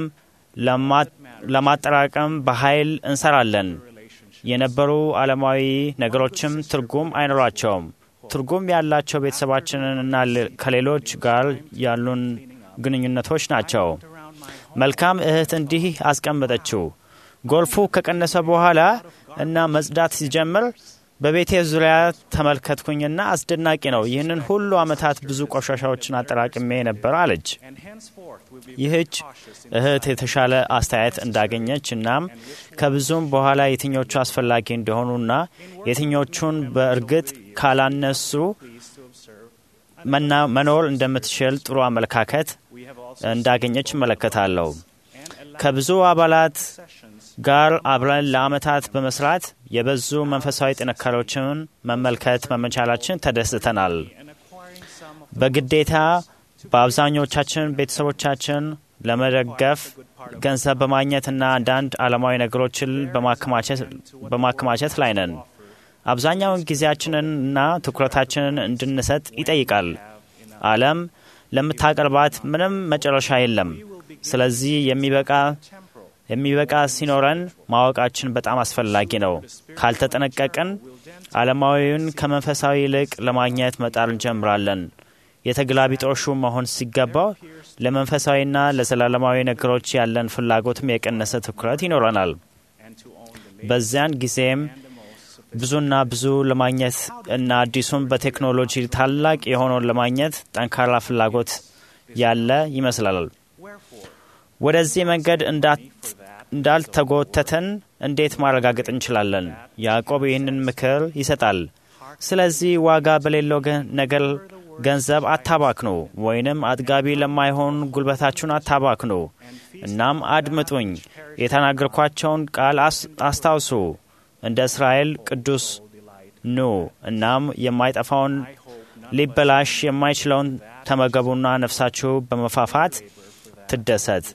ለማጠራቀም በኃይል እንሰራለን። የነበሩ ዓለማዊ ነገሮችም ትርጉም አይኖራቸውም። ትርጉም ያላቸው ቤተሰባችንን እና ከሌሎች ጋር ያሉን ግንኙነቶች ናቸው። መልካም እህት እንዲህ አስቀመጠችው። ጎልፉ ከቀነሰ በኋላ እና መጽዳት ሲጀምር በቤቴ ዙሪያ ተመልከትኩኝና አስደናቂ ነው። ይህንን ሁሉ ዓመታት ብዙ ቆሻሻዎችን አጠራቅሜ ነበር አለች። ይህች እህት የተሻለ አስተያየት እንዳገኘች እናም ከብዙም በኋላ የትኞቹ አስፈላጊ እንደሆኑና የትኞቹን በእርግጥ ካላነሱ መኖር እንደምትችል ጥሩ አመለካከት እንዳገኘች እመለከታለሁ። ከብዙ አባላት ጋር አብረን ለዓመታት በመስራት የበዙ መንፈሳዊ ጥንካሬዎችን መመልከት መመቻላችን ተደስተናል። በግዴታ በአብዛኞቻችን ቤተሰቦቻችን ለመደገፍ ገንዘብ በማግኘትና አንዳንድ ዓለማዊ ነገሮችን በማከማቸት ላይ ነን። አብዛኛውን ጊዜያችንን እና ትኩረታችንን እንድንሰጥ ይጠይቃል። ዓለም ለምታቀርባት ምንም መጨረሻ የለም። ስለዚህ የሚበቃ የሚበቃ ሲኖረን ማወቃችን በጣም አስፈላጊ ነው። ካልተጠነቀቅን ዓለማዊውን ከመንፈሳዊ ይልቅ ለማግኘት መጣር እንጀምራለን። የተገላቢጦሹ መሆን ሲገባው ለመንፈሳዊና ለዘላለማዊ ነገሮች ያለን ፍላጎትም የቀነሰ ትኩረት ይኖረናል። በዚያን ጊዜም ብዙና ብዙ ለማግኘት እና አዲሱን በቴክኖሎጂ ታላቅ የሆነውን ለማግኘት ጠንካራ ፍላጎት ያለ ይመስላል። ወደዚህ መንገድ እንዳልተጎተተን እንዴት ማረጋገጥ እንችላለን? ያዕቆብ ይህንን ምክር ይሰጣል። ስለዚህ ዋጋ በሌለው ነገር ገንዘብ አታባክኑ፣ ወይንም አጥጋቢ ለማይሆን ጉልበታችሁን አታባክኑ። እናም አድምጡኝ፣ የተናገርኳቸውን ቃል አስታውሱ። እንደ እስራኤል ቅዱስ ኑ። እናም የማይጠፋውን ሊበላሽ የማይችለውን ተመገቡና ነፍሳችሁ በመፋፋት ትደሰት።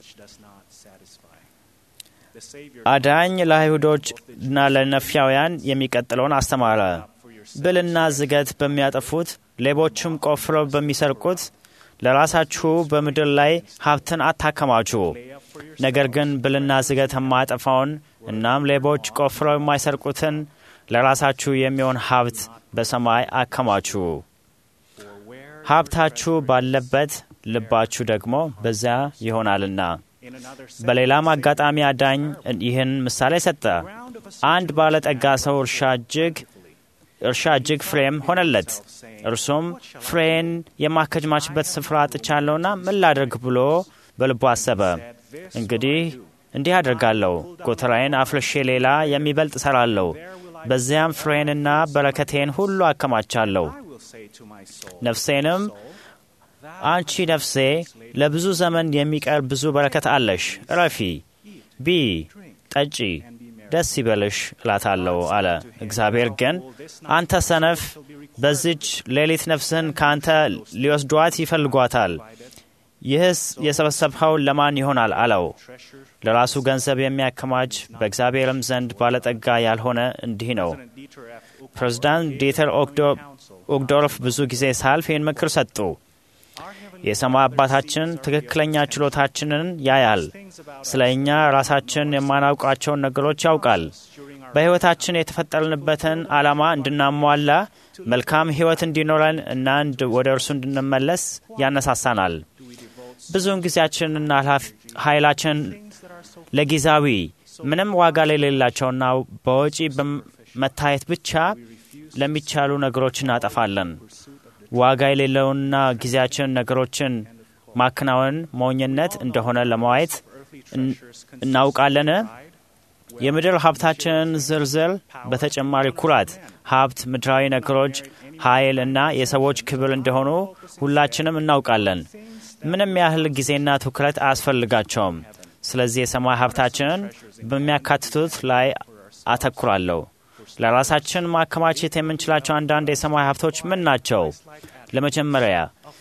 አዳኝ ለአይሁዶች እና ለነፊያውያን የሚቀጥለውን አስተማረ። ብልና ዝገት በሚያጠፉት ሌቦችም ቆፍረው በሚሰርቁት ለራሳችሁ በምድር ላይ ሀብትን አታከማቹ። ነገር ግን ብልና ዝገት የማያጠፋውን እናም ሌቦች ቆፍረው የማይሰርቁትን ለራሳችሁ የሚሆን ሀብት በሰማይ አከማቹ። ሀብታችሁ ባለበት ልባችሁ ደግሞ በዚያ ይሆናልና። በሌላም አጋጣሚ አዳኝ ይህን ምሳሌ ሰጠ። አንድ ባለጠጋ ሰው እርሻ እጅግ እርሻ እጅግ ፍሬም ሆነለት። እርሱም ፍሬን የማከማችበት ስፍራ አጥቻለሁና ምን ላድርግ ብሎ በልቡ አሰበ። እንግዲህ እንዲህ አድርጋለሁ፣ ጎተራዬን አፍርሼ ሌላ የሚበልጥ እሰራለሁ፣ በዚያም ፍሬንና በረከቴን ሁሉ አከማቻለሁ። ነፍሴንም አንቺ ነፍሴ ለብዙ ዘመን የሚቀር ብዙ በረከት አለሽ፣ እረፊ፣ ቢ ጠጪ፣ ደስ ይበልሽ እላታለሁ አለ። እግዚአብሔር ግን አንተ ሰነፍ፣ በዚች ሌሊት ነፍስህን ከአንተ ሊወስዷት ይፈልጓታል። ይህስ የሰበሰብኸው ለማን ይሆናል አለው። ለራሱ ገንዘብ የሚያከማች በእግዚአብሔርም ዘንድ ባለጠጋ ያልሆነ እንዲህ ነው። ፕሬዚዳንት ዲተር ኦግዶርፍ ብዙ ጊዜ ሳልፍ ይህን ምክር ሰጡ። የሰማይ አባታችን ትክክለኛ ችሎታችንን ያያል። ስለ እኛ ራሳችን የማናውቃቸውን ነገሮች ያውቃል። በሕይወታችን የተፈጠርንበትን ዓላማ እንድናሟላ መልካም ሕይወት እንዲኖረን እና ወደ እርሱ እንድንመለስ ያነሳሳናል። ብዙውን ጊዜያችንና ኃይላችን ለጊዜያዊ ምንም ዋጋ ለሌላቸውና በወጪ በመታየት ብቻ ለሚቻሉ ነገሮች እናጠፋለን። ዋጋ የሌለውና ጊዜያችን ነገሮችን ማከናወን ሞኝነት እንደሆነ ለማየት እናውቃለን። የምድር ሀብታችንን ዝርዝር በተጨማሪ ኩራት፣ ሀብት፣ ምድራዊ ነገሮች፣ ኃይል እና የሰዎች ክብር እንደሆኑ ሁላችንም እናውቃለን። ምንም ያህል ጊዜና ትኩረት አያስፈልጋቸውም። ስለዚህ የሰማይ ሀብታችንን በሚያካትቱት ላይ አተኩራለሁ። ለራሳችን ማከማቸት የምንችላቸው አንዳንድ የሰማይ ሀብቶች ምን ናቸው? ለመጀመሪያ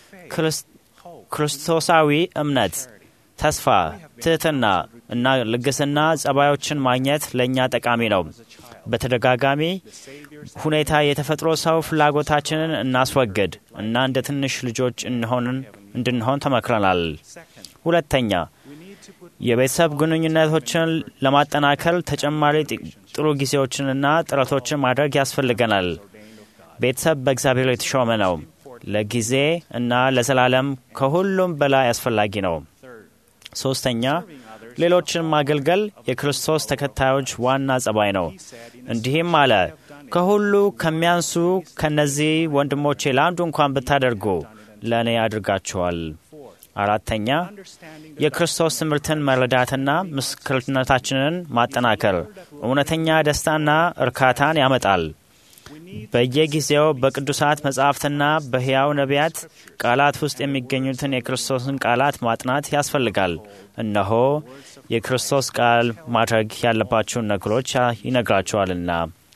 ክርስቶሳዊ እምነት፣ ተስፋ፣ ትህትና እና ልግስና ጸባዮችን ማግኘት ለእኛ ጠቃሚ ነው። በተደጋጋሚ ሁኔታ የተፈጥሮ ሰው ፍላጎታችንን እናስወግድ እና እንደ ትንሽ ልጆች እንድንሆን ተመክረናል። ሁለተኛ የቤተሰብ ግንኙነቶችን ለማጠናከር ተጨማሪ ጥሩ ጊዜዎችንና ጥረቶችን ማድረግ ያስፈልገናል። ቤተሰብ በእግዚአብሔር የተሾመ ነው። ለጊዜ እና ለዘላለም ከሁሉም በላይ አስፈላጊ ነው። ሶስተኛ ሌሎችን ማገልገል የክርስቶስ ተከታዮች ዋና ጸባይ ነው። እንዲህም አለ፣ ከሁሉ ከሚያንሱ ከነዚህ ወንድሞቼ ለአንዱ እንኳን ብታደርጉ ለእኔ አድርጋችኋል። አራተኛ የክርስቶስ ትምህርትን መረዳትና ምስክርነታችንን ማጠናከር እውነተኛ ደስታና እርካታን ያመጣል። በየጊዜው በቅዱሳት መጻሕፍትና በሕያው ነቢያት ቃላት ውስጥ የሚገኙትን የክርስቶስን ቃላት ማጥናት ያስፈልጋል። እነሆ የክርስቶስ ቃል ማድረግ ያለባቸውን ነገሮች ይነግራቸዋልና።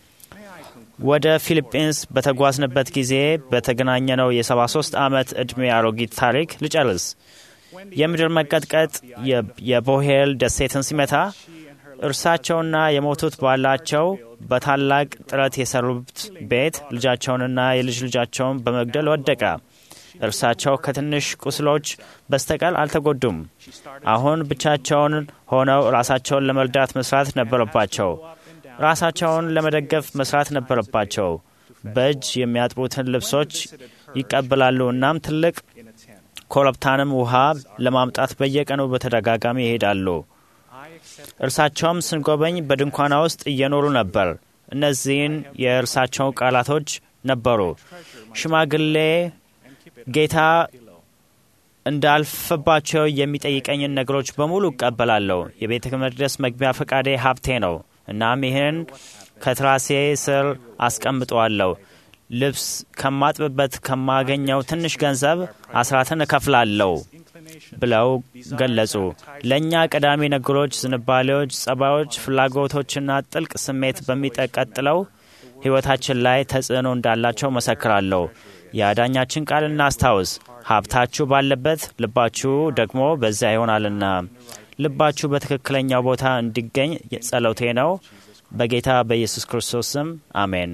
ወደ ፊሊጲንስ በተጓዝንበት ጊዜ በተገናኘነው የ73 ዓመት ዕድሜ አሮጊት ታሪክ ልጨርስ። የምድር መቀጥቀጥ የቦሄል ደሴትን ሲመታ እርሳቸውና የሞቱት ባላቸው በታላቅ ጥረት የሰሩት ቤት ልጃቸውንና የልጅ ልጃቸውን በመግደል ወደቀ። እርሳቸው ከትንሽ ቁስሎች በስተቀር አልተጎዱም። አሁን ብቻቸውን ሆነው ራሳቸውን ለመርዳት መስራት ነበረባቸው። ራሳቸውን ለመደገፍ መስራት ነበረባቸው። በእጅ የሚያጥቡትን ልብሶች ይቀበላሉ። እናም ትልቅ ኮረብታንም ውሃ ለማምጣት በየቀኑ በተደጋጋሚ ይሄዳሉ። እርሳቸውም ስንጎበኝ በድንኳና ውስጥ እየኖሩ ነበር። እነዚህን የእርሳቸው ቃላቶች ነበሩ። ሽማግሌ ጌታ እንዳልፍባቸው የሚጠይቀኝን ነገሮች በሙሉ እቀበላለሁ። የቤተ መቅደስ መግቢያ ፈቃዴ ሀብቴ ነው። እናም ይህን ከትራሴ ስር አስቀምጠዋለሁ። ልብስ ከማጥብበት ከማገኘው ትንሽ ገንዘብ አስራትን እከፍላለሁ ብለው ገለጹ። ለእኛ ቀዳሚ ነገሮች፣ ዝንባሌዎች፣ ጸባዮች፣ ፍላጎቶችና ጥልቅ ስሜት በሚቀጥለው ሕይወታችን ላይ ተጽዕኖ እንዳላቸው መሰክራለሁ። የአዳኛችን ቃል እናስታውስ። ሀብታችሁ ባለበት ልባችሁ ደግሞ በዚያ ይሆናልና። ልባችሁ በትክክለኛው ቦታ እንዲገኝ ጸሎቴ ነው። በጌታ በኢየሱስ ክርስቶስ ስም አሜን።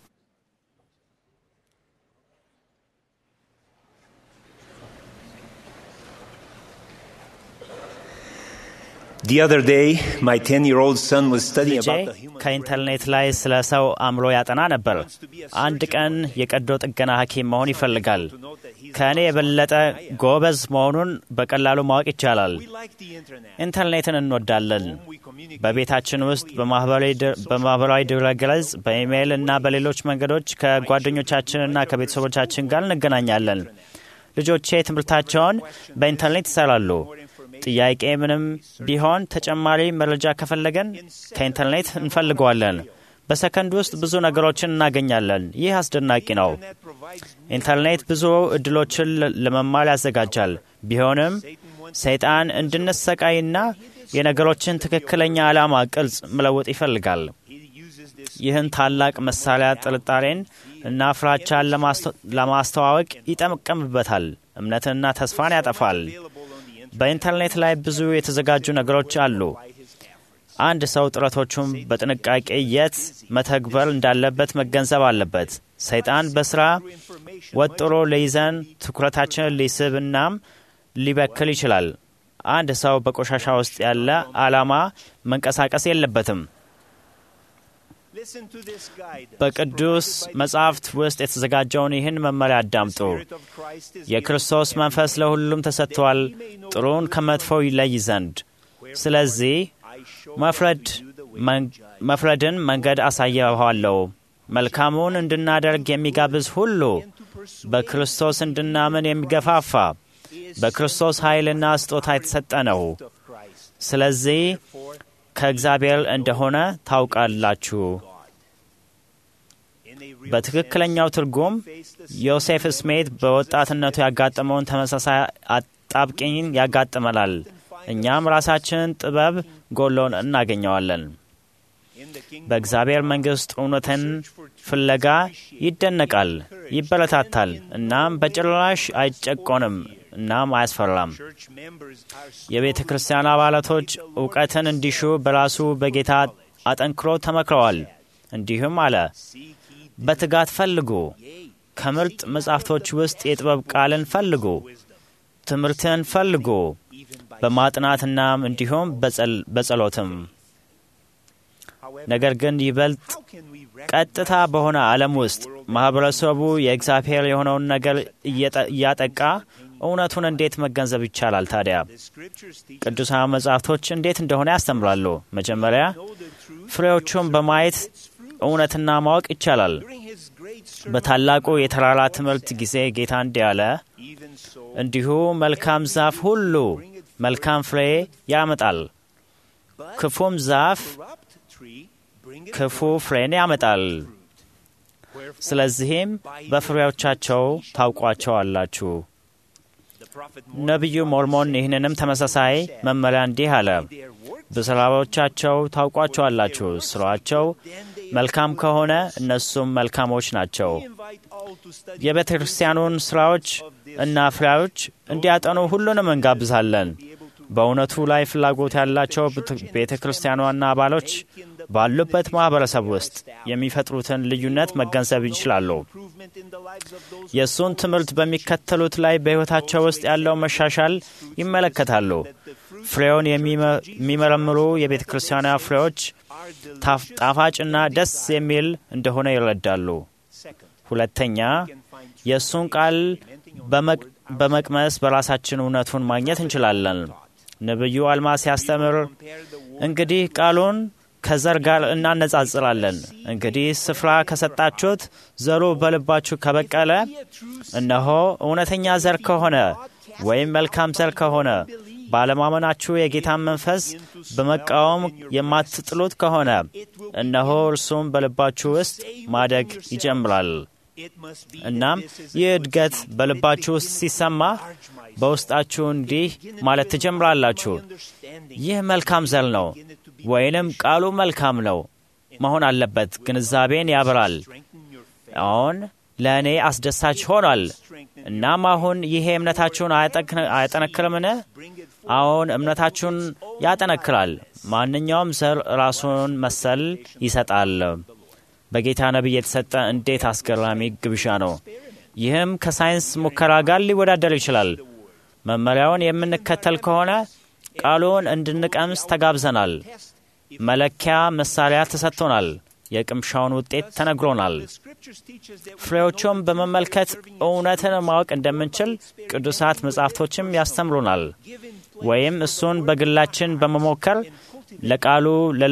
The other day, my 10 year old son was studying ልጄ about the human ከኢንተርኔት ላይ ስለ ሰው አእምሮ ያጠና ነበር። አንድ ቀን የቀዶ ጥገና ሐኪም መሆን ይፈልጋል። ከእኔ የበለጠ ጎበዝ መሆኑን በቀላሉ ማወቅ ይቻላል። ኢንተርኔትን እንወዳለን። በቤታችን ውስጥ በማህበራዊ ድረገጽ፣ በኢሜይል እና በሌሎች መንገዶች ከጓደኞቻችንና ከቤተሰቦቻችን ጋር እንገናኛለን። ልጆቼ ትምህርታቸውን በኢንተርኔት ይሰራሉ። ጥያቄ ምንም ቢሆን ተጨማሪ መረጃ ከፈለገን ከኢንተርኔት እንፈልገዋለን። በሰከንድ ውስጥ ብዙ ነገሮችን እናገኛለን። ይህ አስደናቂ ነው። ኢንተርኔት ብዙ እድሎችን ለመማር ያዘጋጃል። ቢሆንም ሰይጣን እንድንሰቃይና የነገሮችን ትክክለኛ ዓላማ ቅርጽ መለወጥ ይፈልጋል። ይህን ታላቅ መሳሪያ ጥርጣሬን እና ፍራቻን ለማስተዋወቅ ይጠቀምበታል። እምነትንና ተስፋን ያጠፋል። በኢንተርኔት ላይ ብዙ የተዘጋጁ ነገሮች አሉ። አንድ ሰው ጥረቶቹን በጥንቃቄ የት መተግበር እንዳለበት መገንዘብ አለበት። ሰይጣን በስራ ወጥሮ ሊይዘን፣ ትኩረታችንን ሊስብ እናም ሊበክል ይችላል። አንድ ሰው በቆሻሻ ውስጥ ያለ ዓላማ መንቀሳቀስ የለበትም። በቅዱስ መጻሕፍት ውስጥ የተዘጋጀውን ይህን መመሪያ አዳምጡ። የክርስቶስ መንፈስ ለሁሉም ተሰጥቷል፣ ጥሩን ከመጥፎው ይለይ ዘንድ። ስለዚህ መፍረድን መንገድ አሳየኋለሁ። መልካሙን እንድናደርግ የሚጋብዝ ሁሉ በክርስቶስ እንድናምን የሚገፋፋ በክርስቶስ ኃይልና ስጦታ የተሰጠ ነው። ስለዚህ ከእግዚአብሔር እንደሆነ ታውቃላችሁ። በትክክለኛው ትርጉም ዮሴፍ ስሜት በወጣትነቱ ያጋጠመውን ተመሳሳይ አጣብቂኝ ያጋጥመናል። እኛም ራሳችንን ጥበብ ጎሎን እናገኘዋለን። በእግዚአብሔር መንግሥት እውነትን ፍለጋ ይደነቃል፣ ይበረታታል፣ እናም በጭራሽ አይጨቆንም እናም አያስፈራም። የቤተ ክርስቲያን አባላቶች እውቀትን እንዲሹ በራሱ በጌታ አጠንክሮ ተመክረዋል። እንዲሁም አለ፣ በትጋት ፈልጉ፣ ከምርጥ መጻሕፍቶች ውስጥ የጥበብ ቃልን ፈልጉ፣ ትምህርትን ፈልጉ፣ በማጥናትናም እንዲሁም በጸሎትም። ነገር ግን ይበልጥ ቀጥታ በሆነ ዓለም ውስጥ ማኅበረሰቡ የእግዚአብሔር የሆነውን ነገር እያጠቃ እውነቱን እንዴት መገንዘብ ይቻላል? ታዲያ ቅዱሳን መጻሕፍቶች እንዴት እንደሆነ ያስተምራሉ። መጀመሪያ ፍሬዎቹን በማየት እውነትና ማወቅ ይቻላል። በታላቁ የተራራ ትምህርት ጊዜ ጌታ እንዲህ አለ፣ እንዲሁ መልካም ዛፍ ሁሉ መልካም ፍሬ ያመጣል፣ ክፉም ዛፍ ክፉ ፍሬን ያመጣል። ስለዚህም በፍሬዎቻቸው ታውቋቸዋላችሁ። ነቢዩ ሞርሞን ይህንንም ተመሳሳይ መመሪያ እንዲህ አለ፣ በስራዎቻቸው ታውቋቸዋላችሁ። ስራቸው መልካም ከሆነ እነሱም መልካሞች ናቸው። የቤተ ክርስቲያኑን ስራዎች እና ፍሬዎች እንዲያጠኑ ሁሉንም እንጋብዛለን። በእውነቱ ላይ ፍላጎት ያላቸው ቤተ ክርስቲያኗና አባሎች ባሉበት ማኅበረሰብ ውስጥ የሚፈጥሩትን ልዩነት መገንዘብ ይችላሉ። የእሱን ትምህርት በሚከተሉት ላይ በሕይወታቸው ውስጥ ያለው መሻሻል ይመለከታሉ። ፍሬውን የሚመረምሩ የቤተ ክርስቲያኗ ፍሬዎች ጣፋጭና ደስ የሚል እንደሆነ ይረዳሉ። ሁለተኛ የእሱን ቃል በመቅመስ በራሳችን እውነቱን ማግኘት እንችላለን። ነቢዩ አልማ ሲያስተምር እንግዲህ ቃሉን ከዘር ጋር እናነጻጽራለን። እንግዲህ ስፍራ ከሰጣችሁት ዘሩ በልባችሁ ከበቀለ፣ እነሆ እውነተኛ ዘር ከሆነ ወይም መልካም ዘር ከሆነ ባለማመናችሁ የጌታን መንፈስ በመቃወም የማትጥሉት ከሆነ እነሆ እርሱም በልባችሁ ውስጥ ማደግ ይጀምራል። እናም ይህ እድገት በልባችሁ ውስጥ ሲሰማ በውስጣችሁ እንዲህ ማለት ትጀምራላችሁ፣ ይህ መልካም ዘር ነው ወይንም ቃሉ መልካም ነው መሆን አለበት። ግንዛቤን ያበራል። አሁን ለእኔ አስደሳች ሆኗል። እናም አሁን ይሄ እምነታችሁን አያጠነክርምን? አሁን እምነታችሁን ያጠነክራል። ማንኛውም ዘር ራሱን መሰል ይሰጣል። በጌታ ነቢይ የተሰጠ እንዴት አስገራሚ ግብዣ ነው! ይህም ከሳይንስ ሙከራ ጋር ሊወዳደር ይችላል። መመሪያውን የምንከተል ከሆነ ቃሉን እንድንቀምስ ተጋብዘናል። መለኪያ መሳሪያ ተሰጥቶናል። የቅምሻውን ውጤት ተነግሮናል። ፍሬዎቹም በመመልከት እውነትን ማወቅ እንደምንችል ቅዱሳት መጻሕፍቶችም ያስተምሩናል። ወይም እሱን በግላችን በመሞከር ለቃሉ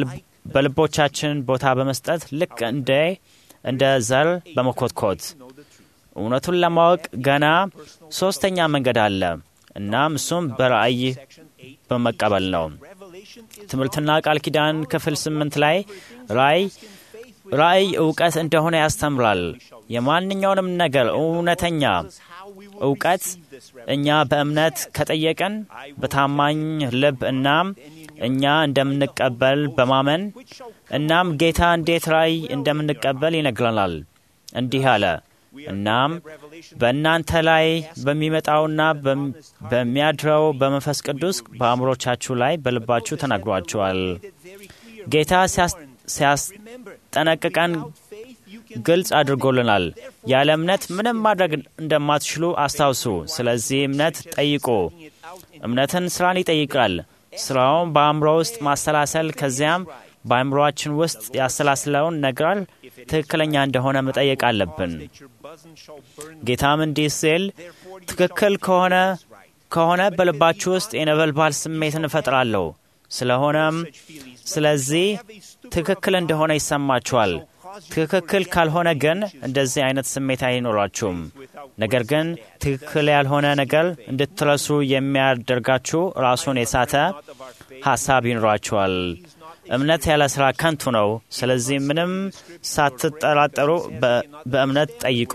በልቦቻችን ቦታ በመስጠት ልክ እንደ እንደ ዘር በመኮትኮት እውነቱን ለማወቅ ገና ሶስተኛ መንገድ አለ። እናም እሱም በራእይ በመቀበል ነው። ትምህርትና ቃል ኪዳን ክፍል ስምንት ላይ ራእይ ራእይ እውቀት እንደሆነ ያስተምራል። የማንኛውንም ነገር እውነተኛ እውቀት እኛ በእምነት ከጠየቅን በታማኝ ልብ እናም እኛ እንደምንቀበል በማመን እናም ጌታ እንዴት ራእይ እንደምንቀበል ይነግረናል። እንዲህ አለ። እናም በእናንተ ላይ በሚመጣውና በሚያድረው በመንፈስ ቅዱስ በአእምሮቻችሁ ላይ በልባችሁ ተናግሯችኋል። ጌታ ሲያስጠነቅቀን ግልጽ አድርጎልናል። ያለ እምነት ምንም ማድረግ እንደማትችሉ አስታውሱ። ስለዚህ እምነት ጠይቁ። እምነትን ስራን ይጠይቃል። ስራውን በአእምሮ ውስጥ ማሰላሰል ከዚያም በአእምሮአችን ውስጥ ያሰላስለውን ነገር ትክክለኛ እንደሆነ መጠየቅ አለብን። ጌታም እንዲህ ሲል ትክክል ከሆነ ከሆነ በልባችሁ ውስጥ የነበልባል ስሜትን እፈጥራለሁ። ስለሆነም ስለዚህ ትክክል እንደሆነ ይሰማችኋል። ትክክል ካልሆነ ግን እንደዚህ አይነት ስሜት አይኖራችሁም። ነገር ግን ትክክል ያልሆነ ነገር እንድትረሱ የሚያደርጋችሁ ራሱን የሳተ ሀሳብ ይኖራችኋል። እምነት ያለ ስራ ከንቱ ነው። ስለዚህ ምንም ሳትጠራጠሩ በእምነት ጠይቁ።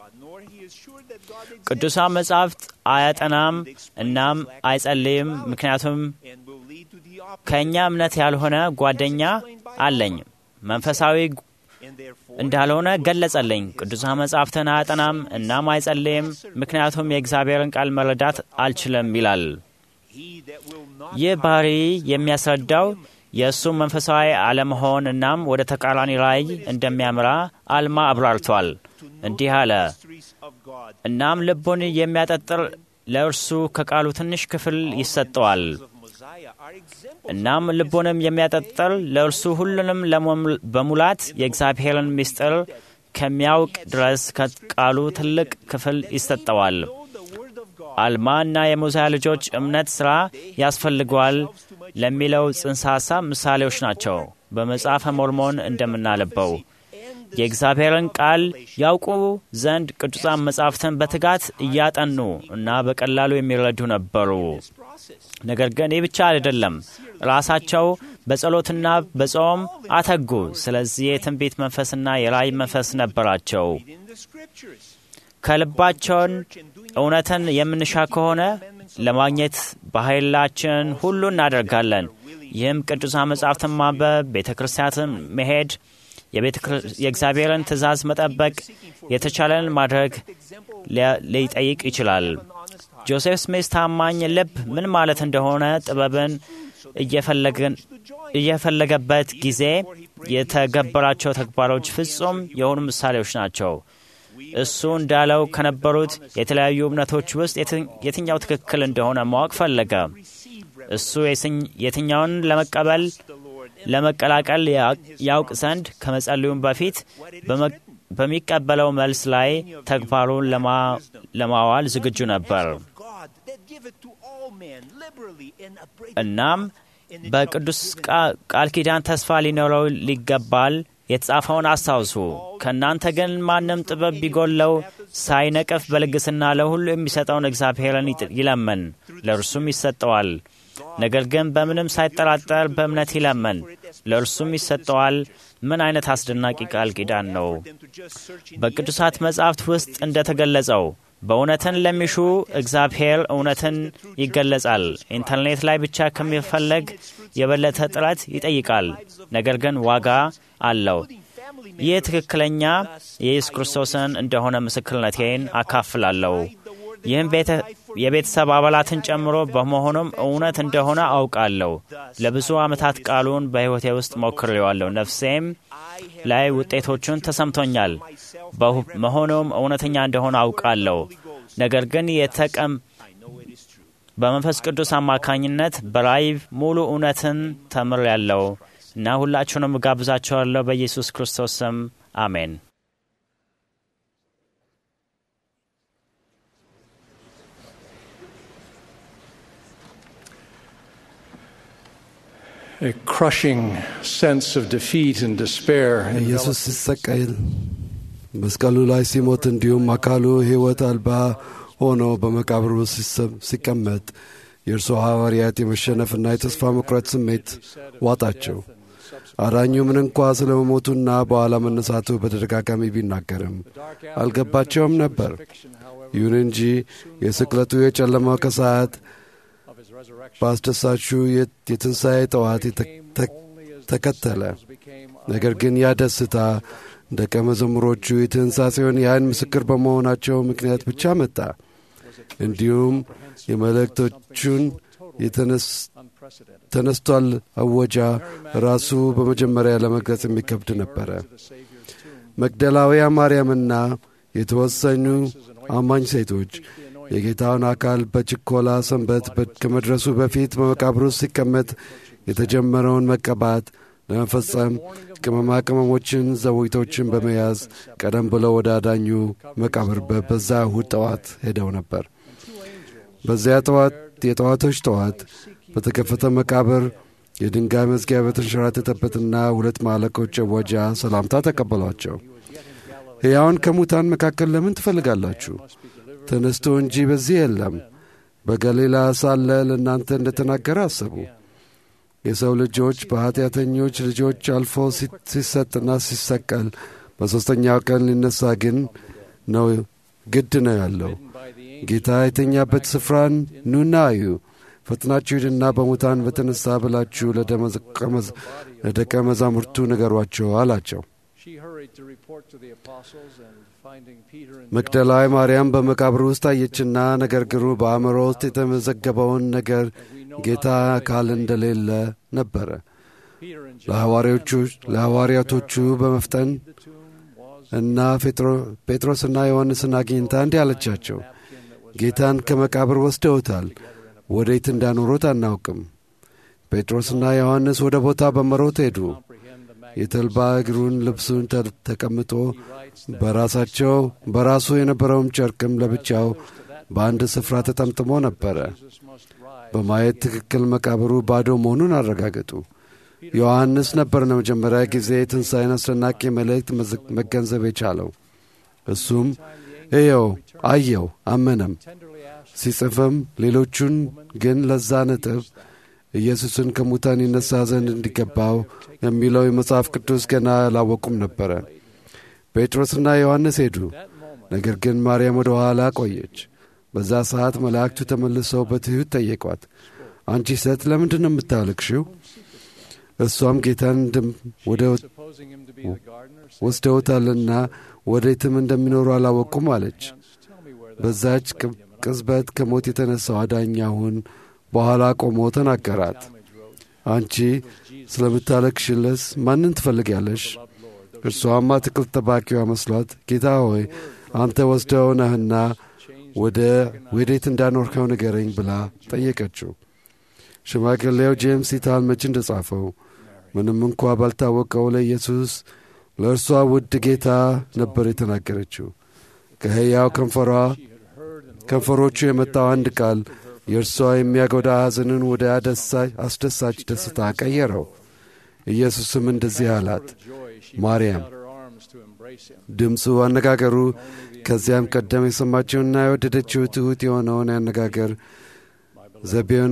ቅዱሳን መጻሕፍት አያጠናም እናም አይጸልይም፣ ምክንያቱም ከእኛ እምነት ያልሆነ ጓደኛ አለኝ መንፈሳዊ እንዳልሆነ ገለጸልኝ። ቅዱሳን መጻሕፍትን አያጠናም እናም አይጸልይም፣ ምክንያቱም የእግዚአብሔርን ቃል መረዳት አልችልም ይላል። ይህ ባህሪ የሚያስረዳው የእሱ መንፈሳዊ አለመሆን እናም ወደ ተቃራኒ ራእይ እንደሚያምራ አልማ አብራርቷል። እንዲህ አለ። እናም ልቡን የሚያጠጥር ለእርሱ ከቃሉ ትንሽ ክፍል ይሰጠዋል። እናም ልቡንም የሚያጠጥር ለእርሱ ሁሉንም በሙላት የእግዚአብሔርን ምስጢር ከሚያውቅ ድረስ ከቃሉ ትልቅ ክፍል ይሰጠዋል። አልማ እና የሙዚያ ልጆች እምነት ሥራ ያስፈልገዋል ለሚለው ጽንሰ ሐሳብ ምሳሌዎች ናቸው። በመጽሐፈ ሞርሞን እንደምናነበው የእግዚአብሔርን ቃል ያውቁ ዘንድ ቅዱሳን መጻሕፍትን በትጋት እያጠኑ እና በቀላሉ የሚረዱ ነበሩ። ነገር ግን ይህ ብቻ አይደለም፣ ራሳቸው በጸሎትና በጾም አተጉ። ስለዚህ የትንቢት መንፈስና የራእይ መንፈስ ነበራቸው። ከልባቸውን እውነትን የምንሻ ከሆነ ለማግኘት በኃይላችን ሁሉ እናደርጋለን። ይህም ቅዱሳን መጻሕፍትን ማንበብ፣ ቤተ ክርስቲያንን መሄድ፣ የእግዚአብሔርን ትእዛዝ መጠበቅ፣ የተቻለን ማድረግ ሊጠይቅ ይችላል። ጆሴፍ ስሚስ ታማኝ ልብ ምን ማለት እንደሆነ ጥበብን እየፈለገበት ጊዜ የተገበራቸው ተግባሮች ፍጹም የሆኑ ምሳሌዎች ናቸው። እሱ እንዳለው ከነበሩት የተለያዩ እምነቶች ውስጥ የትኛው ትክክል እንደሆነ ማወቅ ፈለገ። እሱ የትኛውን ለመቀበል ለመቀላቀል ያውቅ ዘንድ ከመጸለዩም በፊት በሚቀበለው መልስ ላይ ተግባሩን ለማዋል ዝግጁ ነበር። እናም በቅዱስ ቃል ኪዳን ተስፋ ሊኖረው ሊገባል። የተጻፈውን አስታውሱ። ከእናንተ ግን ማንም ጥበብ ቢጎለው ሳይነቅፍ በልግስና ለሁሉ የሚሰጠውን እግዚአብሔርን ይለመን፣ ለእርሱም ይሰጠዋል። ነገር ግን በምንም ሳይጠራጠር በእምነት ይለመን፣ ለእርሱም ይሰጠዋል። ምን አይነት አስደናቂ ቃል ኪዳን ነው! በቅዱሳት መጻሕፍት ውስጥ እንደ ተገለጸው በእውነትን ለሚሹ እግዚአብሔር እውነትን ይገለጻል። ኢንተርኔት ላይ ብቻ ከሚፈለግ የበለጠ ጥረት ይጠይቃል፣ ነገር ግን ዋጋ አለው። ይህ ትክክለኛ የኢየሱስ ክርስቶስን እንደሆነ ምስክርነቴን አካፍላለሁ። ይህም የቤተሰብ አባላትን ጨምሮ በመሆኑም እውነት እንደሆነ አውቃለሁ። ለብዙ ዓመታት ቃሉን በሕይወቴ ውስጥ ሞክሬዋለሁ። ነፍሴም ላይ ውጤቶቹን ተሰምቶኛል። በመሆኑም እውነተኛ እንደሆነ አውቃለሁ። ነገር ግን የተቀም በመንፈስ ቅዱስ አማካኝነት በራእይ ሙሉ እውነትን ተምሬያለሁ እና ሁላችሁንም እጋብዛችኋለሁ በኢየሱስ ክርስቶስ ስም አሜን። A crushing sense of defeat and despair ኢየሱስ ሲሰቀል መስቀሉ ላይ ሲሞት እንዲሁም አካሉ ሕይወት አልባ ሆኖ በመቃብር ውስጥ ሲቀመጥ የእርሱ ሐዋርያት የመሸነፍና የተስፋ መቁረጥ ስሜት ዋጣቸው። አዳኙ ምን እንኳ ስለ መሞቱና በኋላ መነሳቱ በተደጋጋሚ ቢናገርም አልገባቸውም ነበር። ይሁን እንጂ የስቅለቱ የጨለማው ከሰዓት በአስደሳቹ የትንሣኤ ጠዋት ተከተለ። ነገር ግን ያ ደስታ ደቀ መዘሙሮቹ የትንሣኤውን የዓይን ምስክር በመሆናቸው ምክንያት ብቻ መጣ። እንዲሁም የመልእክቶቹን ተነስቷል አወጃ ራሱ በመጀመሪያ ለመግለጽ የሚከብድ ነበረ። መግደላውያ ማርያምና የተወሰኑ አማኝ ሴቶች የጌታውን አካል በችኮላ ሰንበት ከመድረሱ በፊት በመቃብሩ ሲቀመጥ የተጀመረውን መቀባት ለመፈጸም ቅመማ ቅመሞችን፣ ዘዊቶችን በመያዝ ቀደም ብለው ወደ አዳኙ መቃብር በዛ እሁድ ጠዋት ሄደው ነበር። በዚያ ጠዋት የጠዋቶች ጠዋት በተከፈተ መቃብር የድንጋይ መዝጊያ በተንሸራተተበትና ሁለት ማለቆች ወጃ ሰላምታ ተቀበሏቸው። ሕያውን ከሙታን መካከል ለምን ትፈልጋላችሁ? ተነስቶ እንጂ በዚህ የለም። በገሊላ ሳለ ለእናንተ እንደ ተናገረ አሰቡ። የሰው ልጆች በኀጢአተኞች ልጆች አልፎ ሲሰጥና ሲሰቀል በሦስተኛው ቀን ሊነሣ ግን ነው ግድ ነው ያለው። ጌታ የተኛበት ስፍራን ኑና እዩ፣ ፈጥናችሁ ሂድና በሙታን በተነሣ ብላችሁ ለደቀ መዛሙርቱ ንገሯቸው አላቸው። መግደላዊ ማርያም በመቃብር ውስጥ አየችና ነገር ግን በአእምሮ ውስጥ የተመዘገበውን ነገር ጌታ አካል እንደሌለ ነበረ። ለሐዋርያቶቹ በመፍጠን እና ጴጥሮስና ዮሐንስን አግኝታ እንዲህ አለቻቸው፣ ጌታን ከመቃብር ወስደውታል፣ ወዴት እንዳኖሩት አናውቅም። ጴጥሮስና ዮሐንስ ወደ ቦታ በመሮት ሄዱ። የተልባ እግሩን ልብሱን ተቀምጦ በራሳቸው በራሱ የነበረውም ጨርቅም ለብቻው በአንድ ስፍራ ተጠምጥሞ ነበረ። በማየት ትክክል መቃብሩ ባዶ መሆኑን አረጋገጡ። ዮሐንስ ነበር ለመጀመሪያ ጊዜ የትንሣኤን አስደናቂ መልእክት መገንዘብ የቻለው። እሱም እየው፣ አየው፣ አመነም። ሲጽፍም ሌሎቹን ግን ለዛ ነጥብ ኢየሱስን ከሙታን ይነሣ ዘንድ እንዲገባው የሚለው የመጽሐፍ ቅዱስ ገና አላወቁም ነበረ። ጴጥሮስና ዮሐንስ ሄዱ። ነገር ግን ማርያም ወደ ኋላ ቆየች። በዛ ሰዓት መላእክቱ ተመልሰው በትሑት ጠየቋት፣ አንቺ ሴት ለምንድን ነው የምታለቅሽው? እሷም ጌታን ወስደውታልና ወዴትም እንደሚኖሩ አላወቁም አለች። በዛች ቅጽበት ከሞት የተነሣው አዳኝ አሁን በኋላ ቆሞ ተናገራት። አንቺ ስለምታለቅሽለስ ማንን ትፈልጊያለሽ? እርሷም አትክልት ጠባቂዋ መስሏት ጌታ ሆይ አንተ ወስደው ነህና ወደ ወዴት እንዳኖርከው ንገረኝ ብላ ጠየቀችው። ሽማግሌው ጄምስ ኢታልመች እንደ ጻፈው ምንም እንኳ ባልታወቀው ለኢየሱስ ለእርሷ ውድ ጌታ ነበር የተናገረችው። ከሕያው ከንፈሯ ከንፈሮቹ የመጣው አንድ ቃል የእርሷ የሚያጎዳ ሐዘንን ወደ አስደሳች ደስታ ቀየረው። ኢየሱስም እንደዚህ አላት፣ ማርያም። ድምፁ፣ አነጋገሩ ከዚያም ቀደም የሰማችውና የወደደችው ትሑት የሆነውን አነጋገር ዘቤውን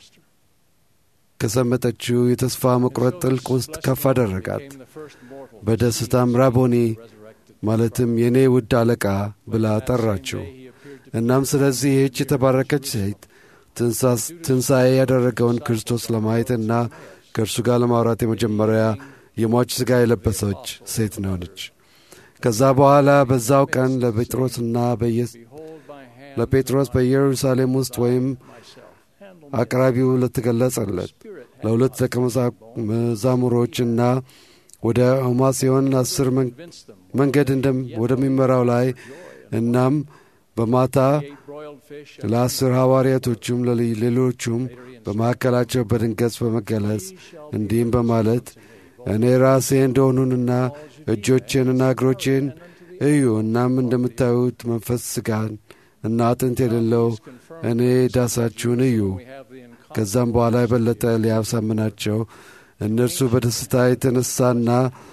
ከሰመጠችው የተስፋ መቁረጥ ጥልቅ ውስጥ ከፍ አደረጋት። በደስታም ራቦኒ ማለትም የእኔ ውድ አለቃ ብላ ጠራችው። እናም ስለዚህ ይህች የተባረከች ሴት ትንሣኤ ያደረገውን ክርስቶስ ለማየትና ከእርሱ ጋር ለማውራት የመጀመሪያ የሟች ሥጋ የለበሰች ሴት ነች። ከዛ በኋላ በዛው ቀን ለጴጥሮስና ለጴጥሮስ በኢየሩሳሌም ውስጥ ወይም አቅራቢው ለተገለጸለት ለሁለት ደቀ መዛሙሮችና ወደ ሆማስዮን አስር መንገድ ወደሚመራው ላይ እናም በማታ ለአስር ሐዋርያቶቹም ለሌሎቹም በመካከላቸው በድንገት በመገለጽ እንዲህም በማለት እኔ ራሴ እንደሆኑንና እጆቼንና እግሮቼን እዩ። እናም እንደምታዩት መንፈስ ሥጋን እና አጥንት የሌለው እኔ ዳሳችሁን እዩ። ከዛም በኋላ የበለጠ ሊያሳምናቸው እነርሱ በደስታ የተነሳና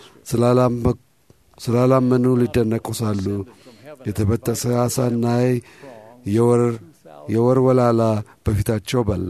ስላላመኑ ሊደነቁ ሳሉ የተበጠሰ ዓሣና የወር ወላላ በፊታቸው በላ።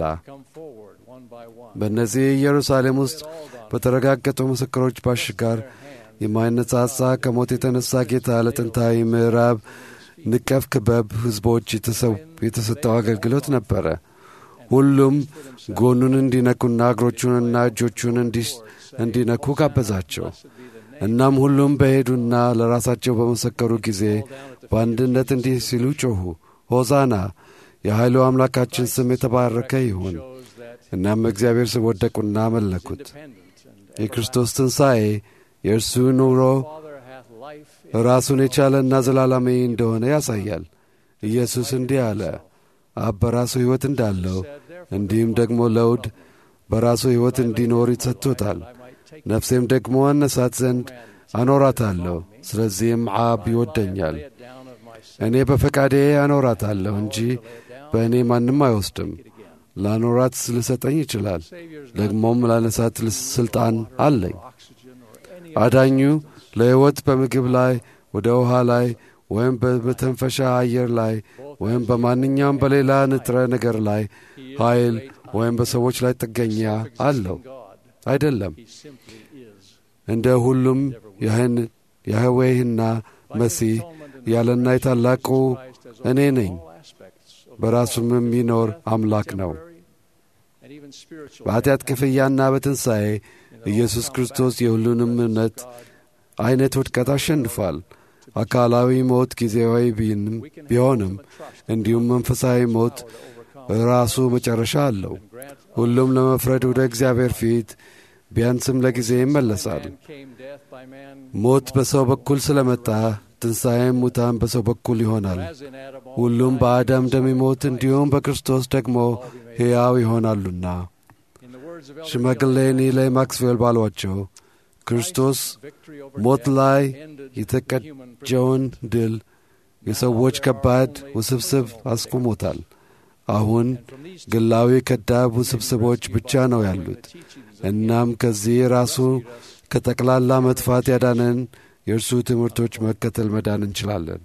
በእነዚህ ኢየሩሳሌም ውስጥ በተረጋገጡ ምስክሮች ባሻገር የማይነጻጻ ከሞት የተነሳ ጌታ ለጥንታዊ ምዕራብ ንቀፍ ክበብ ሕዝቦች የተሰጠው አገልግሎት ነበረ። ሁሉም ጎኑን እንዲነኩና እግሮቹንና እጆቹን እንዲነኩ ጋበዛቸው። እናም ሁሉም በሄዱና ለራሳቸው በመሰከሩ ጊዜ በአንድነት እንዲህ ሲሉ ጮኹ፣ ሆዛና የኃይሉ አምላካችን ስም የተባረከ ይሁን። እናም እግዚአብሔር ስም ወደቁና መለኩት። የክርስቶስ ትንሣኤ የእርሱ ኑሮ ራሱን የቻለና ዘላለማዊ እንደሆነ ያሳያል። ኢየሱስ እንዲህ አለ፣ አብ በራሱ ሕይወት እንዳለው እንዲሁም ደግሞ ለውድ በራሱ ሕይወት እንዲኖር ይሰጥቶታል። ነፍሴም ደግሞ አነሳት ዘንድ አኖራታለሁ። ስለዚህም አብ ይወደኛል። እኔ በፈቃዴ አኖራታለሁ እንጂ በእኔ ማንም አይወስድም። ላኖራት ልሰጠኝ ይችላል። ደግሞም ላነሳት ሥልጣን አለኝ። አዳኙ ለሕይወት በምግብ ላይ፣ ወደ ውሃ ላይ ወይም በመተንፈሻ አየር ላይ ወይም በማንኛውም በሌላ ንጥረ ነገር ላይ ኃይል ወይም በሰዎች ላይ ጥገኛ አለው አይደለም። እንደ ሁሉም ያህዌህና መሲህ ያለና የታላቁ እኔ ነኝ። በራሱም የሚኖር አምላክ ነው። በኃጢአት ክፍያና በትንሣኤ ኢየሱስ ክርስቶስ የሁሉንም እምነት ዐይነት ውድቀት አሸንፏል። አካላዊ ሞት ጊዜያዊ ቢሆንም እንዲሁም መንፈሳዊ ሞት ራሱ መጨረሻ አለው። ሁሉም ለመፍረድ ወደ እግዚአብሔር ፊት ቢያንስም ለጊዜ ይመለሳል። ሞት በሰው በኩል ስለመጣ ትንሣኤም ሙታን በሰው በኩል ይሆናል። ሁሉም በአዳም እንደሚሞት እንዲሁም በክርስቶስ ደግሞ ሕያው ይሆናሉና። ሽማግሌ ኒላይ ማክስዌል ባሏቸው ክርስቶስ ሞት ላይ የተቀጀውን ድል የሰዎች ከባድ ውስብስብ አስቁሞታል። አሁን ግላዊ ከዳብ ውስብስቦች ብቻ ነው ያሉት። እናም ከዚህ ራሱ ከጠቅላላ መጥፋት ያዳነን የእርሱ ትምህርቶች መከተል መዳን እንችላለን።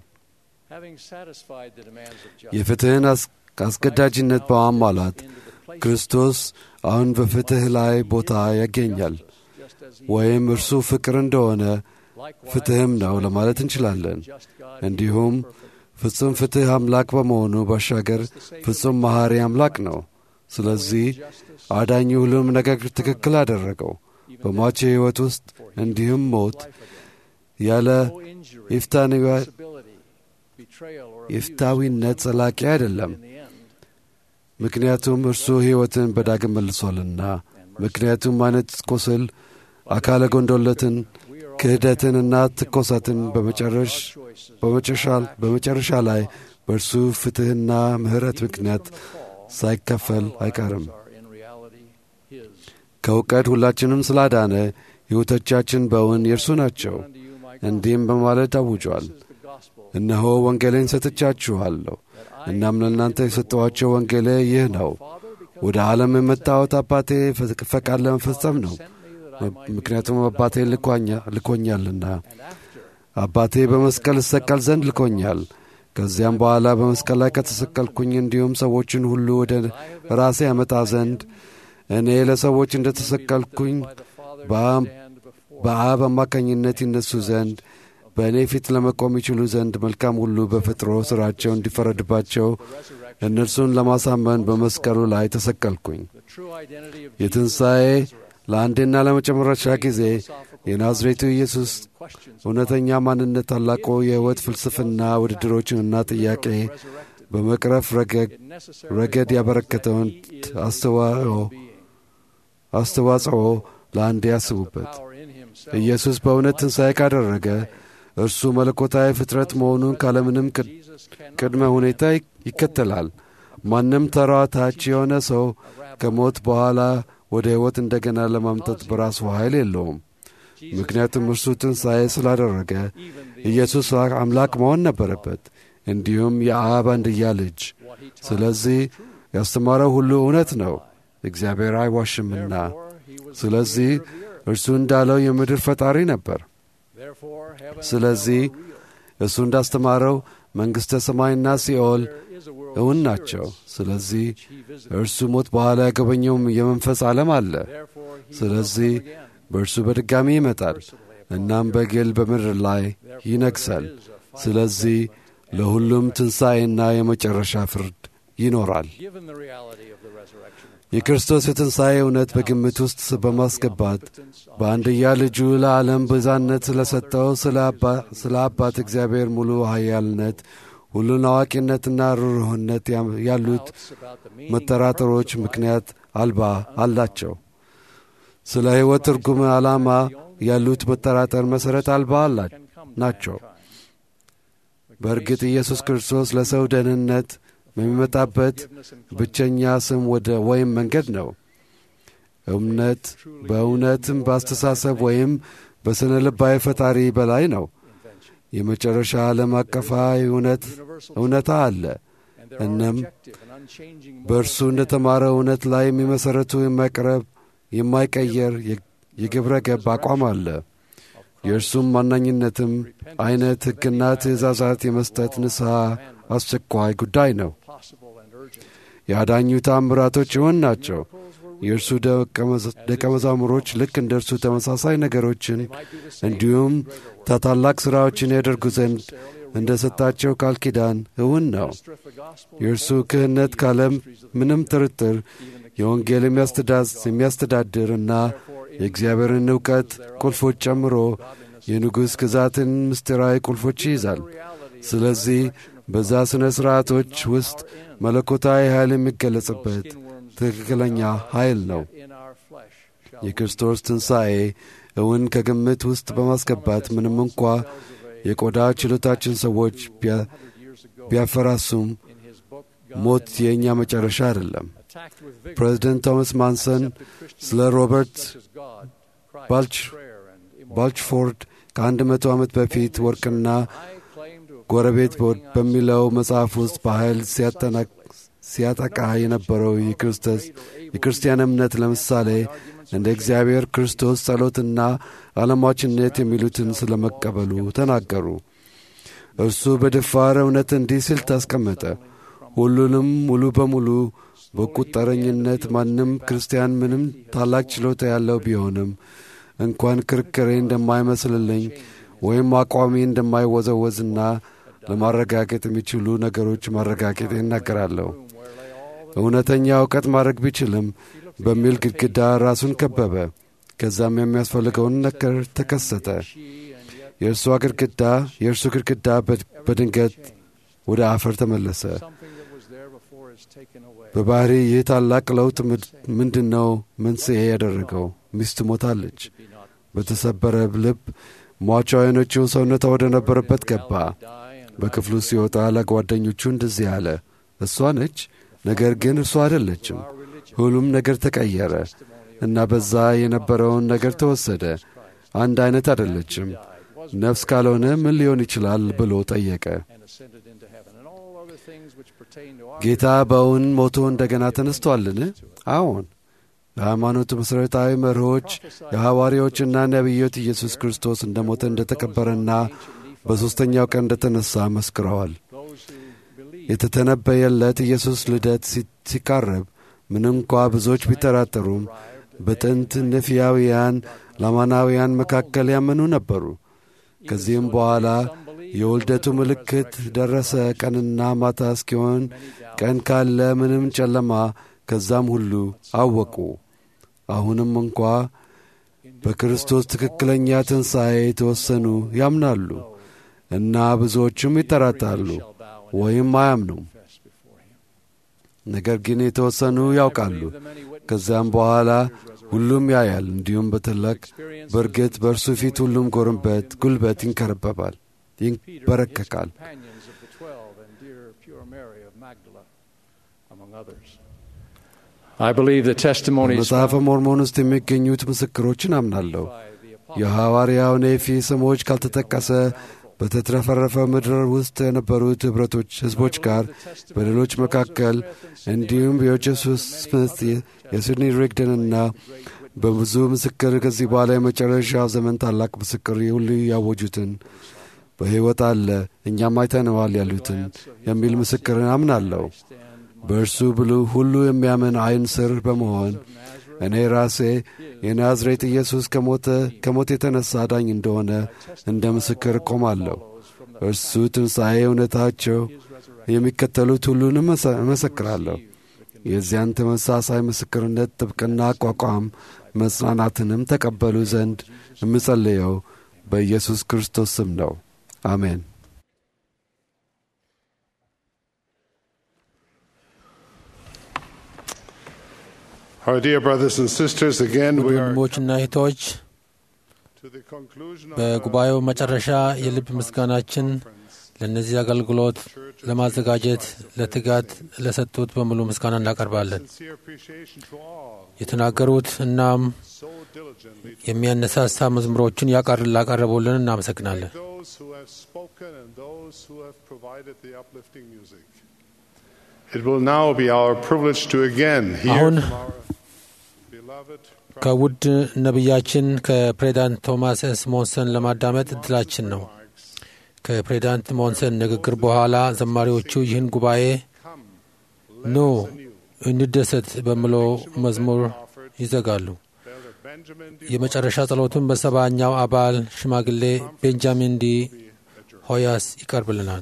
የፍትሕን አስገዳጅነት በማሟላት ክርስቶስ አሁን በፍትሕ ላይ ቦታ ያገኛል። ወይም እርሱ ፍቅር እንደሆነ ፍትሕም ነው ለማለት እንችላለን። እንዲሁም ፍጹም ፍትሕ አምላክ በመሆኑ ባሻገር ፍጹም መሐሪ አምላክ ነው። ስለዚህ አዳኝ ሁሉም ነገር ትክክል አደረገው። በሟች ሕይወት ውስጥ እንዲሁም ሞት ያለ ኢፍታዊነት ጸላቂ አይደለም። ምክንያቱም እርሱ ሕይወትን በዳግም መልሷልና። ምክንያቱም አይነት ቁስል፣ አካለ ጎንዶለትን፣ ክህደትንና ትኮሳትን በመጨረሻ ላይ በእርሱ ፍትሕና ምሕረት ምክንያት ሳይከፈል አይቀርም። ከእውቀት ሁላችንም ስላዳነ ሕይወቶቻችን በእውን የእርሱ ናቸው። እንዲህም በማለት አውጇል፣ እነሆ ወንጌሌን ሰጥቻችኋለሁ። እናም ለእናንተ የሰጠኋቸው ወንጌሌ ይህ ነው፣ ወደ ዓለም የመጣሁት አባቴ ፈቃድ ለመፈጸም ነው። ምክንያቱም አባቴ ልኮኛልና። አባቴ በመስቀል እሰቀል ዘንድ ልኮኛል። ከዚያም በኋላ በመስቀል ላይ ከተሰቀልኩኝ እንዲሁም ሰዎችን ሁሉ ወደ ራሴ ያመጣ ዘንድ እኔ ለሰዎች እንደ ተሰቀልኩኝ በአብ አማካኝነት ይነሱ ዘንድ በእኔ ፊት ለመቆም ይችሉ ዘንድ መልካም ሁሉ በፍጥሮ ሥራቸው እንዲፈረድባቸው እነርሱን ለማሳመን በመስቀሉ ላይ ተሰቀልኩኝ። የትንሣኤ ለአንዴና ለመጨረሻ ጊዜ የናዝሬቱ ኢየሱስ እውነተኛ ማንነት ታላቁ የሕይወት ፍልስፍና ውድድሮችንና ጥያቄ በመቅረፍ ረገድ ያበረከተውን አስተዋጽኦ ለአንድ ያስቡበት። ኢየሱስ በእውነት ትንሣኤ ካደረገ እርሱ መለኮታዊ ፍጥረት መሆኑን ካለምንም ቅድመ ሁኔታ ይከተላል። ማንም ተራ ታች የሆነ ሰው ከሞት በኋላ ወደ ሕይወት እንደገና ለማምጣት በራሱ ኃይል የለውም። ምክንያቱም እርሱ ትንሣኤ ስላደረገ ኢየሱስ አምላክ መሆን ነበረበት፣ እንዲሁም የአብ አንድያ ልጅ። ስለዚህ ያስተማረው ሁሉ እውነት ነው፣ እግዚአብሔር አይዋሽምና። ስለዚህ እርሱ እንዳለው የምድር ፈጣሪ ነበር። ስለዚህ እሱ እንዳስተማረው መንግሥተ ሰማይና ሲኦል እውን ናቸው። ስለዚህ እርሱ ሞት በኋላ ያገበኘውም የመንፈስ ዓለም አለ። ስለዚህ በእርሱ በድጋሚ ይመጣል፣ እናም በግል በምድር ላይ ይነግሣል። ስለዚህ ለሁሉም ትንሣኤና የመጨረሻ ፍርድ ይኖራል። የክርስቶስ የትንሣኤ እውነት በግምት ውስጥ በማስገባት በአንድያ ልጁ ለዓለም ቤዛነት ስለሰጠው ስለ አባት እግዚአብሔር ሙሉ ኃያልነት ሁሉን አዋቂነትና ርኅሩህነት ያሉት መጠራጠሮች ምክንያት አልባ አላቸው። ስለ ሕይወት ትርጉም ዓላማ ያሉት መጠራጠር መሠረት አልባ ናቸው። በእርግጥ ኢየሱስ ክርስቶስ ለሰው ደህንነት የሚመጣበት ብቸኛ ስም ወደ ወይም መንገድ ነው። እምነት በእውነትም በአስተሳሰብ ወይም በሥነ ልባዊ ፈጣሪ በላይ ነው። የመጨረሻ ዓለም አቀፋዊ እውነታ አለ። እናም በእርሱ እንደ ተማረ እውነት ላይ የሚመሠረቱ የማይቀረብ የማይቀየር የግብረ ገብ አቋም አለ። የእርሱም ማናኝነትም አይነት ሕግና ትእዛዛት የመስጠት ንስሐ አስቸኳይ ጉዳይ ነው። የአዳኙ ታምራቶች ይሆን ናቸው። የእርሱ ደቀ መዛሙሮች ልክ እንደ እርሱ ተመሳሳይ ነገሮችን እንዲሁም ታላላቅ ሥራዎችን ያደርጉ ዘንድ እንደ ሰጣቸው ቃል ኪዳን እውን ነው። የእርሱ ክህነት ካለም ምንም ጥርጥር የወንጌል የሚያስተዳድር እና የእግዚአብሔርን እውቀት ቁልፎች ጨምሮ የንጉሥ ግዛትን ምስጢራዊ ቁልፎች ይይዛል። ስለዚህ በዛ ሥነ ሥርዓቶች ውስጥ መለኮታዊ ኃይል የሚገለጽበት ትክክለኛ ኃይል ነው። የክርስቶስ ትንሣኤ እውን ከግምት ውስጥ በማስገባት ምንም እንኳ የቆዳ ችሎታችን ሰዎች ቢያፈራሱም ሞት የእኛ መጨረሻ አይደለም። ፕሬዚደንት ቶማስ ማንሰን ስለ ሮበርት ባልችፎርድ ከአንድ መቶ ዓመት በፊት ወርቅና ጎረቤት በሚለው መጽሐፍ ውስጥ በኃይል ሲያጠቃ የነበረው የክርስቲያን እምነት ለምሳሌ እንደ እግዚአብሔር ክርስቶስ ጸሎትና ዓለማችነት የሚሉትን ስለ መቀበሉ ተናገሩ። እርሱ በድፋር እውነት እንዲህ ሲል ታስቀመጠ። ሁሉንም ሙሉ በሙሉ በቁጠረኝነት ማንም ክርስቲያን ምንም ታላቅ ችሎታ ያለው ቢሆንም እንኳን ክርክሬ እንደማይመስልልኝ ወይም አቋሚ እንደማይወዘወዝና ለማረጋገጥ የሚችሉ ነገሮች ማረጋገጥ ይናገራለሁ። እውነተኛ እውቀት ማድረግ ቢችልም በሚል ግድግዳ ራሱን ከበበ። ከዛም የሚያስፈልገውን ነገር ተከሰተ። የእርሷ ግድግዳ የእርሱ ግድግዳ በድንገት ወደ አፈር ተመለሰ። በባህሪ ይህ ታላቅ ለውጥ ምንድን ነው መንስኤ ያደረገው? ሚስቱ ሞታለች። በተሰበረ ልብ ሟቿ አይኖቹ ሰውነቷ ወደ ነበረበት ገባ። በክፍሉ ሲወጣ ለጓደኞቹ እንደዚህ አለ፣ እሷ ነች፣ ነገር ግን እርሷ አይደለችም። ሁሉም ነገር ተቀየረ እና በዛ የነበረውን ነገር ተወሰደ። አንድ አይነት አይደለችም። ነፍስ ካልሆነ ምን ሊሆን ይችላል ብሎ ጠየቀ። ጌታ በእውን ሞቶ እንደገና ተነስቶአልን? አዎን። የሃይማኖቱ መሠረታዊ መርሆች የሐዋርያዎችና ነቢዮት ኢየሱስ ክርስቶስ እንደ ሞተ እንደ ተቀበረና በሦስተኛው ቀን እንደ ተነሣ መስክረዋል። የተተነበየለት ኢየሱስ ልደት ሲቃረብ ምንም እንኳ ብዙዎች ቢጠራጠሩም በጥንት ነፊያውያን ላማናውያን መካከል ያመኑ ነበሩ። ከዚህም በኋላ የውልደቱ ምልክት ደረሰ። ቀንና ማታ እስኪሆን ቀን ካለ ምንም ጨለማ፣ ከዛም ሁሉ አወቁ። አሁንም እንኳ በክርስቶስ ትክክለኛ ትንሣኤ የተወሰኑ ያምናሉ እና ብዙዎቹም ይጠራጣሉ ወይም አያምኑም። ነገር ግን የተወሰኑ ያውቃሉ። ከዚያም በኋላ ሁሉም ያያል፣ እንዲሁም በትልቅ በእርግጥ በእርሱ ፊት ሁሉም ጎርንበት ጉልበት ይንከረበባል፣ ይንበረከካል። በመጽሐፈ ሞርሞን ውስጥ የሚገኙት ምስክሮችን አምናለሁ። የሐዋርያው ኔፊ ስሞች ካልተጠቀሰ በተትረፈረፈ ምድር ውስጥ የነበሩት ኅብረቶች ሕዝቦች ጋር በሌሎች መካከል እንዲሁም የጆሴፍ ስሚት የሲድኒ ሪግደንና በብዙ ምስክር ከዚህ በኋላ የመጨረሻው ዘመን ታላቅ ምስክር ሁሉ ያወጁትን በሕይወት አለ እኛም አይተነዋል ያሉትን የሚል ምስክርን አምናለሁ። በእርሱ ብሉ ሁሉ የሚያምን ዐይን ስር በመሆን እኔ ራሴ የናዝሬት ኢየሱስ ከሞት የተነሣ አዳኝ እንደሆነ እንደ ምስክር እቆማለሁ። እርሱ ትንሣኤ እውነታቸው የሚከተሉት ሁሉንም እመሰክራለሁ። የዚያን ተመሳሳይ ምስክርነት ጥብቅና አቋቋም መጽናናትንም ተቀበሉ ዘንድ የምጸልየው በኢየሱስ ክርስቶስ ስም ነው። አሜን። Our dear brothers and sisters, again we are ወንድሞችና እህቶች በጉባኤው መጨረሻ የልብ ምስጋናችን ለእነዚህ አገልግሎት ለማዘጋጀት ለትጋት ለሰጡት በሙሉ ምስጋና እናቀርባለን። የተናገሩት እናም የሚያነሳሳ መዝሙሮችን ላቀረቡልን እናመሰግናለን። those who have spoken and those who have provided the uplifting music. It will now be our privilege to again hear አሁን from our beloved ከውድ ነቢያችን ከፕሬዚዳንት ቶማስ ኤስ ሞንሰን ለማዳመጥ እድላችን ነው። ከፕሬዚዳንት ሞንሰን ንግግር በኋላ ዘማሪዎቹ ይህን ጉባኤ ኑ እንደሰት በሚለው መዝሙር ይዘጋሉ። የመጨረሻ ጸሎቱን በሰባኛው አባል ሽማግሌ ቤንጃሚን ዲ ሆያስ ይቀርብልናል።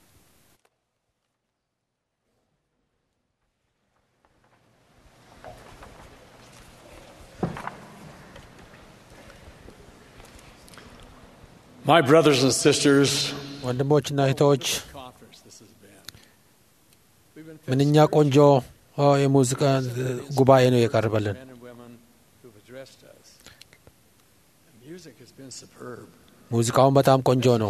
My brothers and sisters, ወንድሞችና እህቶች ምንኛ ቆንጆ የሙዚቃ ጉባኤ ነው የቀረበልን። ሙዚቃውን በጣም ቆንጆ ነው።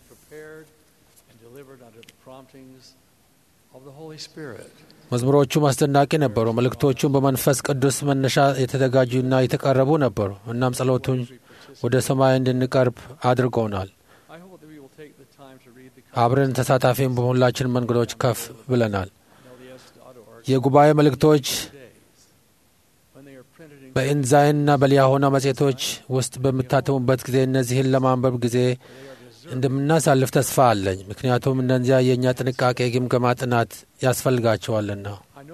መዝሙሮቹም አስደናቂ ነበሩ። መልእክቶቹም በመንፈስ ቅዱስ መነሻ የተዘጋጁና የተቀረቡ ነበሩ። እናም ጸሎቱን ወደ ሰማይ እንድንቀርብ አድርገውናል። አብረን ተሳታፊም በሁላችን መንገዶች ከፍ ብለናል። የጉባኤ መልእክቶች በኢንዛይንና በሊያሆና መጽሔቶች ውስጥ በሚታተሙበት ጊዜ እነዚህን ለማንበብ ጊዜ እንደምናሳልፍ ተስፋ አለኝ። ምክንያቱም እነዚያ የእኛ ጥንቃቄ ግምገማ ጥናት ያስፈልጋቸዋልና።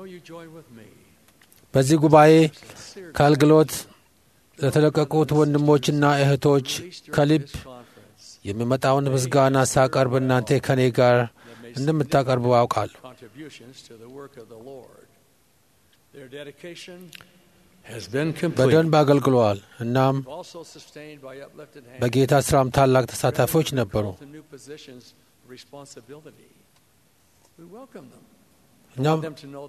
በዚህ ጉባኤ ከአገልግሎት ለተለቀቁት ወንድሞችና እህቶች ከልብ የሚመጣውን ምስጋና ሳቀርብ እናንተ ከእኔ ጋር እንደምታቀርቡ አውቃለሁ። በደንብ አገልግለዋል። እናም በጌታ ስራም ታላቅ ተሳታፊዎች ነበሩ። እኛም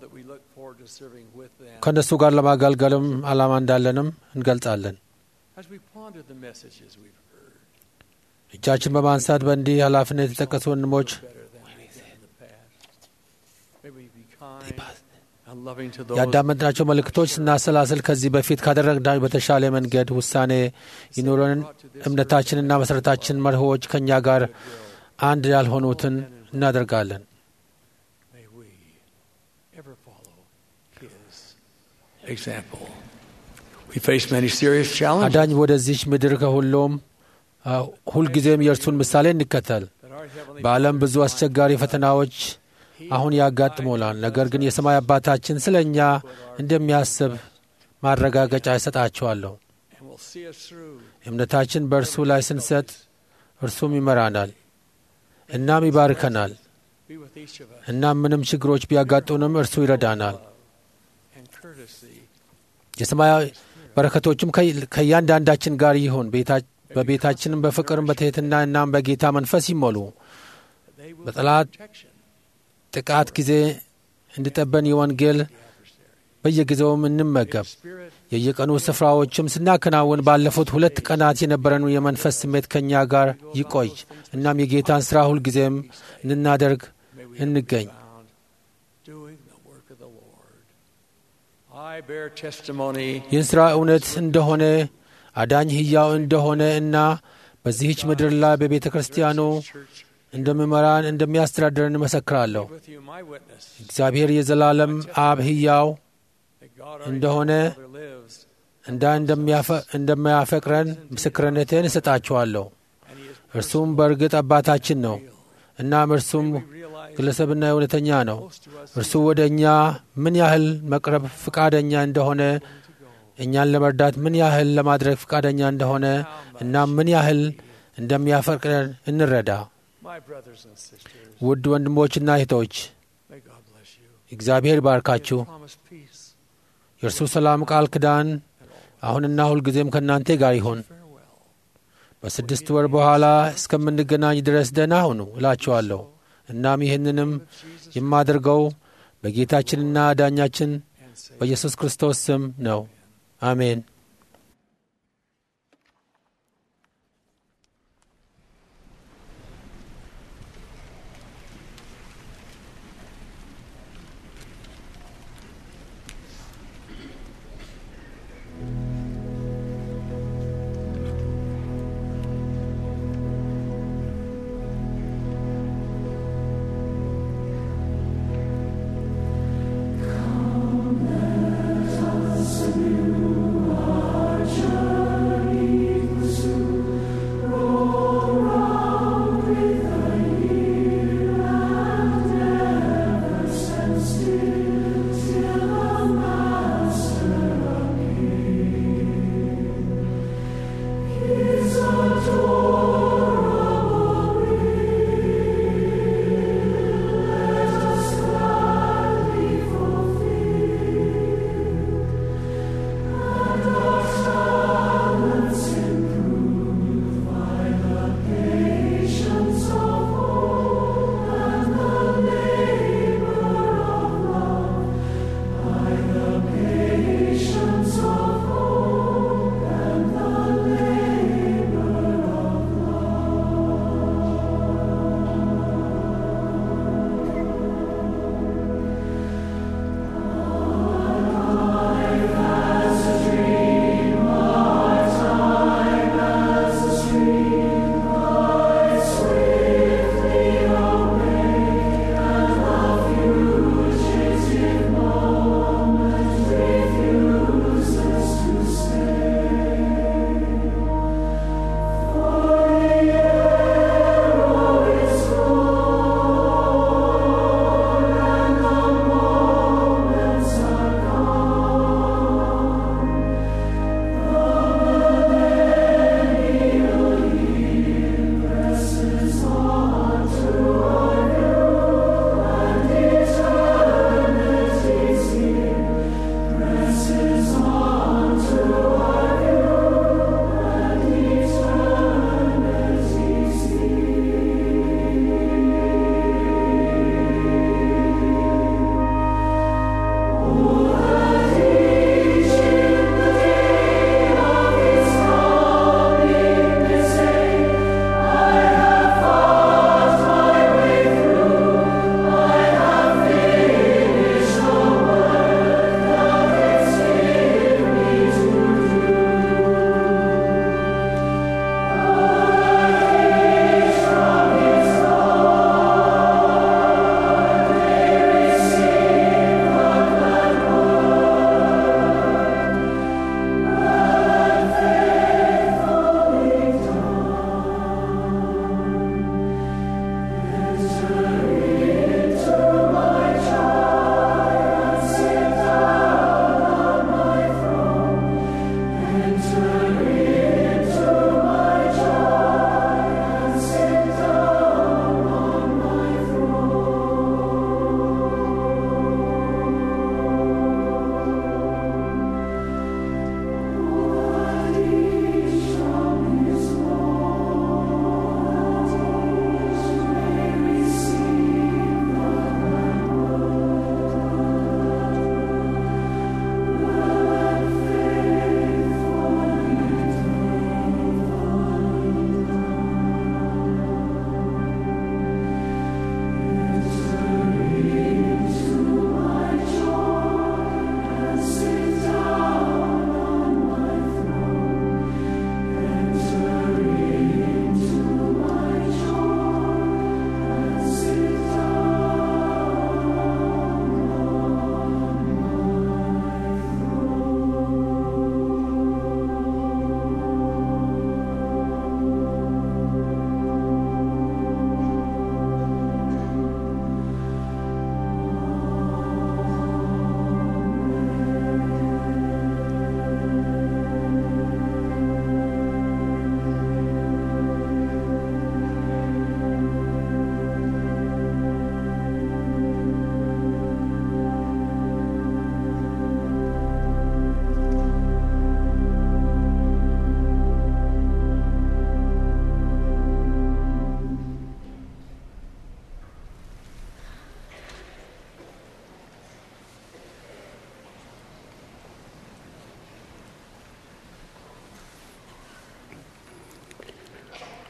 ከእነሱ ጋር ለማገልገልም ዓላማ እንዳለንም እንገልጻለን። እጃችን በማንሳት በእንዲህ ኃላፊነት የተጠቀሱ ወንድሞች ያዳመጥናቸው መልእክቶች ስናሰላስል ከዚህ በፊት ካደረግናቸው በተሻለ መንገድ ውሳኔ ይኑረን። እምነታችንና መሠረታችን መርሆዎች ከእኛ ጋር አንድ ያልሆኑትን እናደርጋለን። አዳኝ ወደዚች ምድር ከሁሉም ሁልጊዜም የእርሱን ምሳሌ እንከተል። በዓለም ብዙ አስቸጋሪ ፈተናዎች አሁን ያጋጥሞናል። ነገር ግን የሰማይ አባታችን ስለ እኛ እንደሚያስብ ማረጋገጫ ይሰጣቸዋለሁ። እምነታችን በእርሱ ላይ ስንሰጥ እርሱም ይመራናል፣ እናም ይባርከናል። እናም ምንም ችግሮች ቢያጋጡንም እርሱ ይረዳናል። በረከቶቹም ከእያንዳንዳችን ጋር ይሁን። በቤታችንም በፍቅርም በትሕትና እናም በጌታ መንፈስ ይሞሉ። በጠላት ጥቃት ጊዜ እንዲጠበን የወንጌል በየጊዜውም እንመገብ። የየቀኑ ስፍራዎችም ስናከናውን ባለፉት ሁለት ቀናት የነበረን የመንፈስ ስሜት ከእኛ ጋር ይቆይ። እናም የጌታን ሥራ ሁልጊዜም እንድናደርግ እንገኝ። ይህን ሥራ እውነት እንደሆነ አዳኝ ሕያው እንደሆነ እና በዚህች ምድር ላይ በቤተ ክርስቲያኑ እንደምመራን እንደሚያስተዳድረን እመሰክራለሁ። እግዚአብሔር የዘላለም አብ ሕያው እንደሆነ እንዳ እንደማያፈቅረን ምስክርነቴን እሰጣችኋለሁ። እርሱም በእርግጥ አባታችን ነው። እናም እርሱም ግለሰብና እውነተኛ ነው። እርሱ ወደ እኛ ምን ያህል መቅረብ ፍቃደኛ እንደሆነ እኛን ለመርዳት ምን ያህል ለማድረግ ፍቃደኛ እንደሆነ እና ምን ያህል እንደሚያፈቅረን እንረዳ። ውድ ወንድሞችና እህቶች እግዚአብሔር ባርካችሁ። የእርሱ ሰላም ቃል ኪዳን አሁንና ሁልጊዜም ከእናንተ ጋር ይሁን። በስድስት ወር በኋላ እስከምንገናኝ ድረስ ደህና ሁኑ እላችኋለሁ። እናም ይህንንም የማደርገው በጌታችንና ዳኛችን በኢየሱስ ክርስቶስ ስም ነው። አሜን። Come, let us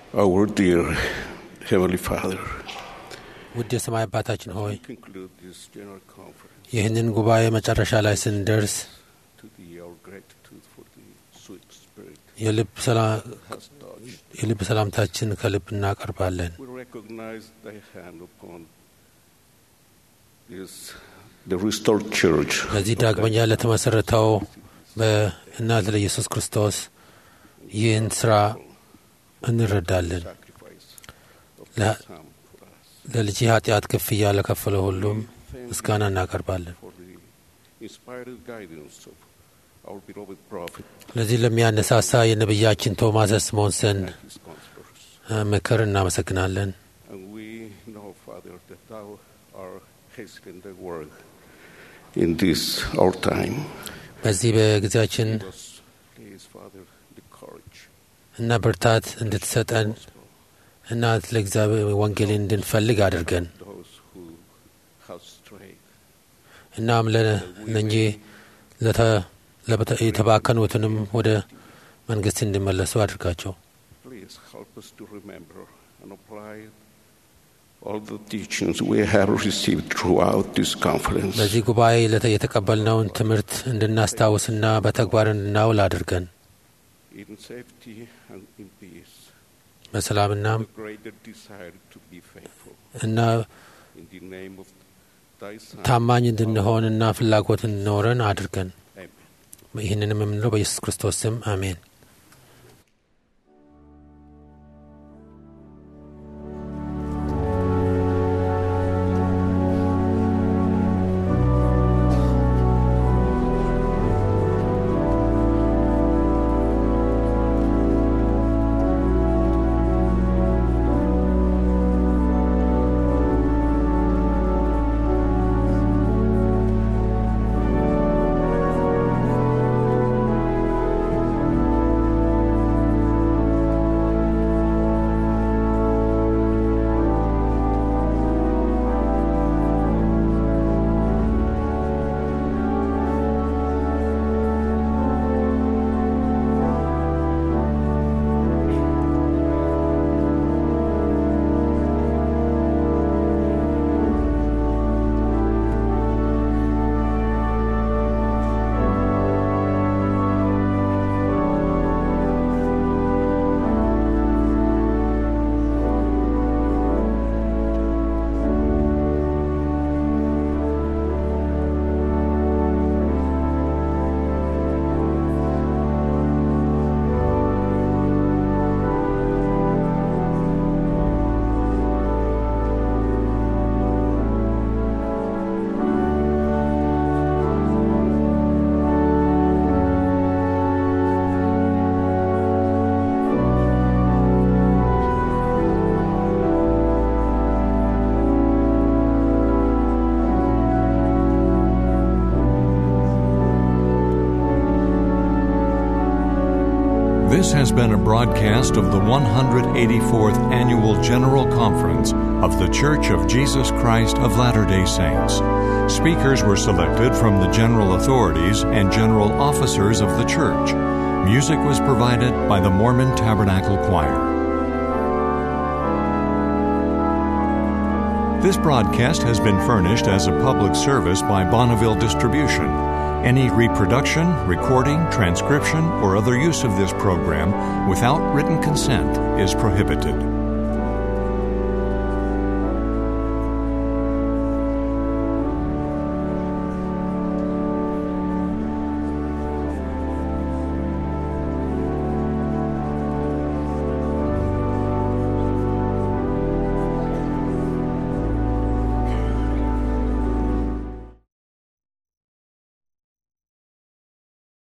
Our dear Heavenly Father, ውድ የሰማይ አባታችን ሆይ conclude this general conference ይህንን ጉባኤ መጨረሻ ላይ ስንደርስ to thee our gratitude for the sweet spirit የልብ ሰላ- has touched. የልብ ሰላምታችን ከልብ እናቀርባለን። We recognize thy hand upon this, the restored church. ለዚህ ዳግመኛ ለተመሰረተው በእናት ለኢየሱስ ክርስቶስ ይህን ስራ እንረዳለን። ለ- ለልጅ ኃጢአት ክፍያ ለከፈለ ሁሉም ምስጋና እናቀርባለን። for the inspired guidance of our beloved prophet ለዚህ ለሚያነሳሳ የነቢያችን ቶማስ ስሞንሰን and his counselors. እ፣ ምክር እናመሰግናለን። And we know, Father, that thou art hastening the work in this our time. በዚህ በጊዜያችን Give us, please, Father, the courage, እና ብርታት እንድትሰጠን እና ለእግዚአብሔር ወንጌልን እንድንፈልግ አድርገን those who have strayed. እናም ለእነኚህ ለተ- ለበተ- የተባከኑትንም ወደ መንግስት እንዲመለሱ አድርጋቸው። Please help us to remember and apply all the teachings we have received throughout this conference. በዚህ ጉባኤ ለተ- የተቀበልነውን ትምህርት እንድናስታውስና በተግባር እንድናውል አድርገን in safety and in peace. በሰላምና The greater desire to be faithful. እና In the name of thy Son. ታማኝ እንድንሆንና ፍላጎት እንዲኖረን አድርገን Amen. ይህንንም የምንለው በኢየሱስ ክርስቶስ ስም አሜን። This has been a broadcast of the 184th Annual General Conference of The Church of Jesus Christ of Latter day Saints. Speakers were selected from the general authorities and general officers of the church. Music was provided by the Mormon Tabernacle Choir. This broadcast has been furnished as a public service by Bonneville Distribution. Any reproduction, recording, transcription, or other use of this program without written consent is prohibited.